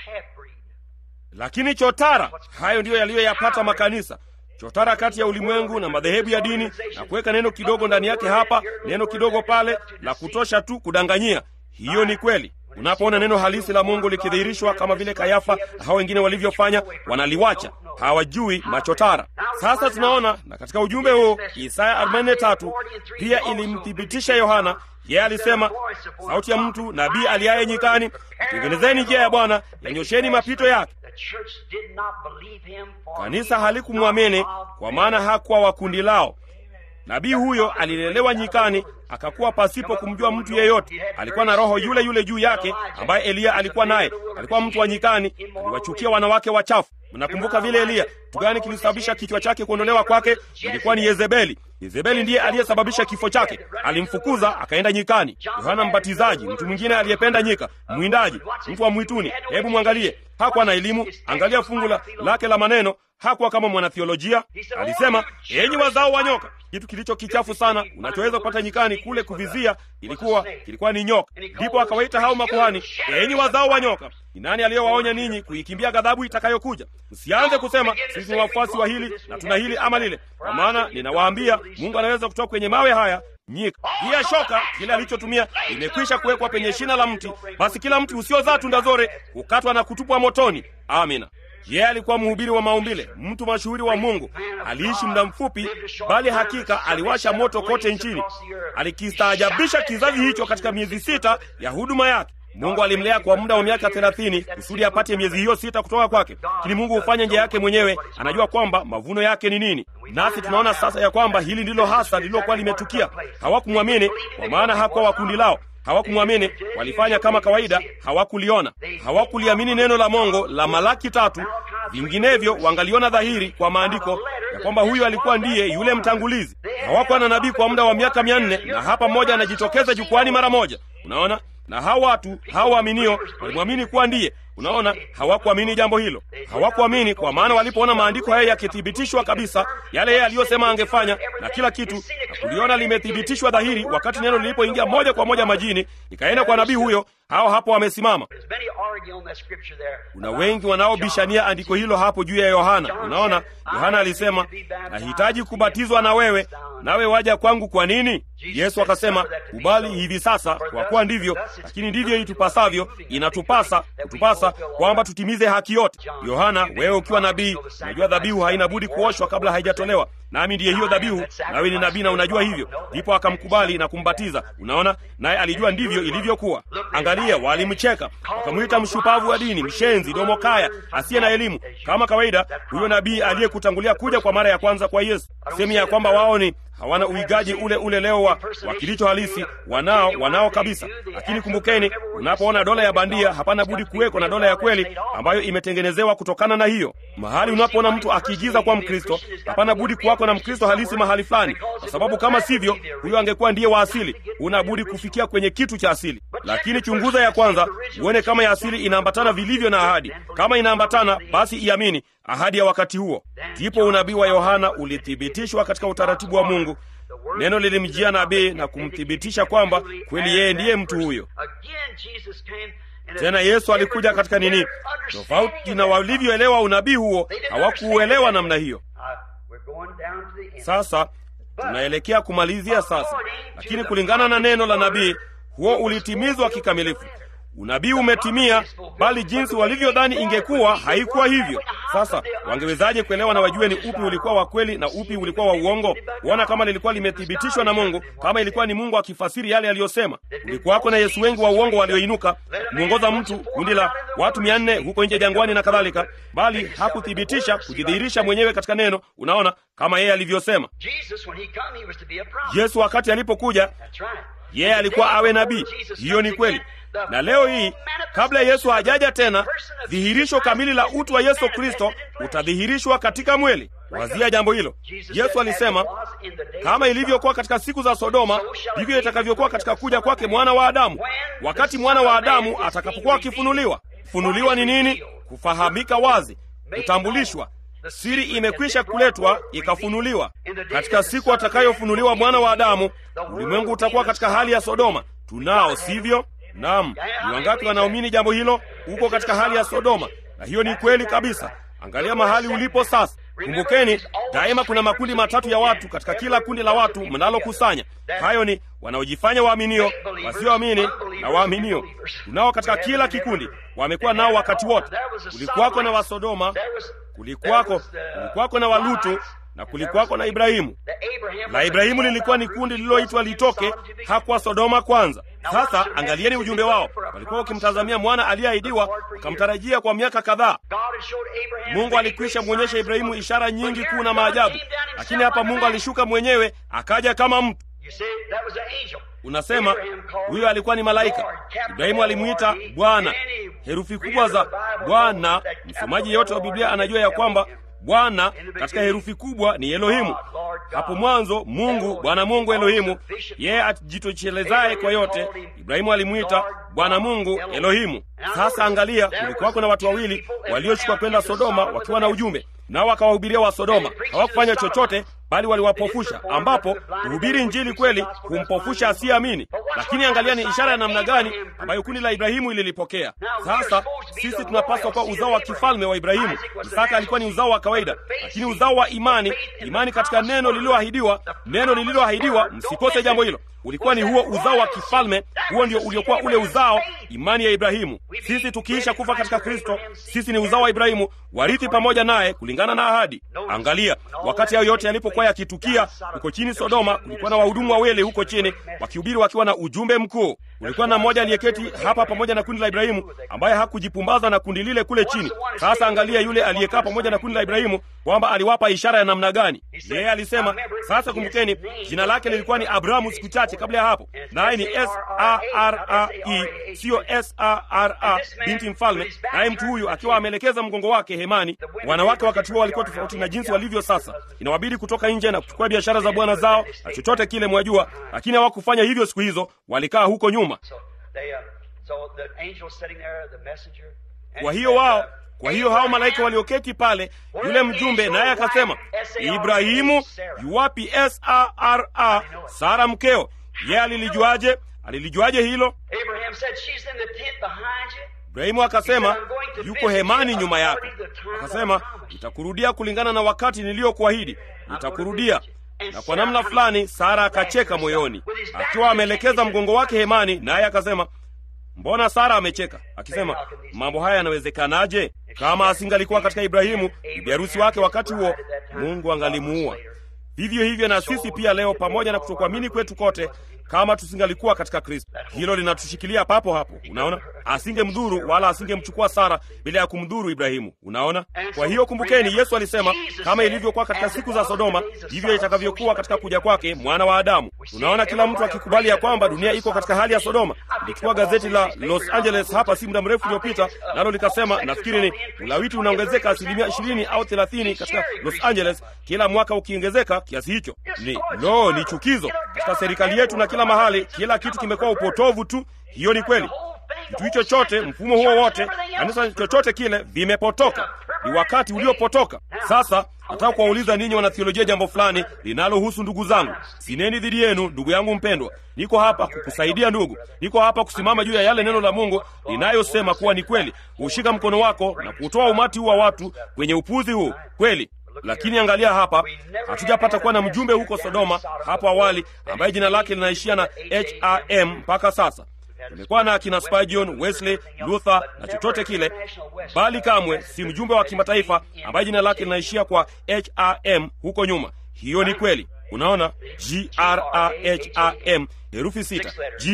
A: lakini chotara, hayo ndiyo yaliyoyapata makanisa chotara kati ya ulimwengu na madhehebu ya dini na kuweka neno kidogo ndani yake hapa, neno kidogo pale, la kutosha tu kudanganyia. Hiyo ni kweli. Unapoona neno halisi la Mungu likidhihirishwa kama vile Kayafa na hao wengine walivyofanya, wanaliwacha, hawajui machotara. Sasa tunaona na katika ujumbe huu Isaya 43 pia ilimthibitisha Yohana. Yeye alisema, sauti ya mtu nabii aliaye nyikani, tengenezeni njia ya Bwana, yanyosheni mapito yake. Kanisa halikumwamini kwa maana hakuwa wa kundi lao. Nabii huyo alilelewa nyikani, akakuwa pasipo kumjua mtu yeyote. Alikuwa na roho yule yule juu yake ambaye Eliya alikuwa naye. Alikuwa mtu wa nyikani, aliwachukia wanawake wachafu. Mnakumbuka vile Eliya, kitu gani kilisababisha kichwa chake kuondolewa kwake? Ilikuwa ni Yezebeli. Yezebeli ndiye aliyesababisha kifo chake. Alimfukuza akaenda nyikani. Yohana Mbatizaji, mtu mwingine aliyependa nyika, mwindaji, mtu wa mwituni. Hebu mwangalie, hakuwa na elimu. Angalia fungu la lake la maneno, hakuwa kama mwanathiolojia. Alisema, enyi wazao wa nyoka. Kitu kilicho kichafu sana unachoweza kupata nyikani kule kuvizia ilikuwa kilikuwa ni nyoka. Ndipo akawaita hao makuhani, enyi wazao wa nyoka. Ni nani aliyewaonya ninyi kuikimbia ghadhabu itakayokuja? Msianze kusema sisi ni wafuasi wa hili na tuna hili ama lile, kwa maana ninawaambia Mungu anaweza kutoka kwenye mawe haya nyika. Pia shoka kile alichotumia limekwisha kuwekwa penye shina la mti, basi kila mti usiozaa tunda zore hukatwa na kutupwa motoni. Amina. Yeye alikuwa mhubiri wa maumbile, mtu mashuhuri wa Mungu. Aliishi muda mfupi, bali hakika aliwasha moto kote nchini. Alikistaajabisha kizazi hicho katika miezi sita ya huduma yake. Mungu alimlea kwa muda wa miaka thelathini kusudi apate miezi hiyo sita kutoka kwake. Lakini Mungu hufanya njia yake mwenyewe, anajua kwamba mavuno yake ni nini. Nasi tunaona sasa ya kwamba hili ndilo hasa lililokuwa limetukia. Hawakumwamini kwa maana hakuwa wa kundi lao hawakumwamini walifanya kama kawaida, hawakuliona, hawakuliamini neno la Mungu la Malaki tatu. Vinginevyo wangaliona dhahiri kwa maandiko ya kwamba huyu alikuwa ndiye yule mtangulizi. Hawakuwa na nabii kwa muda wa miaka mia nne na hapa mmoja anajitokeza jukwani mara moja. Unaona, na hawa watu hawa waaminio walimwamini kuwa ndiye. Unaona, hawakuamini jambo hilo, hawakuamini kwa maana walipoona maandiko haya yakithibitishwa kabisa, yale yeye aliyosema angefanya na kila kitu, na kuliona limethibitishwa dhahiri, wakati neno lilipoingia moja kwa moja majini, ikaenda kwa nabii huyo, hao hapo wamesimama. Kuna wengi wanaobishania andiko hilo hapo juu ya Yohana. Unaona, Yohana alisema nahitaji kubatizwa na wewe, nawe waja kwangu kwa nini? Yesu akasema kubali hivi sasa, kwa kuwa ndivyo, lakini ndivyo itupasavyo, inatupasa kutupasa kwamba tutimize haki yote. Yohana, wewe ukiwa nabii, unajua dhabihu haina budi kuoshwa kabla haijatolewa, nami ndiye hiyo dhabihu, nawe ni nabii na unajua hivyo. Ndipo akamkubali na kumbatiza. Unaona, naye alijua ndivyo ilivyokuwa. Angalia, walimcheka wakamwita mshupavu wa dini, mshenzi, domokaya, asiye na elimu. Kama kawaida, huyo nabii aliyekutangulia kuja kwa mara ya kwanza kwa Yesu, sehemu ya kwamba wao ni hawana uigaji ule ule leo wa, wa kilicho halisi. Wanao wanao kabisa, lakini kumbukeni, unapoona dola ya bandia, hapana budi kuweko na dola ya kweli ambayo imetengenezewa kutokana na hiyo. Mahali unapoona mtu akiigiza kwa Mkristo, hapana budi kuwako na Mkristo halisi mahali fulani, kwa sababu kama sivyo, huyo angekuwa ndiye wa asili. Una budi kufikia kwenye kitu cha asili, lakini chunguza ya kwanza uone kama ya asili inaambatana vilivyo na ahadi. Kama inaambatana, basi iamini ahadi ya wakati huo. Ndipo unabii wa Yohana ulithibitishwa katika utaratibu wa Mungu. Neno lilimjia nabii na kumthibitisha kwamba kweli yeye ndiye mtu huyo. Tena Yesu alikuja katika nini? Tofauti na walivyoelewa unabii huo, hawakuuelewa namna hiyo. Sasa tunaelekea kumalizia sasa, lakini kulingana na neno la nabii, huo ulitimizwa kikamilifu. Unabii umetimia, bali jinsi walivyodhani ingekuwa haikuwa hivyo. Sasa wangewezaje kuelewa na wajue ni upi ulikuwa wa kweli na upi ulikuwa wa uongo? Kuona kama lilikuwa limethibitishwa na Mungu, kama ilikuwa ni Mungu akifasiri yale aliyosema. Kulikuwako na Yesu wengi wa uongo walioinuka kumwongoza mtu, kundi la watu mia nne huko nje jangwani na kadhalika, bali hakuthibitisha kujidhihirisha mwenyewe katika neno. Unaona, kama yeye alivyosema. Yesu wakati alipokuja yeye yeah, alikuwa awe nabii. Hiyo ni kweli. Na leo hii, kabla Yesu hajaja tena, dhihirisho kamili la utu wa Yesu Kristo utadhihirishwa katika mwili. Wazia jambo hilo. Yesu alisema, kama ilivyokuwa katika siku za Sodoma, ndivyo itakavyokuwa katika kuja kwake mwana wa Adamu. Wakati mwana wa Adamu atakapokuwa akifunuliwa. Funuliwa ni nini? Kufahamika wazi, kutambulishwa Siri imekwisha kuletwa ikafunuliwa. Katika siku atakayofunuliwa mwana wa Adamu, ulimwengu utakuwa katika hali ya Sodoma. Tunao, sivyo? Naam. Ni wangapi wanaamini jambo hilo? Uko katika hali ya Sodoma, na hiyo ni kweli kabisa. Angalia mahali ulipo sasa. Kumbukeni, daima kuna makundi matatu ya watu katika kila kundi la watu mnalokusanya. Hayo ni wanaojifanya waaminio, wasioamini na waaminio. Tunao katika kila kikundi, wamekuwa nao wakati wote. Kulikuwako na Wasodoma, kulikuwako kulikuwako na Walutu na kulikuwako na Ibrahimu. La Ibrahimu lilikuwa ni kundi lililoitwa litoke, hakuwa Sodoma kwanza. Sasa angalieni ujumbe wao. Walikuwa wakimtazamia mwana aliyeahidiwa, wakamtarajia kwa miaka kadhaa. Mungu alikwisha mwonyesha Ibrahimu ishara nyingi kuu na maajabu, lakini hapa Mungu alishuka mwenyewe akaja kama mtu. Unasema huyo alikuwa ni malaika. Ibrahimu alimwita Bwana, herufi kubwa za Bwana. Msomaji yeyote wa Biblia anajua ya kwamba Bwana katika herufi kubwa ni Elohimu. Hapo mwanzo Mungu, Bwana Mungu Elohimu, yeye ajitochelezaye kwa yote. Ibrahimu alimwita Bwana Mungu Elohimu. Sasa angalia, kulikuwako na watu wawili waliochukua kwenda Sodoma wakiwa na ujumbe, nao wakawahubiria wa Sodoma. Hawakufanya chochote bali waliwapofusha, ambapo kuhubiri Injili kweli humpofusha asiyeamini. Lakini angalia ni ishara ya namna gani ambayo kundi la Ibrahimu ililipokea. Sasa sisi tunapaswa kuwa uzao wa kifalme wa Ibrahimu. Isaka alikuwa ni uzao wa kawaida, lakini uzao wa imani, imani katika neno lililoahidiwa. Neno lililoahidiwa, msikose jambo hilo, ulikuwa ni huo uzao wa kifalme. Huo ndio uliokuwa ule uzao, imani ya Ibrahimu. Sisi tukiisha kufa katika Kristo, sisi ni uzao wa Ibrahimu, warithi pamoja naye kulingana na ahadi. Angalia, wakati hayo yote yalipokuwa yakitukia huko chini Sodoma, kulikuwa na wahudumu wawili huko chini wakihubiri wakiwa na ujumbe mkuu. Kulikuwa na mmoja aliyeketi hapa pamoja na kundi la Ibrahimu ambaye hakujipumbaza na kundi lile kule chini. Sasa angalia yule aliyekaa pamoja na kundi la Ibrahimu kwamba aliwapa ishara ya namna gani. Yeye alisema, sasa kumbukeni, jina lake lilikuwa ni Abrahamu siku chache kabla ya hapo, naye ni S A R A E, siyo S A R A, binti mfalme. Naye mtu huyu akiwa ameelekeza mgongo wake hemani. Wanawake wakati huo walikuwa tofauti na jinsi walivyo sasa, inawabidi kutoka nje na kuchukua biashara za bwana zao na chochote kile, mwajua, lakini hawakufanya hivyo siku hizo, walikaa huko nyuma. Kwa hiyo wao kwa hiyo hao malaika walioketi pale, yule mjumbe naye akasema, Ibrahimu yuwapi Sara, Sara mkeo? Yeye alilijuaje? Alilijuaje hilo? Ibrahimu akasema, yuko hemani nyuma yako. Akasema, nitakurudia kulingana na wakati niliyokuahidi, nitakurudia. Na kwa namna fulani Sara akacheka moyoni, akiwa ameelekeza mgongo wake hemani, naye akasema Mbona Sara amecheka akisema, mambo haya yanawezekanaje? Kama asingalikuwa katika Ibrahimu bibi harusi wake wakati huo, Mungu angalimuua. vivyo hivyo na sisi pia leo, pamoja na kutokuamini kwetu kote, kama tusingalikuwa katika Kristo. Hilo linatushikilia papo hapo. Unaona, asingemdhuru wala asingemchukua Sara bila ya kumdhuru Ibrahimu. Unaona, kwa hiyo kumbukeni, Yesu alisema kama ilivyokuwa katika siku za Sodoma, ndivyo itakavyokuwa katika kuja kwake mwana wa Adamu. Unaona, kila mtu akikubali ya kwamba dunia iko katika hali ya Sodoma. Nilichukua gazeti la Los Angeles hapa si muda mrefu uliopita, nalo likasema, nafikiri ni ulawiti unaongezeka asilimia ishirini au thelathini katika Los Angeles kila mwaka, ukiongezeka kiasi hicho. Ni lo, ni chukizo katika serikali yetu na kila mahali, kila kitu kimekuwa upotovu tu. Hiyo ni kweli. Kitu hicho chote, mfumo huo wote, kanisa chochote kile, vimepotoka. Ni wakati uliopotoka. Sasa nataka kuwauliza ninyi wanathiolojia jambo fulani linalohusu ndugu zangu. Sineni dhidi yenu, ndugu yangu mpendwa. Niko hapa kukusaidia ndugu, niko hapa kusimama juu ya yale neno la Mungu linayosema kuwa ni kweli, kuushika mkono wako na kutoa umati huu wa watu kwenye upuzi huu kweli lakini angalia hapa, hatujapata kuwa na mjumbe huko Sodoma hapo awali ambaye jina lake linaishia na HRM mpaka sasa. Tumekuwa na akina Spurgeon, Wesley, Luther na chochote kile, bali kamwe si mjumbe wa kimataifa ambaye jina lake linaishia kwa HRM huko nyuma. Hiyo ni kweli. Unaona, graham herufi sita,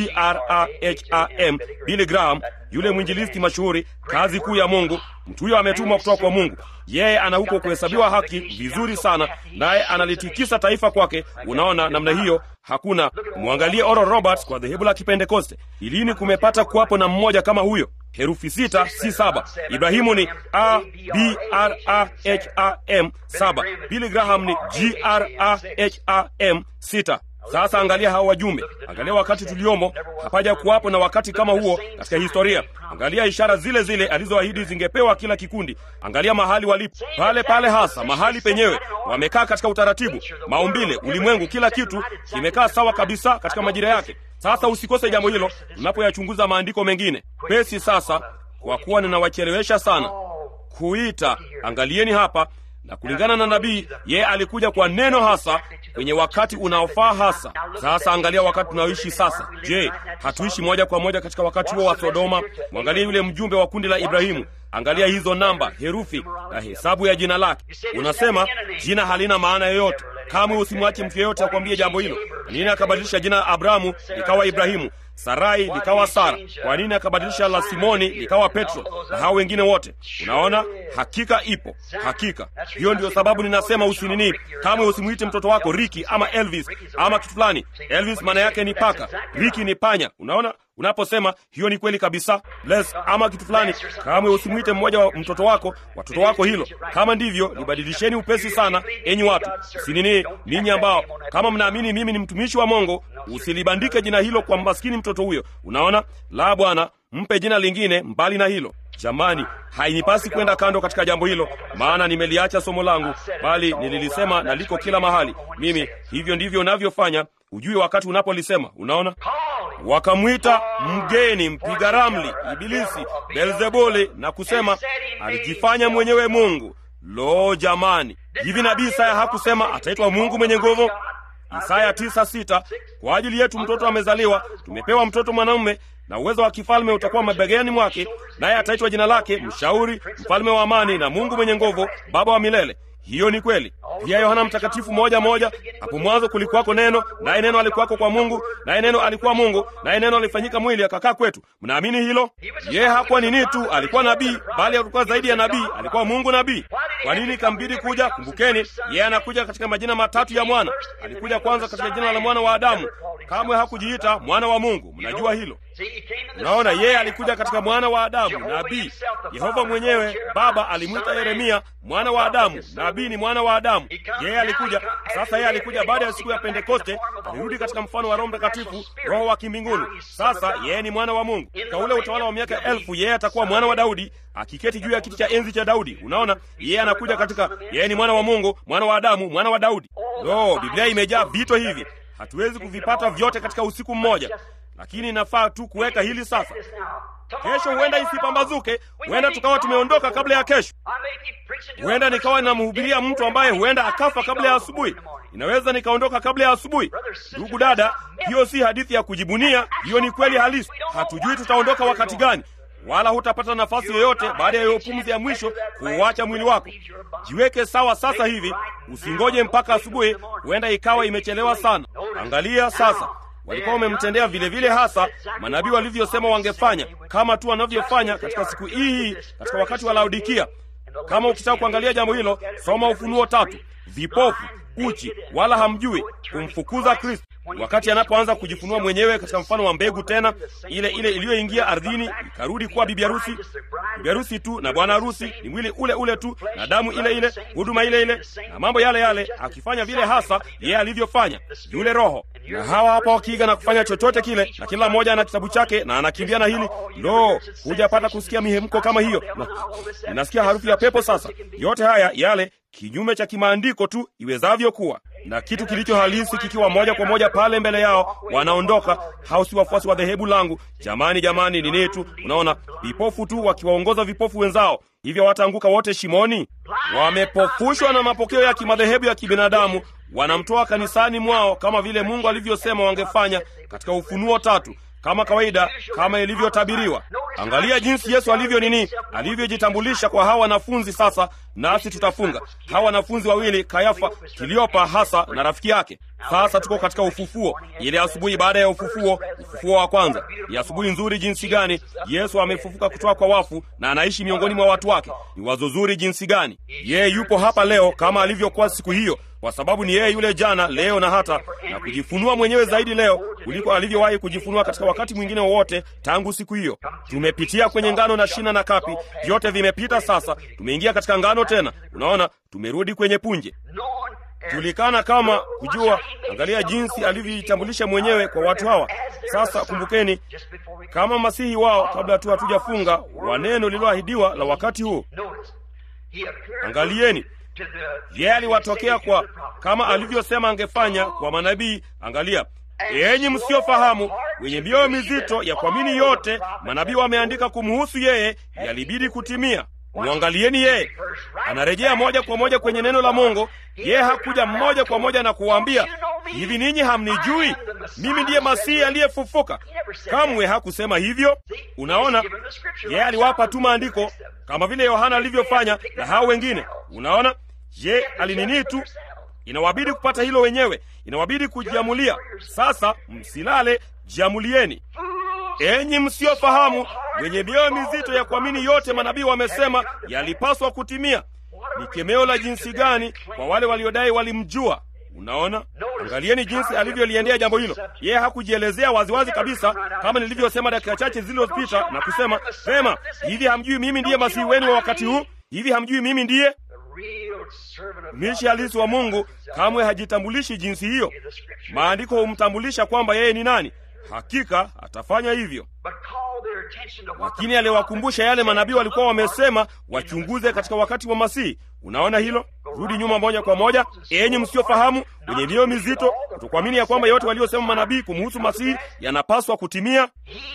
A: graham Billy Graham, yule mwinjilisti mashuhuri, kazi kuu ya Mungu. Mtu huyo ametumwa kutoka kwa Mungu. Yeye ana huko kuhesabiwa haki vizuri sana, naye analitikisa taifa kwake. Unaona namna hiyo, hakuna mwangalie Oral Roberts kwa dhehebu la Kipentekoste. Ilini kumepata kuwapo na mmoja kama huyo? Herufi sita si saba. Ibrahimu ni a b r a h a m saba. Billy Graham ni g r a h a m sita. Sasa angalia hao wajumbe, angalia wakati tuliomo. Hapaja kuwapo na wakati kama huo katika historia. Angalia ishara zile zile alizoahidi zingepewa kila kikundi. Angalia mahali walipo, pale pale hasa mahali penyewe. Wamekaa katika utaratibu, maumbile, ulimwengu, kila kitu kimekaa sawa kabisa katika majira yake. Sasa usikose jambo hilo unapoyachunguza maandiko mengine. Pesi sasa, kwa kuwa ninawachelewesha sana kuita, angalieni hapa na kulingana na nabii, yeye alikuja kwa neno hasa kwenye wakati unaofaa hasa. Sasa angalia wakati tunaoishi sasa. Je, hatuishi moja kwa moja katika wakati huo wa Sodoma? Mwangalie yule mjumbe wa kundi la Ibrahimu. Angalia hizo namba, herufi na hesabu ya jina lake. Unasema jina halina maana yoyote. Kamwe usimwache mtu yeyote akwambie jambo hilo. Kwa nini akabadilisha jina la Abrahamu likawa Ibrahimu, Sarai likawa Sara? Kwa nini akabadilisha la Simoni likawa Petro na hao wengine wote? Unaona, hakika ipo, hakika hiyo. Ndio sababu ninasema usinini, kamwe usimwite mtoto wako Riki ama Elvis ama kitu fulani. Elvis maana yake ni paka, Riki ni panya. Unaona, unaposema hiyo ni kweli kabisa. Les ama kitu fulani, kamwe usimwite mmoja wa mtoto wako watoto wako hilo. Kama ndivyo, libadilisheni upesi sana, enyi watu. Usinini, ninyi ambao kama mnaamini mimi ni mtumishi wa Mungu, usilibandike jina hilo kwa maskini mtoto huyo. Unaona, la Bwana, mpe jina lingine mbali na hilo. Jamani, hainipasi kwenda kando katika jambo hilo, maana nimeliacha somo langu, bali nililisema na liko kila mahali. Mimi hivyo ndivyo navyofanya, ujue wakati unapolisema. Unaona, wakamwita mgeni, mpiga ramli, Ibilisi, Beelzebuli, na kusema alijifanya mwenyewe Mungu. Lo, jamani, hivi nabii Isaya hakusema ataitwa Mungu mwenye nguvu? Isaya tisa sita kwa ajili yetu mtoto amezaliwa, tumepewa mtoto mwanamume na uwezo wa kifalme utakuwa mabegani mwake, naye ataitwa jina lake Mshauri, Mfalme wa Amani, na Mungu mwenye nguvu, Baba wa milele. Hiyo ni kweli. Pia Yohana Mtakatifu moja moja, hapo mwanzo kulikuwako neno, naye neno alikuwako kwa Mungu, naye neno alikuwa Mungu, naye neno alifanyika mwili akakaa kwetu. Mnaamini hilo? Yeye hakuwa nini tu, alikuwa nabii, bali alikuwa zaidi ya nabii, alikuwa Mungu nabii. Kwa nini ikambidi kuja? Kumbukeni, yeye anakuja katika majina matatu ya mwana. Alikuja kwanza katika jina la mwana wa Adamu, kamwe hakujiita mwana wa Mungu. Mnajua hilo? Unaona, yeye alikuja katika mwana wa Adamu, nabii. Yehova mwenyewe Baba alimwita Yeremia mwana wa Adamu, nabii ni mwana wa Adamu. Yeye alikuja sasa, yeye alikuja baada ya siku ya Pentekoste, alirudi katika mfano wa Roho Mtakatifu, Roho wa kimbinguni. Sasa yeye ni mwana wa Mungu. Katika ule utawala wa miaka elfu, yeye atakuwa mwana wa Daudi, akiketi juu ya kiti cha enzi cha Daudi. Unaona, yeye anakuja katika, yeye ni mwana wa Mungu, mwana wa Adamu, mwana wa Daudi. Lo, Biblia imejaa vito hivi, hatuwezi kuvipata vyote katika usiku mmoja lakini inafaa tu kuweka hili sasa. Kesho huenda isipambazuke, huenda tukawa tumeondoka kabla ya kesho. Huenda nikawa ninamhubiria mtu ambaye huenda akafa kabla ya asubuhi. Inaweza nikaondoka kabla ya asubuhi. Ndugu dada, hiyo si hadithi ya kujibunia, hiyo ni kweli halisi. Hatujui tutaondoka wakati gani. wala hutapata nafasi yoyote baada ya hiyo pumzi ya mwisho kuuacha mwili wako. Jiweke sawa sasa hivi, usingoje mpaka asubuhi, huenda ikawa imechelewa sana. Angalia sasa, walikuwa wamemtendea vile vile hasa manabii walivyosema wangefanya, kama tu wanavyofanya katika siku hii, katika wakati wa Laodikia. Kama ukitaka kuangalia jambo hilo, soma Ufunuo tatu. Vipofu, uchi, wala hamjui kumfukuza Kristo wakati anapoanza kujifunua mwenyewe katika mfano wa mbegu, tena ile ile iliyoingia ardhini ikarudi kuwa bibi harusi. Bibi harusi tu na bwana harusi ni mwili ule ule tu na damu ile ile, huduma ile ile na mambo yale yale, akifanya vile hasa yeye alivyofanya yule Roho. Na hawa hapa wakiiga na kufanya chochote kile, na kila mmoja ana kitabu chake na anakimbia na hili. Ndo hujapata kusikia mihemko kama hiyo. Ninasikia harufu ya pepo sasa. Yote haya yale kinyume cha kimaandiko tu iwezavyo kuwa na kitu kilicho halisi kikiwa moja kwa moja pale mbele yao, wanaondoka. Hao si wafuasi wa dhehebu langu. Jamani, jamani, nini tu, unaona, vipofu tu wakiwaongoza vipofu wenzao, hivyo wataanguka wote shimoni. Wamepofushwa na mapokeo ya kimadhehebu ya kibinadamu, wanamtoa kanisani mwao kama vile Mungu alivyosema wangefanya katika Ufunuo tatu kama kawaida, kama ilivyotabiriwa. Angalia jinsi Yesu alivyo nini, alivyojitambulisha kwa hawa wanafunzi. Sasa nasi tutafunga hawa wanafunzi wawili, Kayafa, Kiliopa hasa na rafiki yake. Sasa tuko katika ufufuo, ile asubuhi baada ya ufufuo, ufufuo wa kwanza. Ni asubuhi nzuri jinsi gani! Yesu amefufuka kutoka kwa wafu na anaishi miongoni mwa watu wake. Ni wazo zuri jinsi gani! Yeye yupo hapa leo kama alivyokuwa siku hiyo, kwa sababu ni yeye yule jana, leo na hata na kujifunua mwenyewe zaidi leo kuliko alivyowahi kujifunua katika wakati mwingine wowote tangu siku hiyo. Tumepitia kwenye ngano na shina na kapi, vyote vimepita. Sasa tumeingia katika ngano tena. Unaona, tumerudi kwenye punje tulikana kama kujua. Angalia jinsi alivyojitambulisha mwenyewe kwa watu hawa. Sasa kumbukeni, kama masihi wao, kabla tu hatujafunga wa neno lililoahidiwa la wakati huu. Angalieni, yeye aliwatokea kwa kama alivyosema angefanya kwa manabii. Angalia, enyi msiofahamu, wenye mioyo mizito ya kuamini yote manabii wameandika kumhusu yeye, yalibidi kutimia. Mwangalieni yeye, anarejea moja kwa moja kwenye neno la Mungu. Yeye hakuja moja kwa moja na kuwaambia hivi, ninyi hamnijui mimi ndiye Masihi aliyefufuka. Kamwe hakusema hivyo. Unaona, yeye aliwapa tu maandiko kama vile Yohana alivyofanya na hao wengine. Unaona, ye alinini tu, inawabidi kupata hilo wenyewe, inawabidi kujiamulia. Sasa msilale, jiamulieni. Enyi msiofahamu, wenye mioyo mizito ya kuamini yote manabii wamesema yalipaswa kutimia. Ni kemeo la jinsi gani kwa wale waliodai walimjua! Unaona, angalieni jinsi alivyoliendea jambo hilo. Yeye hakujielezea waziwazi kabisa, kama nilivyosema dakika chache zilizopita na kusema vema, hivi hamjui mimi ndiye masihi wenu wa wakati huu? Hivi hamjui mimi ndiye mishi halisi wa Mungu? Kamwe hajitambulishi jinsi hiyo. Maandiko humtambulisha kwamba yeye ni nani. Hakika atafanya hivyo, lakini aliwakumbusha yale manabii walikuwa wamesema wachunguze katika wakati wa Masihi. Unaona hilo? Rudi nyuma moja kwa moja, enyi msiofahamu, wenye mioyo mizito, kutokuamini ya kwamba yote waliosema manabii kumhusu Masihi yanapaswa kutimia.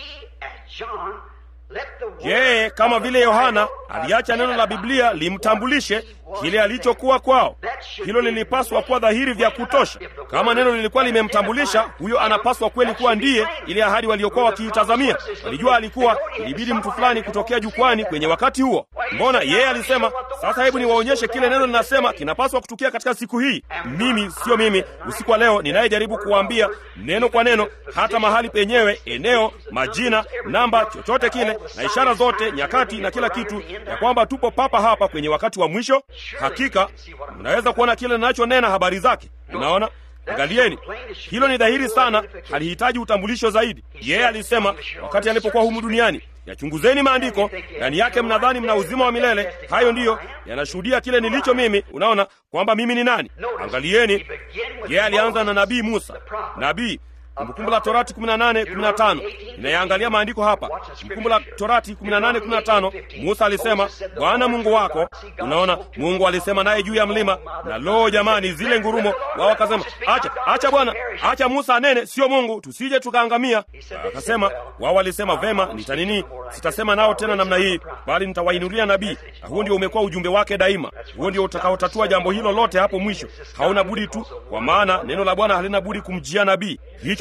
A: Yeye kama vile Yohana aliacha neno la Biblia limtambulishe kile alichokuwa kwao. Hilo lilipaswa kuwa dhahiri vya kutosha. Kama neno lilikuwa limemtambulisha, huyo anapaswa kweli kuwa ndiye ile ahadi waliokuwa wakiitazamia. Walijua alikuwa, ilibidi mtu fulani kutokea jukwani kwenye wakati huo. Mbona yeye alisema, sasa hebu niwaonyeshe kile neno linasema kinapaswa kutukia katika siku hii. Mimi sio mimi usiku wa leo ninayejaribu kuwaambia neno kwa neno, hata mahali penyewe, eneo, majina, namba, chochote kile na ishara zote, nyakati na kila kitu, ya kwamba tupo papa hapa kwenye wakati wa mwisho. Hakika mnaweza kuona kile ninachonena habari zake. Unaona, angalieni, hilo ni dhahiri sana, halihitaji utambulisho zaidi. Yeye alisema wakati alipokuwa humu duniani, yachunguzeni maandiko, ndani yake mnadhani mna uzima wa milele. Hayo ndiyo yanashuhudia kile nilicho mimi. Unaona kwamba mimi ni nani? Angalieni, yeye alianza na nabii Musa, nabii Kumbukumbu la Torati 18:15 inayaangalia maandiko hapa. Kumbukumbu la Torati 18:15 Musa alisema Bwana Mungu wako. Unaona, Mungu alisema naye juu ya mlima, na loo, jamani, zile ngurumo, wao wakasema acha, acha Bwana, acha Musa anene, sio Mungu, tusije tukaangamia. Akasema wao walisema vema, nitanini, sitasema nao tena namna hii, bali nitawainulia nabii. Na huo ndio umekuwa ujumbe wake daima. Huo ndio utakaotatua jambo hilo lote hapo mwisho. Hauna budi tu, kwa maana neno la Bwana halina budi kumjia nabii. Hicho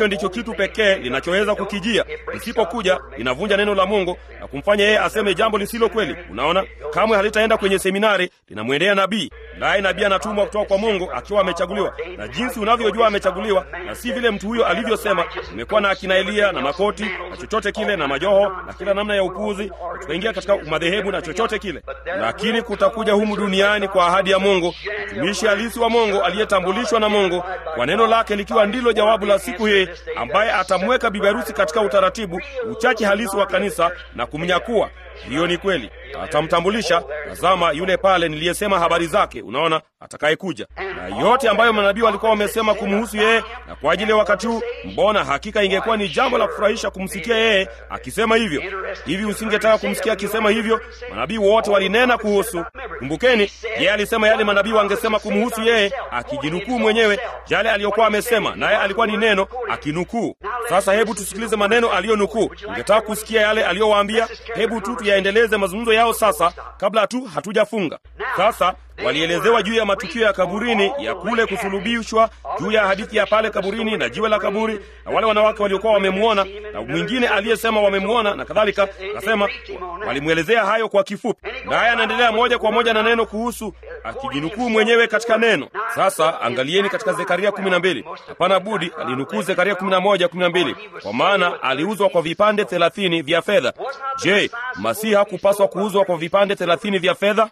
A: hicho ndicho kitu pekee linachoweza kukijia. Lisipokuja linavunja neno la Mungu na kumfanya yeye aseme jambo lisilo kweli. Unaona, kamwe halitaenda kwenye seminari, linamwendea nabii, naye nabii anatumwa kutoka kwa Mungu akiwa amechaguliwa. Na jinsi unavyojua amechaguliwa, na si vile mtu huyo alivyosema, nimekuwa na akina Eliya na makoti na chochote kile na majoho na kila namna ya upuzi, tukaingia katika madhehebu na chochote kile, lakini kutakuja humu duniani kwa ahadi ya Mungu mtumishi halisi wa Mungu aliyetambulishwa na Mungu kwa neno lake likiwa ndilo jawabu la siku hii, ambaye atamweka bibi harusi katika utaratibu uchache halisi wa kanisa na kumnyakua. Hiyo ni kweli, atamtambulisha. Tazama yule pale niliyesema habari zake, unaona, atakayekuja na yote ambayo manabii walikuwa wamesema kumhusu yeye na kwa ajili ya wakati huu. Mbona hakika ingekuwa ni jambo la kufurahisha kumsikia yeye akisema hivyo. Hivi usingetaka kumsikia akisema hivyo? Manabii wote walinena kuhusu. Kumbukeni, yeye alisema yale manabii wangesema kumhusu yeye, akijinukuu mwenyewe yale aliyokuwa amesema, naye alikuwa ni neno akinukuu. Sasa hebu tusikilize maneno aliyonukuu. Ungetaka kusikia yale aliyowaambia? Hebu tu tuyaendeleze mazungumzo yao sasa, kabla tu hatujafunga. Sasa walielezewa juu ya matukio ya kaburini ya kule kusulubishwa, juu ya hadithi ya pale kaburini na jiwe la kaburi, na wale wanawake waliokuwa wamemwona na mwingine aliyesema wamemwona na kadhalika. Nasema walimwelezea hayo kwa kifupi, naye anaendelea moja kwa moja na neno kuhusu akijinukuu mwenyewe katika neno. Sasa angalieni katika Zekaria kumi na mbili. Hapana budi alinukuu Zekaria kumi na moja kumi na mbili, kwa maana aliuzwa kwa vipande thelathini vya fedha. Je, Masihi hakupaswa kuuzwa kwa vipande thelathini vya fedha?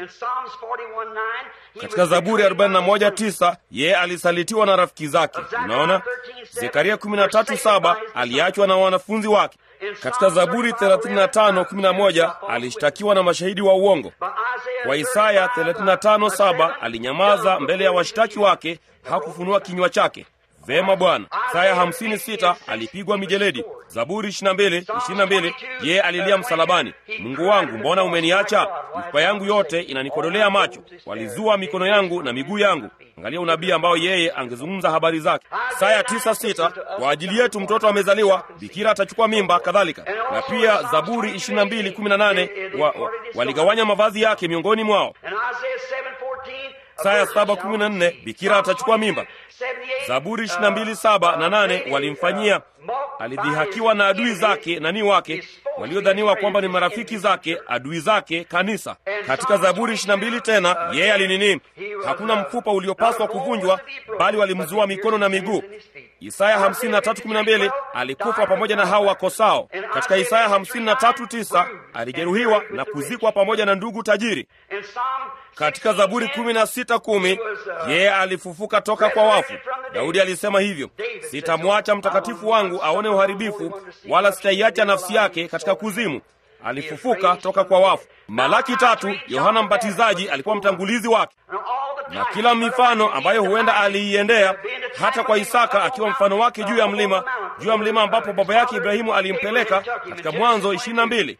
A: Katika Zaburi 41:9 yeye alisalitiwa na rafiki zake. Unaona, Zekaria 13:7 aliachwa na wanafunzi wake. Katika Zaburi 35:11 alishtakiwa na mashahidi wa uongo. Kwa Isaya 35:7 alinyamaza mbele ya washtaki wake, hakufunua kinywa chake. Vema Bwana. Isaya 56 alipigwa mijeledi. Zaburi 22 22 yeye alilia msalabani, Mungu wangu, mbona umeniacha? Mifupa yangu yote inanikodolea macho, walizua mikono yangu na miguu yangu. Angalia unabii ambao yeye angezungumza habari zake. Isaya 9:6 kwa ajili yetu mtoto amezaliwa, bikira atachukua mimba, kadhalika. Na pia Zaburi 22:18 wa, wa, waligawanya mavazi yake miongoni mwao. Isaya 7:14 bikira atachukua mimba. Zaburi 22:7 na 8 walimfanyia, alidhihakiwa na adui zake nani wake waliodhaniwa kwamba ni marafiki zake, adui zake kanisa. Katika Zaburi 22 tena yeye alinini, hakuna mfupa uliopaswa kuvunjwa, bali walimzua mikono na miguu. Isaya 53:12 alikufa pamoja na hao wakosao. Katika Isaya 53:9 alijeruhiwa na kuzikwa pamoja na ndugu tajiri. Katika Zaburi 16:10 yeye alifufuka toka kwa wafu. Daudi alisema hivyo, sitamwacha mtakatifu wangu aone uharibifu, wala sitaiacha nafsi yake katika kuzimu. Alifufuka toka kwa wafu. Malaki tatu, Yohana Mbatizaji alikuwa mtangulizi wake, na kila mifano ambayo huenda aliiendea, hata kwa Isaka akiwa mfano wake juu ya mlima, juu ya mlima ambapo baba yake Ibrahimu alimpeleka katika Mwanzo 22.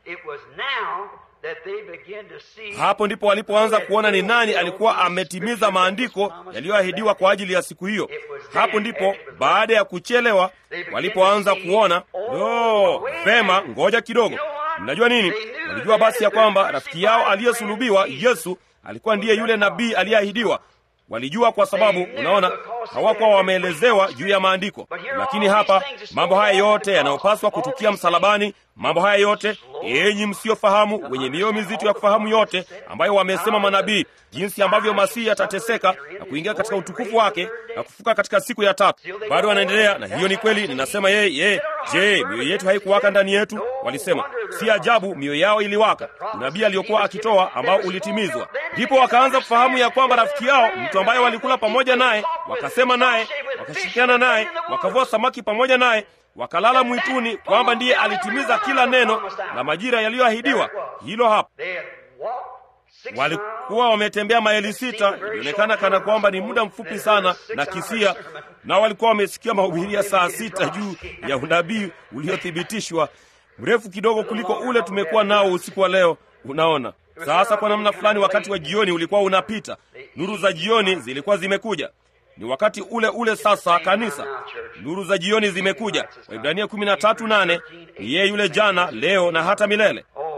A: Hapo ndipo walipoanza kuona ni nani alikuwa ametimiza maandiko yaliyoahidiwa kwa ajili ya siku hiyo. Hapo ndipo baada ya kuchelewa walipoanza kuona, oh, vema, ngoja kidogo. Mnajua nini? Walijua basi ya kwamba rafiki yao aliyesulubiwa Yesu alikuwa ndiye yule nabii aliyeahidiwa. Walijua kwa sababu, unaona, hawakuwa wameelezewa juu ya maandiko. Lakini hapa mambo haya yote yanayopaswa kutukia msalabani, mambo haya yote, enyi msiofahamu, wenye mioyo mizito ya kufahamu yote ambayo wamesema manabii, jinsi ambavyo Masihi atateseka na kuingia katika utukufu wake na kufuka katika siku ya tatu. Bado wanaendelea na hiyo ni kweli. Ninasema yeye yeye, je, mioyo yetu haikuwaka ndani yetu? Walisema si ajabu mioyo yao iliwaka. Unabii aliokuwa akitoa ambao ulitimizwa. Ndipo wakaanza kufahamu ya kwamba rafiki yao, mtu ambaye walikula pamoja naye, wakasema naye, wakashirikiana naye, wakavua samaki pamoja naye wakalala mwituni, kwamba ndiye alitimiza kila neno la majira yaliyoahidiwa. Hilo hapa walikuwa wametembea maili sita, ilionekana kana kwamba ni muda mfupi sana na kisia, na walikuwa wamesikia mahubiri ya saa sita juu ya unabii uliothibitishwa, mrefu kidogo kuliko ule tumekuwa nao usiku wa leo. Unaona sasa, kwa namna fulani, wakati wa jioni ulikuwa unapita, nuru za jioni zilikuwa zimekuja ni wakati ule ule sasa. Kanisa, nuru za jioni zimekuja. Waibrania kumi na tatu nane ni yeye yule jana, leo na hata milele.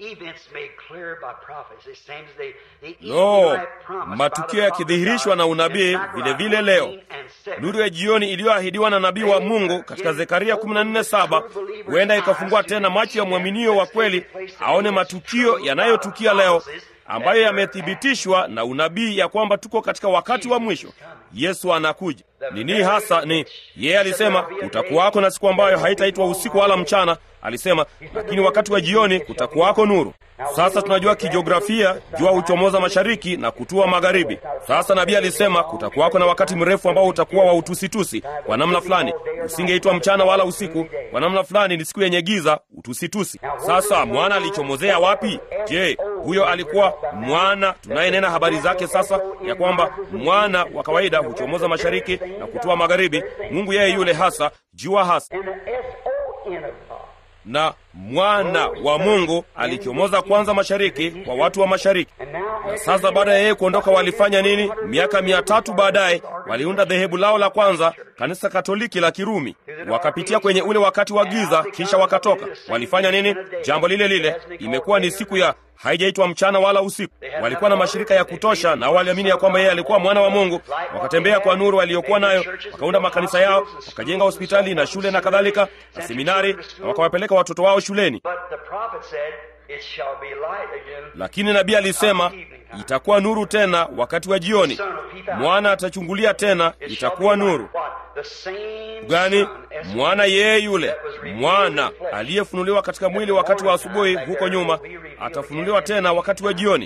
A: Lo, matukio yakidhihirishwa na unabii vile vile leo. Nuru ya jioni iliyoahidiwa na nabii wa Mungu katika Zekaria 14:7 huenda ikafungua tena macho ya mwaminio wa kweli aone matukio yanayotukia leo ambayo yamethibitishwa na unabii ya kwamba tuko katika wakati wa mwisho. Yesu anakuja. Ni nini hasa? Ni yeye alisema kutakuwako na siku ambayo haitaitwa usiku wala mchana, alisema, lakini wakati wa jioni kutakuwako nuru. Sasa tunajua kijiografia, jua huchomoza mashariki na kutua magharibi. Sasa nabii alisema kutakuwako na wakati mrefu ambao utakuwa wa utusitusi kwa namna fulani, usingeitwa mchana wala usiku. Kwa namna fulani ni siku yenye giza, utusitusi. Sasa mwana alichomozea wapi? Je, huyo alikuwa mwana tunayenena habari zake sasa, ya kwamba mwana wa kawaida huchomoza mashariki na kutua magharibi? Mungu yeye yule hasa, jua hasa na mwana wa Mungu alichomoza kwanza mashariki kwa watu wa mashariki. Na sasa baada ya yeye kuondoka, walifanya nini? Miaka mia tatu baadaye waliunda dhehebu lao la kwanza, kanisa Katoliki la Kirumi. Wakapitia kwenye ule wakati wa giza, kisha wakatoka. Walifanya nini? Jambo lile lile. Imekuwa ni siku ya haijaitwa mchana wala usiku. Walikuwa na mashirika ya kutosha, na waliamini ya kwamba yeye alikuwa mwana wa Mungu. Wakatembea kwa nuru aliyokuwa nayo, wakaunda makanisa yao, wakajenga hospitali na shule na kadhalika na seminari, na wakawapeleka watoto wao shuleni. Lakini nabii alisema itakuwa nuru tena wakati wa jioni, mwana atachungulia tena, itakuwa nuru gani? Mwana yeye yule mwana aliyefunuliwa katika mwili wakati wa asubuhi huko nyuma, atafunuliwa tena wakati wa jioni.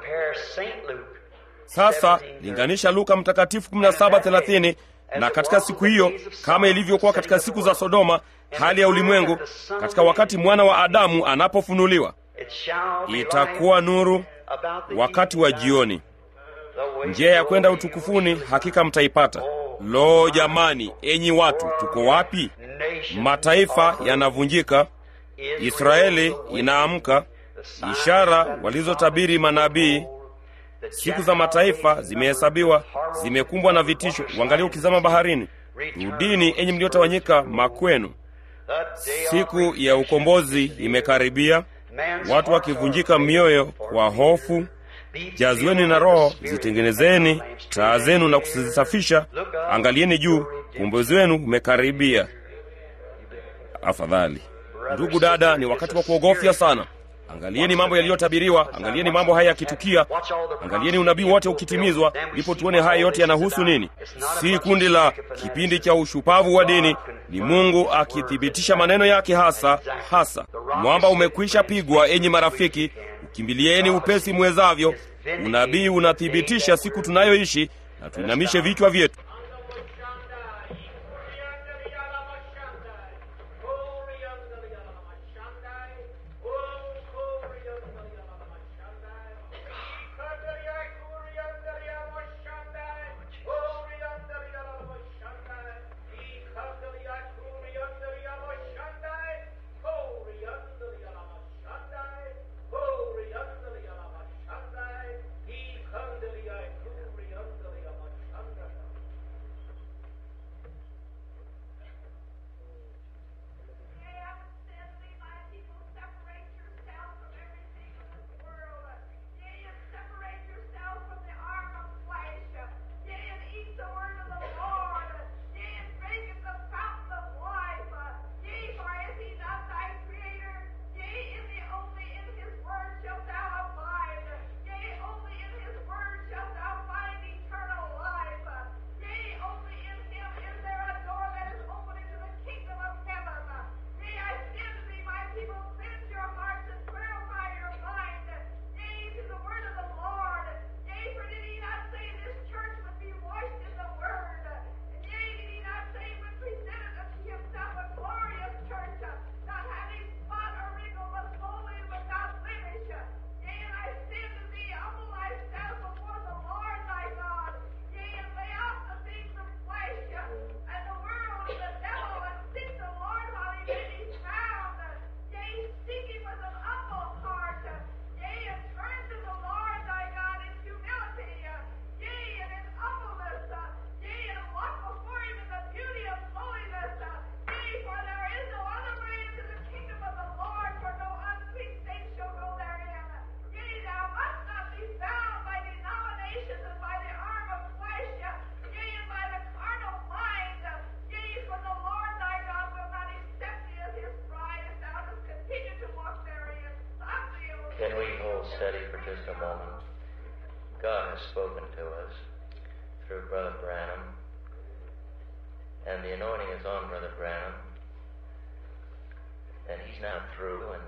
A: Sasa linganisha Luka Mtakatifu 17:30 na katika siku hiyo, kama ilivyokuwa katika siku za Sodoma, hali ya ulimwengu katika wakati mwana wa Adamu anapofunuliwa, itakuwa nuru wakati wa jioni. Njia ya kwenda utukufuni hakika mtaipata. Lo, jamani, enyi watu, tuko wapi? Mataifa yanavunjika, Israeli inaamka, ishara walizotabiri manabii Siku za mataifa zimehesabiwa, zimekumbwa na vitisho. Uangalie ukizama baharini. Rudini enyi mliotawanyika makwenu, siku ya ukombozi imekaribia. Watu wakivunjika mioyo kwa hofu, jazweni na Roho, zitengenezeni taa zenu na kuzisafisha. Angalieni juu, ukombozi wenu umekaribia. Afadhali ndugu dada, ni wakati wa kuogofya sana. Angalieni mambo yaliyotabiriwa, angalieni mambo haya yakitukia, angalieni unabii wote ukitimizwa, ndipo tuone haya yote yanahusu nini. Si kundi la kipindi cha ushupavu wa dini, ni Mungu akithibitisha maneno yake hasa hasa. Mwamba umekwisha pigwa, enyi marafiki, ukimbilieni upesi mwezavyo. Unabii unathibitisha siku tunayoishi, na tuinamishe vichwa vyetu.
B: Can we hold steady for just a moment? God has spoken to us through Brother Branham, and the anointing is on Brother Branham, and he's now through and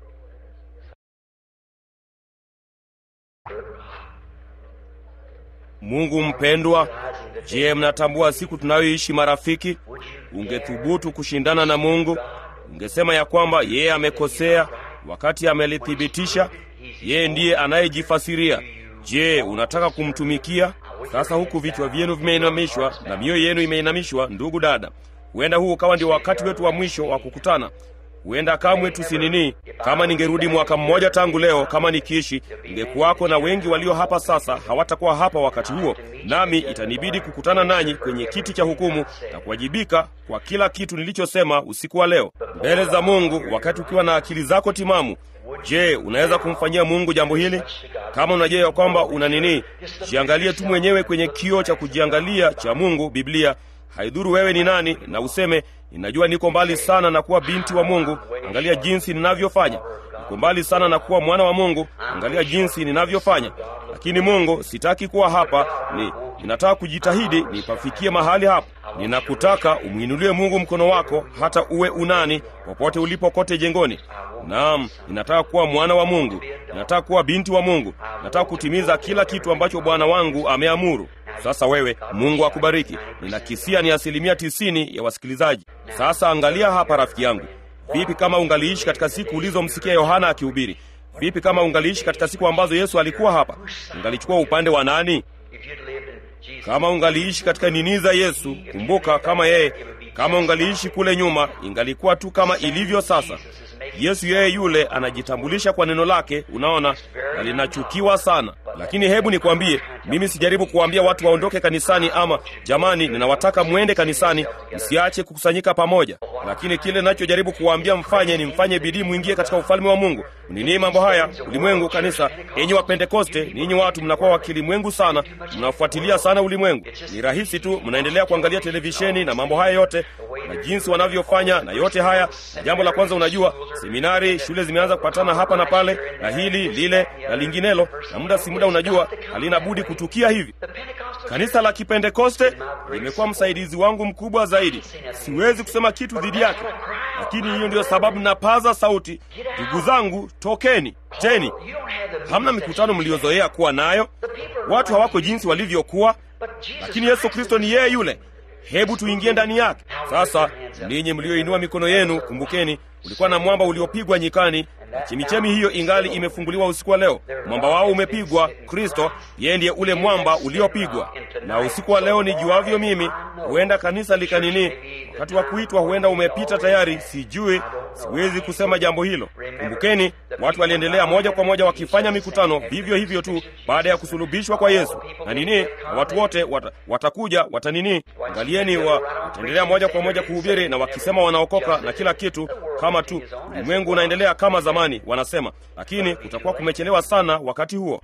A: Mungu mpendwa, je, mnatambua siku tunayoishi marafiki? Ungethubutu kushindana na Mungu? Ungesema ya kwamba yeye amekosea wakati amelithibitisha? Yeye ndiye anayejifasiria. Je, unataka kumtumikia? Sasa huku vichwa vyenu vimeinamishwa na mioyo yenu imeinamishwa, ndugu dada, huenda huu ukawa ndio wakati wetu wa mwisho wa kukutana. Huenda kamwe tusinini. Kama ningerudi mwaka mmoja tangu leo, kama nikiishi, ningekuwako na wengi walio hapa sasa hawatakuwa hapa wakati huo, nami itanibidi kukutana nanyi kwenye kiti cha hukumu na kuwajibika kwa kila kitu nilichosema usiku wa leo mbele za Mungu, wakati ukiwa na akili zako timamu. Je, unaweza kumfanyia Mungu jambo hili? Kama unajua ya kwamba una nini, jiangalie tu mwenyewe kwenye kioo cha kujiangalia cha Mungu, Biblia. Haidhuru wewe ni nani, na useme ninajua niko mbali sana na kuwa binti wa Mungu, angalia jinsi ninavyofanya. Niko mbali sana na kuwa mwana wa Mungu, angalia jinsi ninavyofanya. Lakini Mungu, sitaki kuwa hapa, ni ninataka kujitahidi nipafikie mahali hapa. Ninakutaka umwinulie Mungu mkono wako, hata uwe unani popote ulipo kote jengoni. Naam, ninataka kuwa mwana wa Mungu, ninataka kuwa binti wa Mungu, nataka kutimiza kila kitu ambacho Bwana wangu ameamuru. Sasa wewe, Mungu akubariki. Ninakisia ni asilimia tisini ya wasikilizaji. Sasa angalia hapa, rafiki yangu, vipi kama ungaliishi katika siku ulizomsikia Yohana akihubiri? Vipi kama ungaliishi katika siku ambazo Yesu alikuwa hapa? Ungalichukua upande wa nani?
B: if you'd lived in Jesus'
A: Kama ungaliishi katika nini za Yesu, kumbuka kama yeye, kama ungaliishi kule nyuma, ingalikuwa tu kama ilivyo sasa. Yesu yeye yule anajitambulisha kwa neno lake, unaona, na linachukiwa sana. Lakini hebu nikwambie, mimi sijaribu kuwaambia watu waondoke kanisani, ama jamani, ninawataka mwende kanisani, msiache kukusanyika pamoja. Lakini kile ninachojaribu kuwaambia mfanye ni mfanye bidii, mwingie katika ufalme wa Mungu. Nini mambo haya? Ulimwengu, kanisa, enyi wa Pentekoste, ninyi watu mnakuwa wakilimwengu sana, mnafuatilia sana ulimwengu. Ni rahisi tu, mnaendelea kuangalia televisheni na mambo haya yote na jinsi wanavyofanya na yote haya. Na jambo la kwanza, unajua, seminari, shule zimeanza kupatana hapa na pale na hili lile na linginelo, na muda si muda, unajua, halina budi kutukia hivi. Kanisa la Kipentekoste limekuwa msaidizi wangu mkubwa zaidi. Siwezi kusema kitu dhidi yake, lakini hiyo ndiyo sababu napaza sauti, ndugu zangu, tokeni. Jeni, hamna mikutano mliozoea kuwa nayo. Watu hawako jinsi walivyokuwa, lakini Yesu Kristo ni yeye yule. Hebu tuingie ndani yake sasa. Ninyi mlioinua mikono yenu, kumbukeni, ulikuwa na mwamba uliopigwa nyikani, na chemichemi hiyo ingali imefunguliwa usiku wa leo. Mwamba wao umepigwa, Kristo. Yeye ndiye ule mwamba uliopigwa. Na usiku wa leo, nijuavyo mimi, huenda kanisa likanini, wakati wa kuitwa huenda umepita tayari, sijui, siwezi kusema jambo hilo. Kumbukeni, watu waliendelea moja kwa moja wakifanya mikutano vivyo hivyo tu baada ya kusulubishwa kwa Yesu na nini, na watu wote wat, watakuja watanini, angalieni, wa, wataendelea moja kwa moja kuhubiri na wakisema wanaokoka na kila kitu, kama tu ulimwengu unaendelea kama zamani, wanasema, lakini kutakuwa kumechelewa sana wakati huo.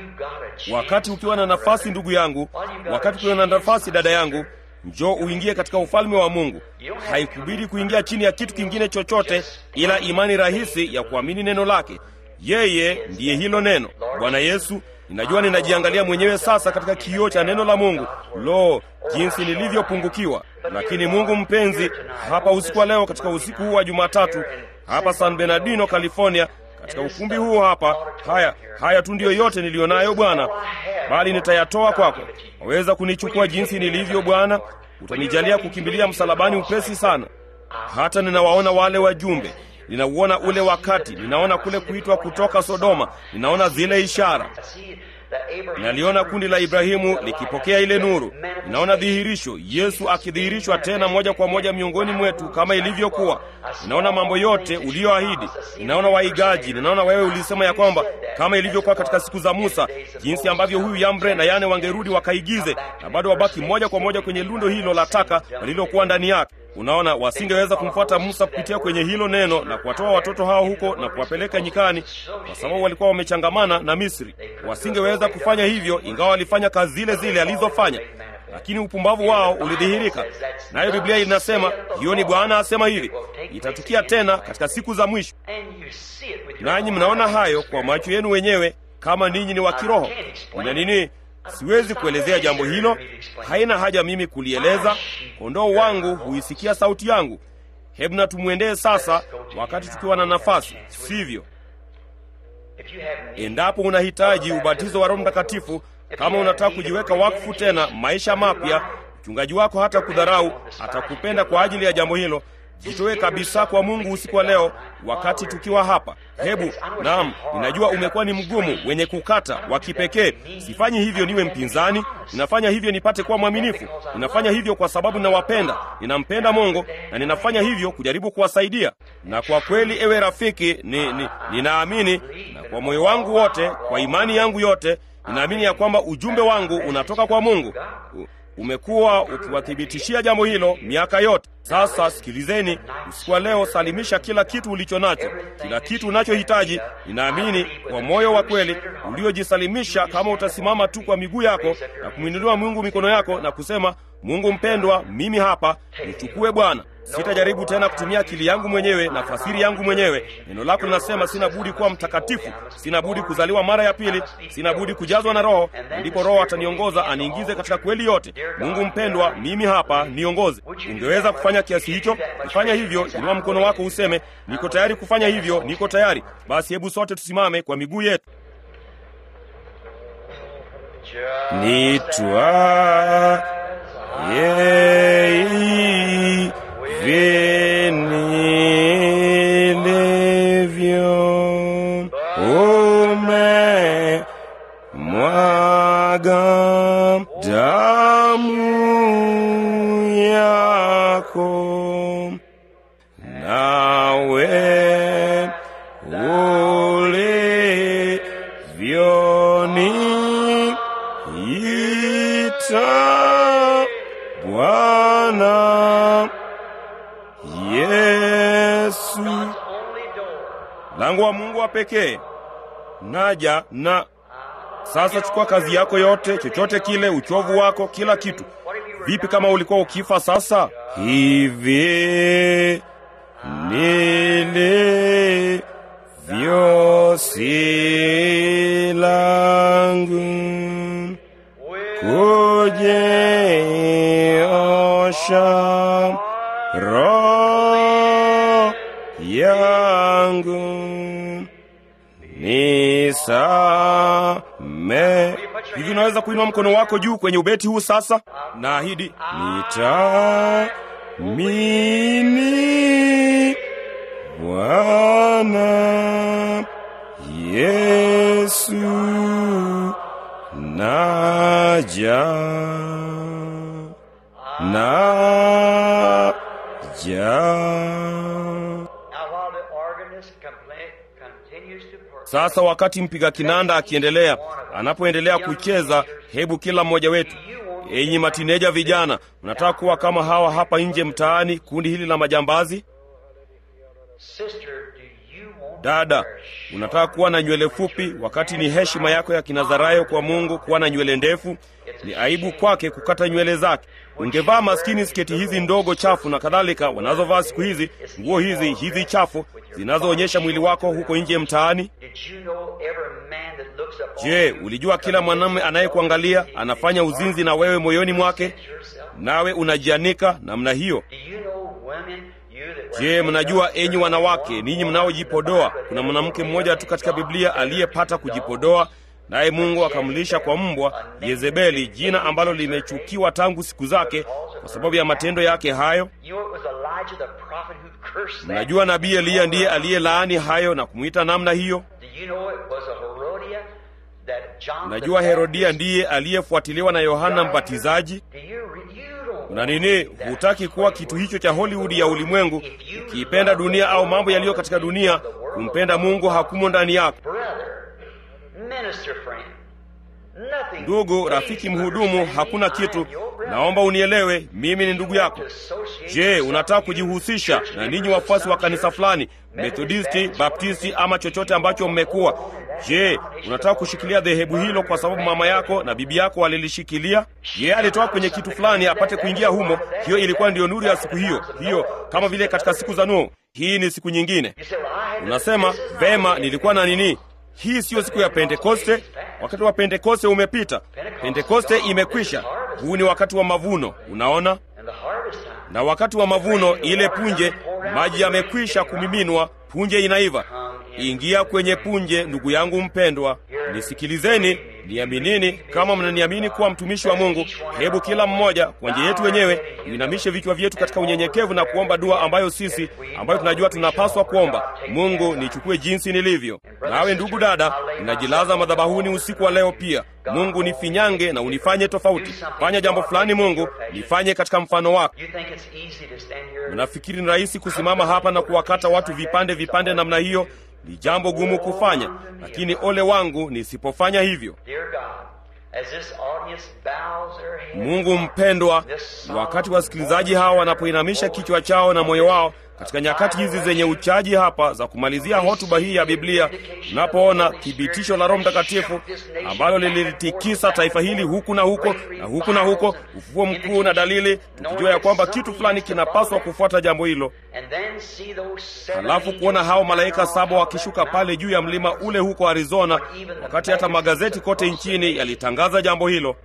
A: Wakati ukiwa na nafasi, ndugu yangu, wakati ukiwa na nafasi, dada yangu, njoo uingie katika ufalme wa Mungu. Haikubidi kuingia chini ya kitu kingine chochote ila imani rahisi ya kuamini neno lake. Yeye ndiye hilo neno. Bwana Yesu, ninajua ninajiangalia mwenyewe sasa katika kioo cha neno la Mungu. Lo, jinsi nilivyopungukiwa! Lakini Mungu mpenzi, hapa usiku wa leo, katika usiku huu wa Jumatatu, hapa San Bernardino, California, katika ukumbi huu hapa, haya haya tu ndiyo yote niliyonayo Bwana, bali nitayatoa kwako. Waweza kunichukua jinsi nilivyo Bwana? Utanijalia kukimbilia msalabani upesi sana. Hata ninawaona wale wajumbe, ninauona ule wakati, ninaona kule kuitwa kutoka Sodoma, ninaona zile ishara Naliona kundi la Ibrahimu likipokea ile nuru. Ninaona dhihirisho, Yesu akidhihirishwa tena moja kwa moja miongoni mwetu kama ilivyokuwa. Ninaona mambo yote uliyoahidi. Ninaona waigaji. Ninaona wewe ulisema ya kwamba kama ilivyokuwa katika siku za Musa, jinsi ambavyo huyu Yambre na Yane wangerudi wakaigize, na bado wabaki moja kwa moja kwenye lundo hilo la taka lililokuwa ndani yake. Unaona, wasingeweza kumfuata Musa kupitia kwenye hilo neno na kuwatoa watoto hao huko na kuwapeleka nyikani, kwa sababu walikuwa wamechangamana na Misri. Wasingeweza kufanya hivyo, ingawa walifanya kazi zile zile alizofanya. lakini upumbavu wao ulidhihirika. Nayo Biblia inasema hiyo ni Bwana asema hivi, itatukia tena katika siku za mwisho. Nanyi mnaona hayo kwa macho yenu wenyewe, kama ninyi ni wa kiroho. Ina nini? Siwezi kuelezea jambo hilo, haina haja mimi kulieleza. Kondoo wangu huisikia sauti yangu. Hebu na tumwendee sasa, wakati tukiwa na nafasi, sivyo? Endapo unahitaji ubatizo wa Roho Mtakatifu, kama unataka kujiweka wakfu tena maisha mapya, mchungaji wako hata kudharau, atakupenda kwa ajili ya jambo hilo. Jitoe kabisa kwa Mungu usiku wa leo, wakati tukiwa hapa. Hebu naam, ninajua umekuwa ni mgumu, wenye kukata, wa kipekee. Sifanyi hivyo niwe mpinzani, ninafanya hivyo nipate kuwa mwaminifu. Ninafanya hivyo kwa sababu ninawapenda, ninampenda Mungu na ninafanya hivyo kujaribu kuwasaidia. Na kwa kweli, ewe rafiki, ni, ni, ninaamini na kwa moyo wangu wote, kwa imani yangu yote, ninaamini ya kwamba ujumbe wangu unatoka kwa Mungu. Umekuwa ukiwathibitishia jambo hilo miaka yote. Sasa sikilizeni, usiku wa leo, salimisha kila kitu ulicho nacho, kila kitu unachohitaji. Ninaamini kwa moyo wa kweli uliojisalimisha, kama utasimama tu kwa miguu yako na kumwinuliwa Mungu mikono yako na kusema, Mungu mpendwa, mimi hapa, nichukue Bwana. Sitajaribu tena kutumia akili yangu mwenyewe na fasiri yangu mwenyewe. Neno lako linasema sina budi kuwa mtakatifu, sina budi kuzaliwa mara ya pili, sina budi kujazwa na Roho, ndipo Roho ataniongoza aniingize katika kweli yote. Mungu mpendwa, mimi hapa, niongoze. Ungeweza kufanya kiasi hicho? Kufanya hivyo, inua mkono wako useme, niko tayari kufanya hivyo, niko tayari. Basi hebu sote tusimame kwa miguu yetu. Nitwa yei vinilevyo ume mwaga damu yako nawe ulivyoni ita Bwana Yesu, lango wa Mungu wa pekee. Naja na sasa, chukua kazi yako yote, chochote kile, uchovu wako, kila kitu. Vipi kama ulikuwa ukifa sasa? Hivi nilivyo si langu kujiosha roho yangu nisame. Hivi unaweza kuinua mkono wako juu kwenye ubeti huu sasa? Naahidi nitamini Bwana Yesu naja naja. Sasa wakati mpiga kinanda akiendelea, anapoendelea kucheza, hebu kila mmoja wetu, enyi matineja vijana, mnataka kuwa kama hawa hapa nje mtaani, kundi hili la majambazi? Dada, unataka kuwa na nywele fupi wakati ni heshima yako ya Kinazarayo kwa Mungu kuwa na nywele ndefu? Ni aibu kwake kukata nywele zake. Ungevaa maskini sketi hizi ndogo chafu na kadhalika wanazovaa siku hizi, nguo hizi hizi chafu zinazoonyesha mwili wako huko nje mtaani. Je, ulijua kila mwanamume anayekuangalia anafanya uzinzi na wewe moyoni mwake, nawe unajianika namna hiyo? Je, mnajua enyi wanawake, ninyi mnaojipodoa, kuna mwanamke mmoja tu katika Biblia aliyepata kujipodoa, naye Mungu akamlisha kwa mbwa Yezebeli, jina ambalo limechukiwa tangu siku zake kwa sababu ya matendo yake hayo. Mnajua nabii Eliya ndiye aliyelaani hayo na kumwita namna hiyo. Mnajua Herodia ndiye aliyefuatiliwa na Yohana Mbatizaji. Na nini, hutaki kuwa kitu hicho cha Hollywood ya ulimwengu, ukiipenda dunia au mambo yaliyo katika dunia. Kumpenda Mungu hakumo ndani yako. Ndugu, rafiki, mhudumu, hakuna kitu. Naomba unielewe, mimi ni ndugu yako. Je, unataka kujihusisha na ninyi wafuasi wa kanisa fulani, Methodisti, Baptisti ama chochote ambacho mmekuwa? Je, unataka kushikilia dhehebu hilo kwa sababu mama yako na bibi yako walilishikilia? Yeye alitoka kwenye kitu fulani apate kuingia humo. Hiyo ilikuwa ndiyo nuru ya siku hiyo hiyo, kama vile katika siku za Nuhu. Hii ni siku nyingine. Unasema vema, nilikuwa na nini? Hii siyo siku ya Pentekoste. Wakati wa Pentekoste umepita, Pentekoste imekwisha. Huu ni wakati wa mavuno, unaona. Na wakati wa mavuno, ile punje, maji yamekwisha kumiminwa, punje inaiva. Ingia kwenye punje, ndugu yangu mpendwa, nisikilizeni, niaminini. Kama mnaniamini kuwa mtumishi wa Mungu, hebu kila mmoja kwa njia yetu wenyewe tuinamishe vichwa vyetu katika unyenyekevu na kuomba dua ambayo sisi ambayo tunajua tunapaswa kuomba. Mungu, nichukue jinsi nilivyo. Nawe ndugu dada, ninajilaza madhabahuni usiku wa leo pia. Mungu, nifinyange na unifanye tofauti. Fanya jambo fulani, Mungu, nifanye katika mfano wako. Unafikiri ni rahisi kusimama hapa na kuwakata watu vipande vipande namna hiyo? Ni jambo gumu kufanya, lakini ole wangu nisipofanya hivyo. Mungu mpendwa, wakati wasikilizaji hawa wanapoinamisha kichwa chao na moyo wao katika nyakati hizi zenye uchaji hapa za kumalizia hotuba hii ya Biblia, tunapoona thibitisho la Roho Mtakatifu ambalo lilitikisa taifa hili huku na huko na huku na huko, ufufuo mkuu na dalili, tukijua ya kwamba kitu fulani kinapaswa kufuata jambo hilo, halafu kuona hao malaika saba wakishuka pale juu ya mlima ule huko Arizona, wakati hata magazeti kote nchini yalitangaza jambo hilo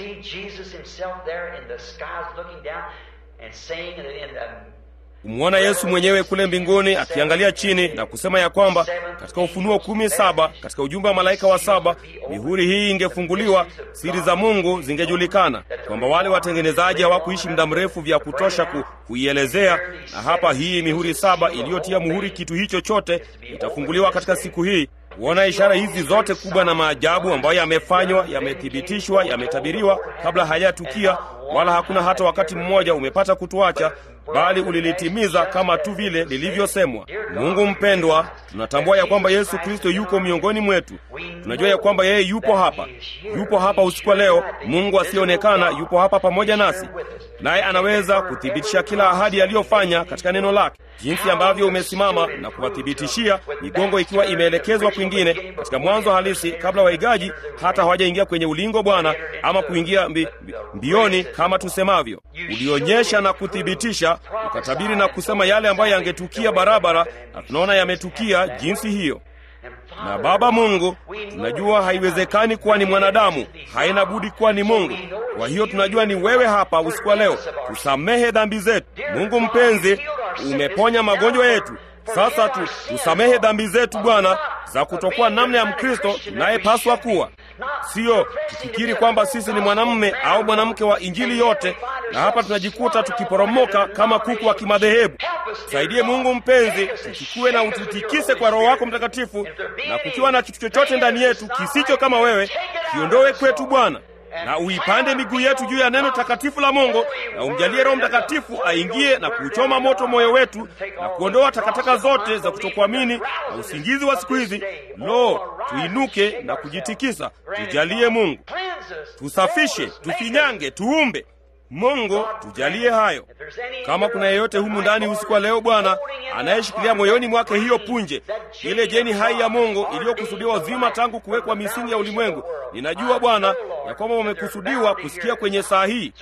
A: kumwona Yesu mwenyewe kule mbinguni akiangalia chini na kusema ya kwamba katika Ufunuo kumi saba katika ujumbe wa malaika wa saba mihuri hii ingefunguliwa, siri za Mungu zingejulikana, kwamba wale watengenezaji hawakuishi muda mrefu vya kutosha ku, kuielezea. Na hapa hii mihuri saba iliyotia muhuri kitu hicho chote itafunguliwa katika siku hii. Kuona ishara hizi zote kubwa na maajabu ambayo yamefanywa, yamethibitishwa, yametabiriwa kabla hayatukia, wala hakuna hata wakati mmoja umepata kutuacha bali ulilitimiza kama tu vile lilivyosemwa. Mungu mpendwa, tunatambua ya kwamba Yesu Kristo yuko miongoni mwetu. Tunajua ya kwamba yeye yupo hapa, yupo hapa usiku wa leo. Mungu asiyeonekana yupo hapa pamoja nasi, naye anaweza kuthibitisha kila ahadi aliyofanya katika neno lake, jinsi ambavyo umesimama na kuwathibitishia, migongo ikiwa imeelekezwa kwingine katika mwanzo halisi, kabla waigaji hata hawajaingia kwenye ulingo, Bwana, ama kuingia mbi, mbi, mbioni kama tusemavyo. Ulionyesha na kuthibitisha ukatabiri na kusema yale ambayo yangetukia barabara, na tunaona yametukia jinsi hiyo. Na Baba Mungu, tunajua haiwezekani kuwa ni mwanadamu, haina budi kuwa ni Mungu. Kwa hiyo tunajua ni wewe hapa usiku wa leo, tusamehe dhambi zetu. Mungu mpenzi, umeponya magonjwa yetu. Sasa tu tusamehe dhambi zetu Bwana, za kutokuwa namna ya Mkristo tunayepaswa kuwa Siyo tufikiri kwamba sisi ni mwanamume au mwanamke wa Injili yote, na hapa tunajikuta tukiporomoka kama kuku wa kimadhehebu. Saidie Mungu mpenzi, tuchukue na ututikise kwa Roho wako Mtakatifu, na kukiwa na kitu chochote ndani yetu kisicho kama wewe, kiondowe kwetu Bwana, na uipande miguu yetu juu ya neno takatifu la Mungu, na umjalie Roho Mtakatifu aingie na kuuchoma moto moyo wetu na kuondoa takataka zote za kutokuamini na usingizi wa siku hizi. Lo, tuinuke na kujitikisa. Tujalie Mungu, tusafishe, tufinyange, tuumbe. Mungu tujalie hayo. Kama kuna yeyote humu ndani usiku wa leo Bwana anayeshikilia moyoni mwake hiyo punje, ile jeni hai ya Mungu iliyokusudiwa uzima tangu kuwekwa misingi ya ulimwengu, ninajua Bwana ya kwamba wamekusudiwa kusikia kwenye saa hii.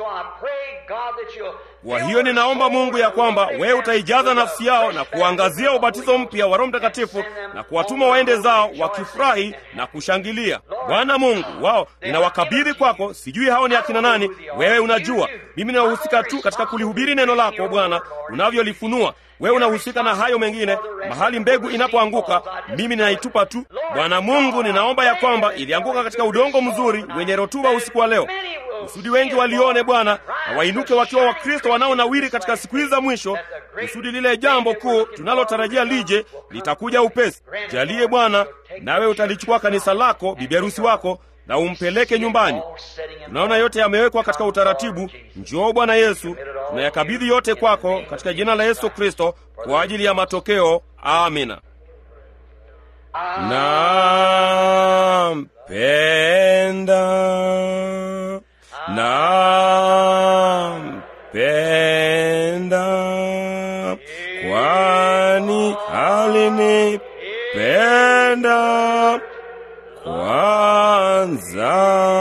A: Kwa hiyo ninaomba Mungu ya kwamba wewe utaijaza nafsi yao na kuangazia ubatizo mpya wa Roho Mtakatifu na kuwatuma waende zao wakifurahi na kushangilia. Bwana Mungu wao ninawakabidhi kwako. Sijui hao ni akina nani, wewe unajua. Mimi ninahusika tu katika kulihubiri neno lako Bwana unavyolifunua. Wewe unahusika na hayo mengine. Mahali mbegu inapoanguka, mimi ninaitupa tu. Bwana Mungu, ninaomba ya kwamba ilianguka katika udongo mzuri wenye rutuba usiku wa leo, kusudi wengi walione Bwana na wainuke wakiwa Wakristo wanaonawiri katika siku hizi za mwisho, kusudi lile jambo kuu tunalotarajia lije litakuja upesi. Jalie Bwana, nawe utalichukua kanisa lako, bibi harusi wako na umpeleke nyumbani. Tunaona yote yamewekwa katika utaratibu. Njoo Bwana Yesu, tunayakabidhi yote kwako katika jina la Yesu Kristo kwa ajili ya matokeo. Amina. Nampenda, nampenda, kwani alinipenda kwanza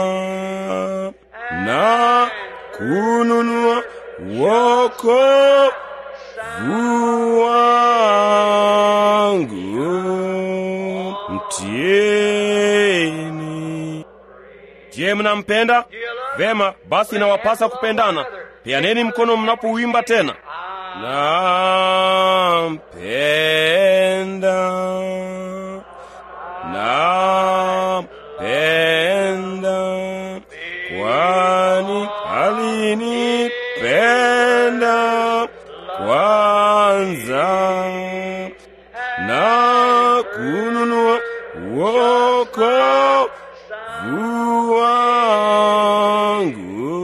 A: na kununua wokovu wangu mtieni. Je, mnampenda? Vema, basi inawapasa kupendana. Peaneni mkono mnapouimba tena. Nampenda, nampenda, kwani alinipenda kwanza na kununua wokovu wangu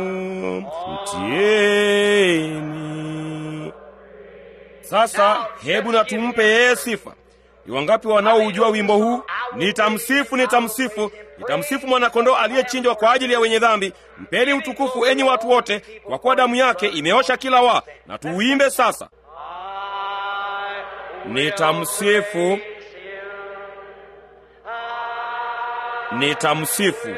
A: mtieni. Sasa hebu na tumpe yeye sifa. Ni wangapi wanaoujua wimbo huu? Nitamsifu, nitamsifu, nitamsifu mwanakondoo aliyechinjwa kwa ajili ya wenye dhambi. Mpeni utukufu enyi watu wote, kwa kuwa damu yake imeosha kila wa. Na tuuimbe sasa. Nitamsifu, nitamsifu,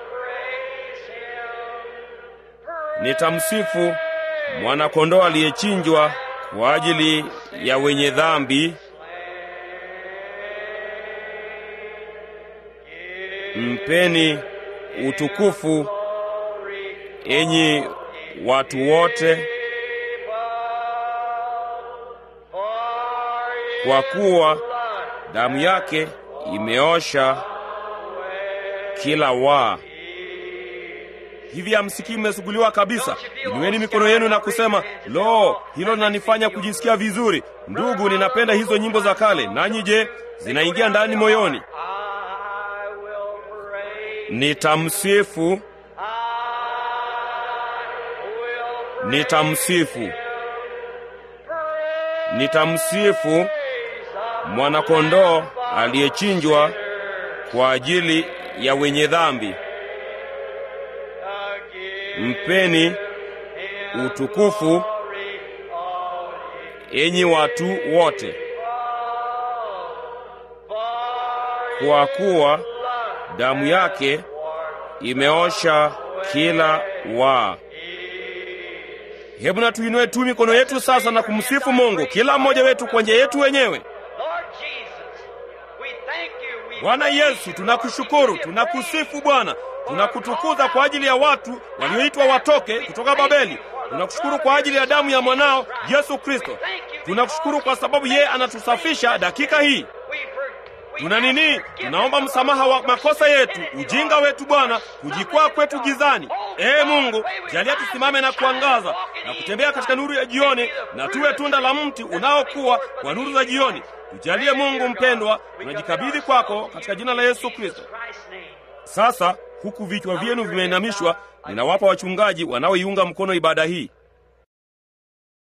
A: nitamsifu mwanakondoo aliyechinjwa kwa ajili ya wenye dhambi. Mpeni utukufu enyi watu wote, kwa kuwa damu yake imeosha kila waa. Hivi hamsikii mmesuguliwa kabisa? Inueni mikono yenu na kusema, lo, hilo linanifanya kujisikia vizuri. Ndugu, ninapenda hizo nyimbo za kale. Nanyi je, zinaingia ndani moyoni? Nitamsifu, nitamsifu, nitamsifu mwanakondoo aliyechinjwa kwa ajili ya wenye dhambi. Mpeni utukufu enyi watu wote, kwa kuwa damu yake imeosha kila waa. Hebu na tuinue tu mikono yetu sasa na kumsifu Mungu, kila mmoja wetu kwa njia yetu wenyewe. Bwana Yesu, tunakushukuru, tunakusifu Bwana, tunakutukuza kwa ajili ya watu walioitwa watoke kutoka Babeli. Tunakushukuru kwa ajili ya damu ya mwanao Yesu Kristo. Tunakushukuru kwa sababu yeye anatusafisha dakika hii. Tuna nini? Tunaomba msamaha wa makosa yetu, ujinga wetu Bwana, kujikwaa kwetu gizani. Ee Mungu, jalia tusimame na kuangaza na kutembea katika nuru ya jioni, na tuwe tunda la mti unaokuwa kwa nuru za jioni. Tujalie Mungu mpendwa, tunajikabidhi kwako katika jina la Yesu Kristo. Sasa huku vichwa vyenu vimeinamishwa, ninawapa wachungaji wanaoiunga mkono ibada hii.